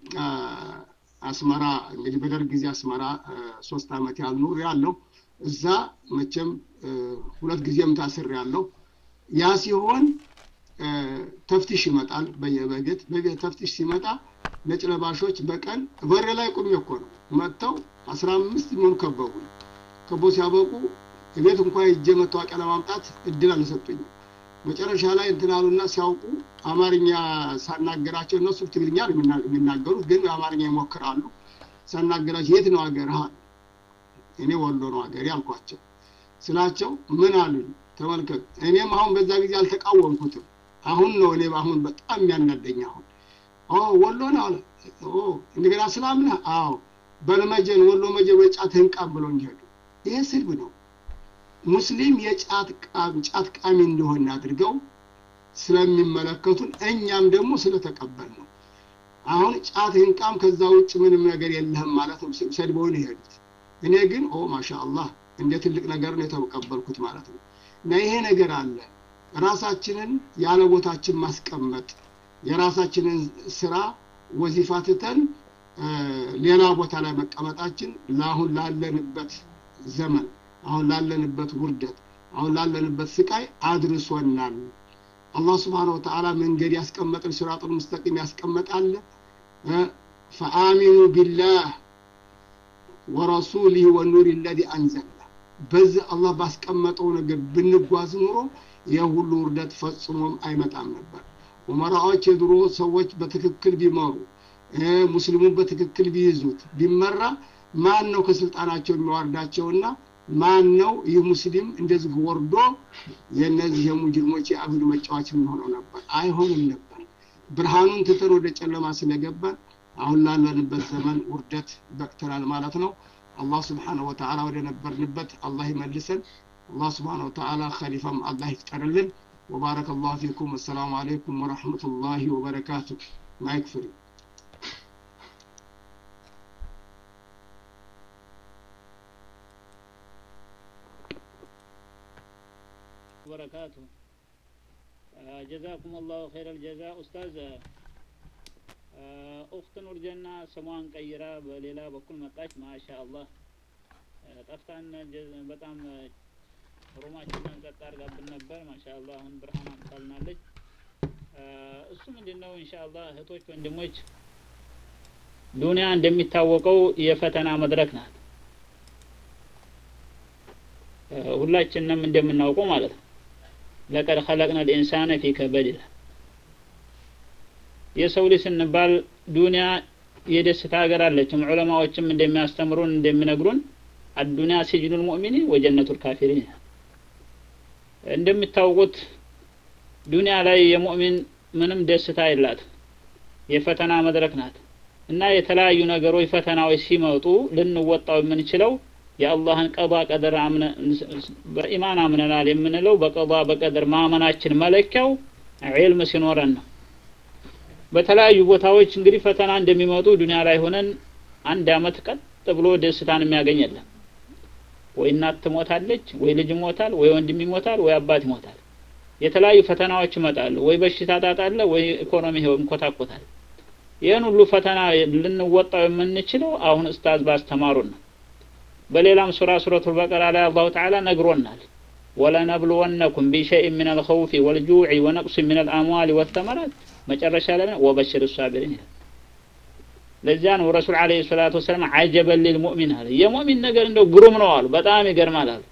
አስመራ እንግዲህ በደርግ ጊዜ አስመራ ሶስት ዓመት ያህል ኑር ያለው እዛ መቼም ሁለት ጊዜም ታስር ያለው ያ ሲሆን ተፍቲሽ ይመጣል በየበገት ተፍቲሽ ሲመጣ ነጭ ለባሾች በቀን በር ላይ ቁሜ እኮ ነው መጥተው አስራ አምስት የሚሆኑ ከበቡ ከቦ ሲያበቁ ቤት እንኳ ሄጄ መታወቂያ ለማምጣት እድል አልሰጡኝም መጨረሻ ላይ እንትናሉና ሲያውቁ አማርኛ ሳናገራቸው እነሱ ትግርኛ የሚናገሩት ግን አማርኛ ይሞክራሉ ሳናገራቸው የት ነው ሀገር እኔ ወሎ ነው ሀገሬ አልኳቸው ስላቸው ምን አሉኝ ተመልከት እኔም አሁን በዛ ጊዜ አልተቃወምኩትም አሁን ነው እኔ አሁን በጣም የሚያናደኝ አሁን ወሎ ነው አለ እንደገና ስላም ነህ አዎ በልመጀን ወሎ መጀ በጫትህን ቃም ብለው ሄዱ ይሄ ስድብ ነው ሙስሊም የጫት ጫት ቃሚ እንደሆነ አድርገው ስለሚመለከቱን እኛም ደግሞ ስለተቀበል ነው አሁን ጫትህን ቃም ከዛ ውጭ ምንም ነገር የለህም ማለት ነው ሰድበውን ይሄዱት እኔ ግን ኦ ማሻ አላህ እንደ ትልቅ ነገር ነው የተቀበልኩት ማለት ነው እና ይሄ ነገር አለ ራሳችንን ያለ ቦታችን ማስቀመጥ የራሳችንን ስራ ወዚፋ ትተን ሌላ ቦታ ላይ መቀመጣችን ለአሁን ላለንበት ዘመን አሁን ላለንበት ውርደት አሁን ላለንበት ስቃይ አድርሶናል አላህ ስብሓን ወተዓላ መንገድ ያስቀመጥን ስራጡን ሙስተቂም ያስቀመጣለ ፈአሚኑ ቢላህ ወረሱሊህ ወኑር ለዚ አንዘልና በዚህ አላህ ባስቀመጠው ነገር ብንጓዝ ኑሮ የሁሉ ውርደት ፈጽሞም አይመጣም ነበር ኡመራዎች የድሮ ሰዎች በትክክል ቢመሩ ሙስሊሙን በትክክል ቢይዙት ቢመራ ማን ነው ከስልጣናቸው የሚዋርዳቸውና ማን ነው ይህ ሙስሊም እንደዚህ ወርዶ የእነዚህ የሙጅሪሞች የአብዱ መጫዋች የሚሆነው ነበር አይሆንም ነበር ብርሃኑን ትተን ወደ ጨለማ ስለገባን አሁን ላለንበት ዘመን ውርደት በቅተናል ማለት ነው አላህ ስብሓንሁ ወተዓላ ወደ ነበርንበት አላህ ይመልሰን አላህ ስብሓንሁ ወተዓላ ከሊፋም አላህ ይፍጠርልን وبارك الله فيكم والسلام عليكم ورحمة الله وبركاته مايك فري وبركاته ጀዛኩም አላሁ ኸይረ ልጀዛ ኡስታዝ ኡክት ኑር ጀና ስሟን ቀይራ በሌላ በኩል መጣች ማሻ አላህ ጠፍታን በጣም ሩማችንን ጸጥ አድርጋብን ነበር ማሻ አላህ አሁን ብርሃን አምጣልናለች እሱ ምንድን ነው እንሻ አላህ እህቶች ወንድሞች ዱንያ እንደሚታወቀው የፈተና መድረክ ናት ሁላችንም እንደምናውቀው ማለት ነው ለቀድ ኸለቅነ ልኢንሳነ ፊ ከበድ ይላል የሰው ልጅ ስንባል ዱንያ የደስታ ሀገር አለችም ዑለማዎችም እንደሚያስተምሩን እንደሚነግሩን አዱንያ ሲጅኑ ልሙእሚኒ ወጀነቱ ልካፊሪን እንደሚታወቁት ዱንያ ላይ የሙእሚን ምንም ደስታ የላት የፈተና መድረክ ናት እና የተለያዩ ነገሮች ፈተናዎች ሲመጡ ልንወጣው የምንችለው የአላህን ቀዷ ቀደር አምነ በኢማን አምነናል የምንለው በቀዷ በቀደር ማመናችን መለኪያው ዒልም ሲኖረን ነው። በተለያዩ ቦታዎች እንግዲህ ፈተና እንደሚመጡ ዱንያ ላይ ሆነን አንድ አመት ቀጥ ብሎ ደስታን የሚያገኝ የለም። ወይ እናት ትሞታለች፣ ወይ ልጅ ይሞታል፣ ወይ ወንድም ይሞታል፣ ወይ አባት ይሞታል። የተለያዩ ፈተናዎች ይመጣሉ። ወይ በሽታ ታጣለ፣ ወይ ኢኮኖሚ ይንኮታኮታል። ይህን ሁሉ ፈተና ልንወጣው የምንችለው አሁን ኡስታዝ ባስተማሩን ነው። በሌላም ሱራ ሱረቱል በቀራ ላይ አላሁ ተዓላ ነግሮናል። ወለነብልወነኩም ቢሸይእ ምን አልኸውፊ ወልጁዕ ወነቅስ ምን አልአምዋል ወተመራት መጨረሻ ላይ ወበሽር ሳቢሪን ይላል። ለዚያ ነው ረሱል ዓለይሂ ሰላቱ ወሰላም አጀበን ሊልሙእሚን አለ። የሙእሚን ነገር እንደው ግሩም ነው አሉ። በጣም ይገርማል አሉ።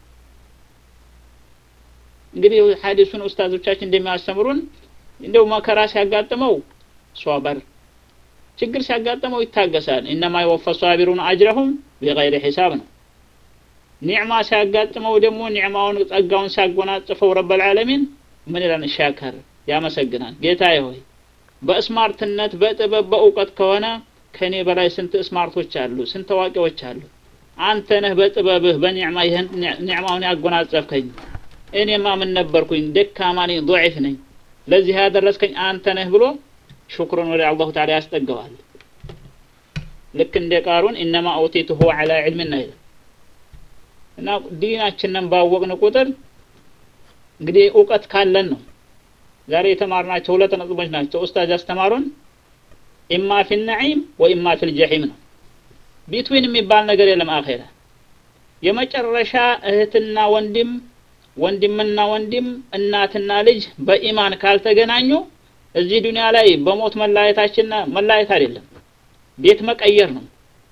እንግዲህ ሐዲሱን ኡስታዞቻችን እንደሚያስተምሩን እንደው መከራ ሲያጋጥመው ሷበር ችግር ሲያጋጥመው ይታገሳል። ኢነማ የወፈ ሷቢሩን አጅረሁም ቢገይሪ ሒሳብ ነው። ኒዕማ ሲያጋጥመው ደግሞ ኒዕማውን ጸጋውን ሲያጎናጽፈው ረበል ዓለሚን ምን ይላል? ሻከር ያመሰግናል። ጌታዬ ሆይ በስማርትነት በጥበብ በእውቀት ከሆነ ከኔ በላይ ስንት ስማርቶች አሉ፣ ስንት አዋቂዎች አሉ። አንተ ነህ በጥበብህ በኒዕማ ይህን ኒዕማውን ያጎናጸፍከኝ። እኔማ ምን ነበርኩኝ? ደካማ ነኝ፣ ضعيف ነኝ። ለዚህ ያደረስከኝ አንተ ነህ ብሎ ሹክሩን ወደ አላሁ ተዓላ ያስጠገዋል። ልክ እንደ ቃሩን ኢነማ ኦቲቱሁ ዐላ ዒልምን ነው ይላል እና ዲናችንን ባወቅን ቁጥር እንግዲህ እውቀት ካለን ነው። ዛሬ የተማርናቸው ሁለት ነጥቦች ናቸው ኡስታዝ ያስተማሩን። ኢማ ፊል ነዒም ወኢማ ፊል ጀሒም ነው። ቢትዊን የሚባል ነገር የለም። አኼራ የመጨረሻ እህትና ወንድም፣ ወንድምና ወንድም፣ እናትና ልጅ በኢማን ካልተገናኙ እዚህ ዱንያ ላይ በሞት መለያየታችንና መለያየት አይደለም ቤት መቀየር ነው።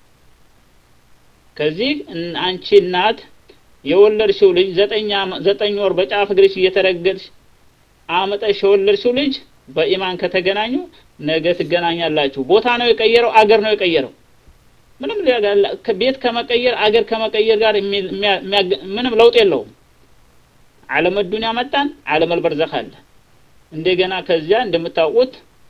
ከዚህ አንቺ እናት የወለድሽው ልጅ ዘጠኝ ዘጠኝ ወር በጫፍ እግርሽ እየተረገጥሽ አመጠሽ የወለድሽው ልጅ በኢማን ከተገናኙ ነገ ትገናኛላችሁ። ቦታ ነው የቀየረው፣ አገር ነው የቀየረው። ምንም ቤት ከመቀየር አገር ከመቀየር ጋር ምንም ለውጥ የለውም። ዓለም ዱንያ መጣን፣ ዓለም አልበርዘኽ አለ። እንደገና ከዚያ እንደምታውቁት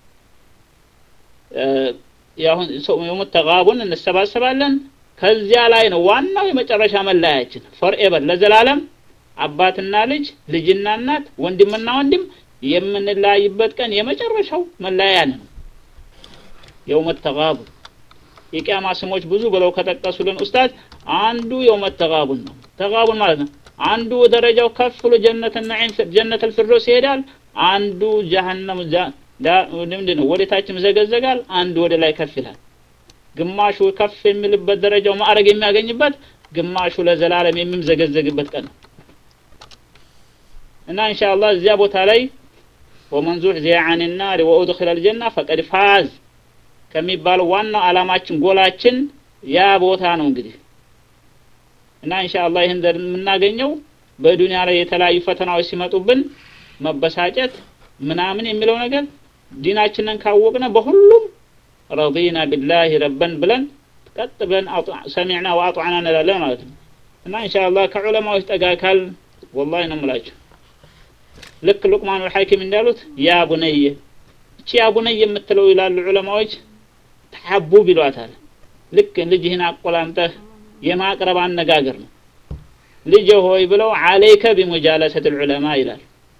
ያሁን የሙት ተጋቡን እንሰባሰባለን። ከዚያ ላይ ነው ዋናው የመጨረሻ መለያያችን ፎርኤቨር ለዘላለም አባትና ልጅ ልጅና እናት ወንድምና ወንድም የምንለያይበት ቀን የመጨረሻው መለያያ ነው። የውመት ተጋቡን የቂያማ ስሞች ብዙ ብለው ከጠቀሱልን ኡስታዝ አንዱ የውመት ተጋቡን ነው። ተጋቡን ማለት ነው አንዱ ደረጃው ከፍ ብሎ ጀነት ነዒም ጀነት አልፊርዶስ ይሄዳል። አንዱ ጀሀነም ምንድን ነው ወደታችም ዘገዘጋል። አንዱ ወደ ላይ ከፍ ይላል። ግማሹ ከፍ የሚልበት ደረጃው ማዕረግ የሚያገኝበት፣ ግማሹ ለዘላለም የሚምዘገዘግበት ቀን ነው እና ኢንሻአላህ እዚያ ቦታ ላይ ወመን ዙሕዚያ ዐን ናር ወኡድኺለ አልጀና ፈቀድ ፋዝ ከሚባለው ዋናው ዓላማችን ጎላችን ያ ቦታ ነው እንግዲህ እና ኢንሻአላህ ይህን የምናገኘው በዱንያ ላይ የተለያዩ ፈተናዎች ሲመጡብን መበሳጨት ምናምን የሚለው ነገር ዲናችንን ካወቅነ በሁሉም ረዲና ቢላሂ ረበን ብለን ቀጥ ብለን ሰሚዕና ወአጧዕና እንላለን ማለት ነው እና ኢንሻአላህ ከዑለማዎች ጠጋ ካል ወላሂ ነው የምላችሁ ልክ ሉቅማኑል ሐኪም እንዳሉት ያ ቡነየ እቺ ያ ቡነየ የምትለው ይላሉ ዑለማዎች ተሐቡብ ይሏታል ልክ ልጅህን አቆላምጠህ የማቅረብ አነጋገር ነው ልጅ ሆይ ብለው አለይከ ቢሙጃለሰት ዑለማ ይላል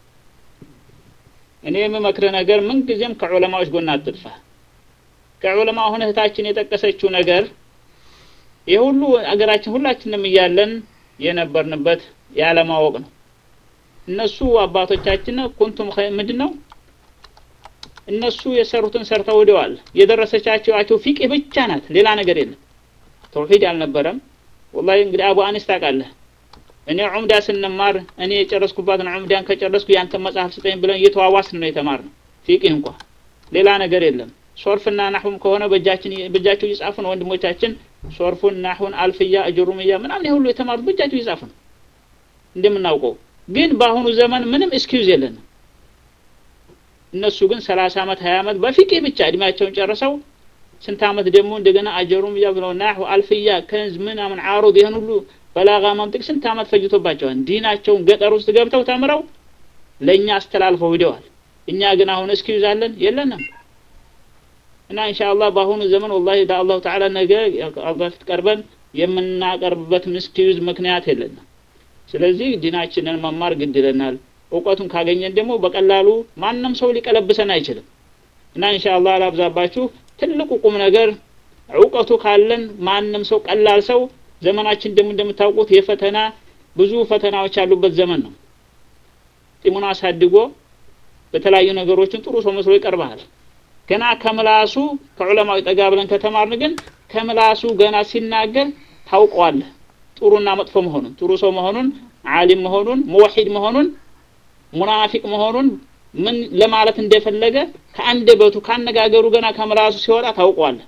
እኔ የምመክርህ ነገር ምንጊዜም ከዑለማዎች ጎን አትጥፋ ከዑለማ አሁን እህታችን የጠቀሰችው ነገር ይህ ሁሉ አገራችን ሁላችንም እያለን የነበርንበት ያለማወቅ ነው እነሱ አባቶቻችን ኩንቱም ምንድን ነው እነሱ የሰሩትን ሰርተው ወደዋል የደረሰቻቸው ፊቅህ ብቻ ናት ሌላ ነገር የለም ተውሂድ አልነበረም ወላሂ እንግዲህ አቡ አኒስ ታውቃለህ እኔ ዑምዳ ስንማር እኔ የጨረስኩባትን ዑምዳን ከጨረስኩ ያንተን መጽሐፍ ስጠኝ ብለን እየተዋዋስን ነው የተማርነው ፊቅህ እንኳ ሌላ ነገር የለም ሶርፍና ናሁም ከሆነ በእጃችን በእጃቸው እየጻፉ ነው ወንድሞቻችን ሶርፉን ናሁን አልፍያ እጅሩምያ ምናምን ሁሉ የተማሩት በእጃቸው እየጻፉ ነው እንደምናውቀው ግን በአሁኑ ዘመን ምንም ኤክስኪውዝ የለንም እነሱ ግን ሰላሳ አመት ሀያ አመት በፊቅህ ብቻ እድሜያቸውን ጨርሰው ስንት አመት ደግሞ እንደገና አጀሩም ያ ብለው ናሁ አልፍያ ከንዝ ምናምን አሮድ ይህን ሁሉ በላጋ ማምጥቅ ስንት አመት ፈጅቶባቸዋል ዲናቸውን ገጠር ውስጥ ገብተው ተምረው ለእኛ አስተላልፈው ሂደዋል እኛ ግን አሁን እስኪዩዝ አለን የለንም እና ኢንሻአላህ በአሁኑ ዘመን ወላሂ ለአላሁ ተዓላ ነገ አላህ ፊት ቀርበን የምናቀርብበት ምስኪዩዝ ምክንያት የለንም። ስለዚህ ዲናችንን መማር ግድ ይለናል። እውቀቱን ካገኘን ደግሞ በቀላሉ ማንም ሰው ሊቀለብሰን አይችልም እና ኢንሻአላህ አላብዛባችሁ። ትልቁ ቁም ነገር እውቀቱ ካለን ማንም ሰው ቀላል ሰው ዘመናችን ደግሞ እንደምታውቁት የፈተና ብዙ ፈተናዎች ያሉበት ዘመን ነው። ጢሙን አሳድጎ በተለያዩ ነገሮችን ጥሩ ሰው መስሎ ይቀርባል። ገና ከምላሱ ከዑለማዊ ጠጋ ብለን ከተማርን ግን ከምላሱ ገና ሲናገር ታውቀዋለህ ጥሩና መጥፎ መሆኑን፣ ጥሩ ሰው መሆኑን፣ ዓሊም መሆኑን፣ ሙወሒድ መሆኑን፣ ሙናፊቅ መሆኑን ምን ለማለት እንደፈለገ ከአንደበቱ ካነጋገሩ ገና ከምላሱ ሲወጣ ታውቀዋለህ።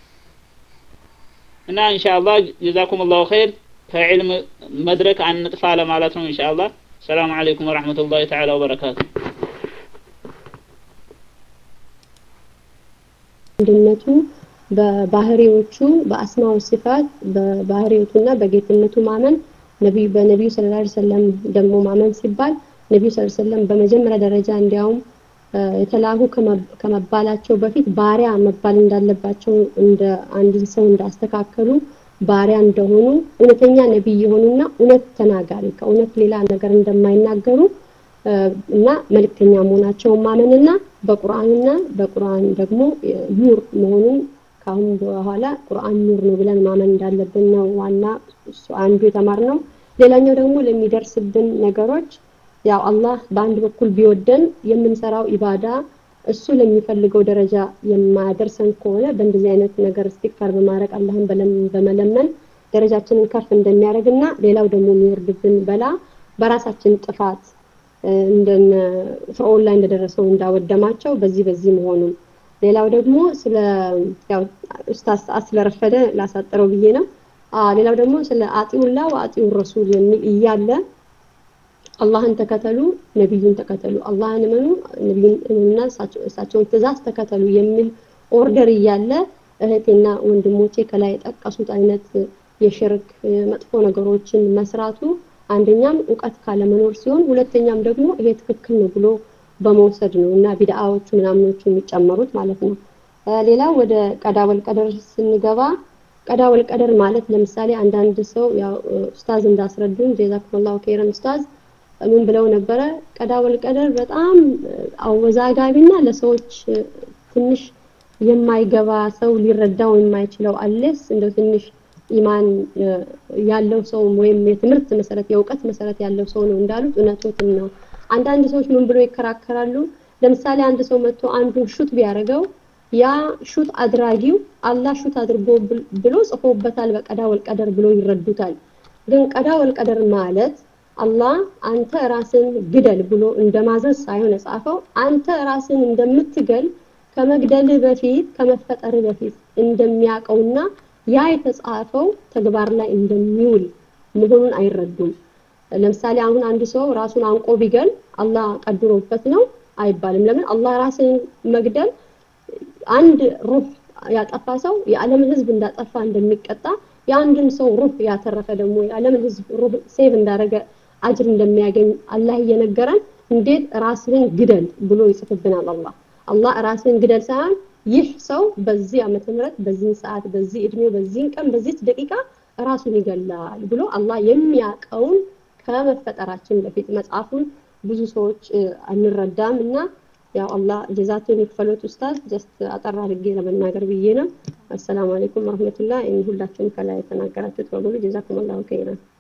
እና ኢንሻአላህ ጀዛኩም ላሁ ኸይር ከዕልም መድረክ አንጥፋ ለማለት ነው። ኢንሻአላህ ሰላም አለይኩም ወረሕመቱላሂ ተዓላ ወበረካቱ። አንድነቱ በባህሪዎቹ በአስማው ሲፋት በባህሪዎቱና በጌትነቱ ማመን ነቢዩ በነቢዩ ሰለላሁ ዐለይሂ ወሰለም ደግሞ ማመን ሲባል ነቢዩ ሰለላሁ ዐለይሂ ወሰለም በመጀመሪያ ደረጃ እንዲያውም የተላኩ ከመባላቸው በፊት ባሪያ መባል እንዳለባቸው እንደ አንድን ሰው እንዳስተካከሉ ባሪያ እንደሆኑ እውነተኛ ነቢይ የሆኑና እውነት ተናጋሪ ከእውነት ሌላ ነገር እንደማይናገሩ እና መልእክተኛ መሆናቸውን ማመንና በቁርአንና በቁርአን ደግሞ ኑር መሆኑን ከአሁን በኋላ ቁርአን ኑር ነው ብለን ማመን እንዳለብን ነው ዋና እሱ አንዱ የተማርነው። ሌላኛው ደግሞ ለሚደርስብን ነገሮች ያው አላህ በአንድ በኩል ቢወደን የምንሰራው ኢባዳ እሱ ለሚፈልገው ደረጃ የማያደርሰን ከሆነ በእንደዚህ አይነት ነገር እስቲክፋር በማድረግ አላህን በመለመን ደረጃችንን ከፍ እንደሚያደርግና ሌላው ደግሞ የሚወርድብን በላ በራሳችን ጥፋት እንደነ ፍርዖን ላይ እንደደረሰው እንዳወደማቸው በዚህ በዚህ መሆኑን ሌላው ደግሞ ስለ ያው ኡስታዝ ሰዓት ስለረፈደ ላሳጥረው ብዬ ነው። ሌላው ደግሞ ስለ አጢኡላ ወአጢኡ ረሱል የሚል እያለ አላህን ተከተሉ፣ ነቢዩን ተከተሉ፣ አላህን እመኑ፣ ነቢዩን እመኑና እሳቸውን ትእዛዝ ተከተሉ የሚል ኦርደር እያለ እህቴና ወንድሞቼ ከላይ የጠቀሱት አይነት የሽርክ መጥፎ ነገሮችን መስራቱ አንደኛም እውቀት ካለመኖር ሲሆን ሁለተኛም ደግሞ ይሄ ትክክል ነው ብሎ በመውሰድ ነው እና ቢድአዎቹ ምናምኖቹ የሚጨመሩት ማለት ነው። ሌላው ወደ ቀዳ ወልቀደር ስንገባ ቀዳ ወልቀደር ማለት ለምሳሌ አንዳንድ ሰው ያው ኡስታዝ እንዳስረዱን ጀዛኩሙላሁ ኸይረን ኡስታዝ ምን ብለው ነበረ? ቀዳ ወልቀደር በጣም አወዛጋቢና ለሰዎች ትንሽ የማይገባ ሰው ሊረዳው የማይችለው አለስ እንደው ትንሽ ኢማን ያለው ሰው ወይም የትምህርት መሰረት የእውቀት መሰረት ያለው ሰው ነው እንዳሉት እውነቶትን ነው። አንዳንድ ሰዎች ምን ብሎ ይከራከራሉ? ለምሳሌ አንድ ሰው መጥቶ አንዱን ሹት ቢያደርገው ያ ሹት አድራጊው አላህ ሹት አድርጎ ብሎ ጽፎበታል በቀዳ ወልቀደር ብሎ ይረዱታል። ግን ቀዳ ወልቀደር ማለት አላህ አንተ ራስን ግደል ብሎ እንደማዘዝ ሳይሆን የጻፈው አንተ ራስን እንደምትገል ከመግደል በፊት ከመፈጠር በፊት እንደሚያውቀውና ያ የተጻፈው ተግባር ላይ እንደሚውል መሆኑን አይረዱም። ለምሳሌ አሁን አንድ ሰው ራሱን አንቆ ቢገል አላህ ቀድሮበት ነው አይባልም። ለምን አላህ ራስን መግደል አንድ ሩህ ያጠፋ ሰው የዓለምን ህዝብ እንዳጠፋ እንደሚቀጣ የአንድን ሰው ሩህ ያተረፈ ደግሞ የዓለምን ህዝብ ሩህ ሴቭ እንዳደረገ አጅር እንደሚያገኝ አላህ እየነገረን እንዴት ራስህን ግደል ብሎ ይጽፍብናል አላህ አላህ ራስህን ግደል ሳይሆን ይህ ሰው በዚህ ዓመተ ምህረት በዚህ ሰዓት በዚህ እድሜው በዚህን ቀን በዚህ ደቂቃ ራሱን ይገላል ብሎ አላህ የሚያውቀውን ከመፈጠራችን በፊት መጽሐፉን ብዙ ሰዎች አንረዳም እና ያው አላህ ጀዛቱን ይክፈሎት ኡስታዝ ጀስት አጠር አድርጌ ለመናገር ብዬ ነው። አሰላሙ አለይኩም ወረህመቱላህ። ሁላችሁም ከላይ የተናገራችሁት በሙሉ ጀዛኩም አላሁ ኸይረን።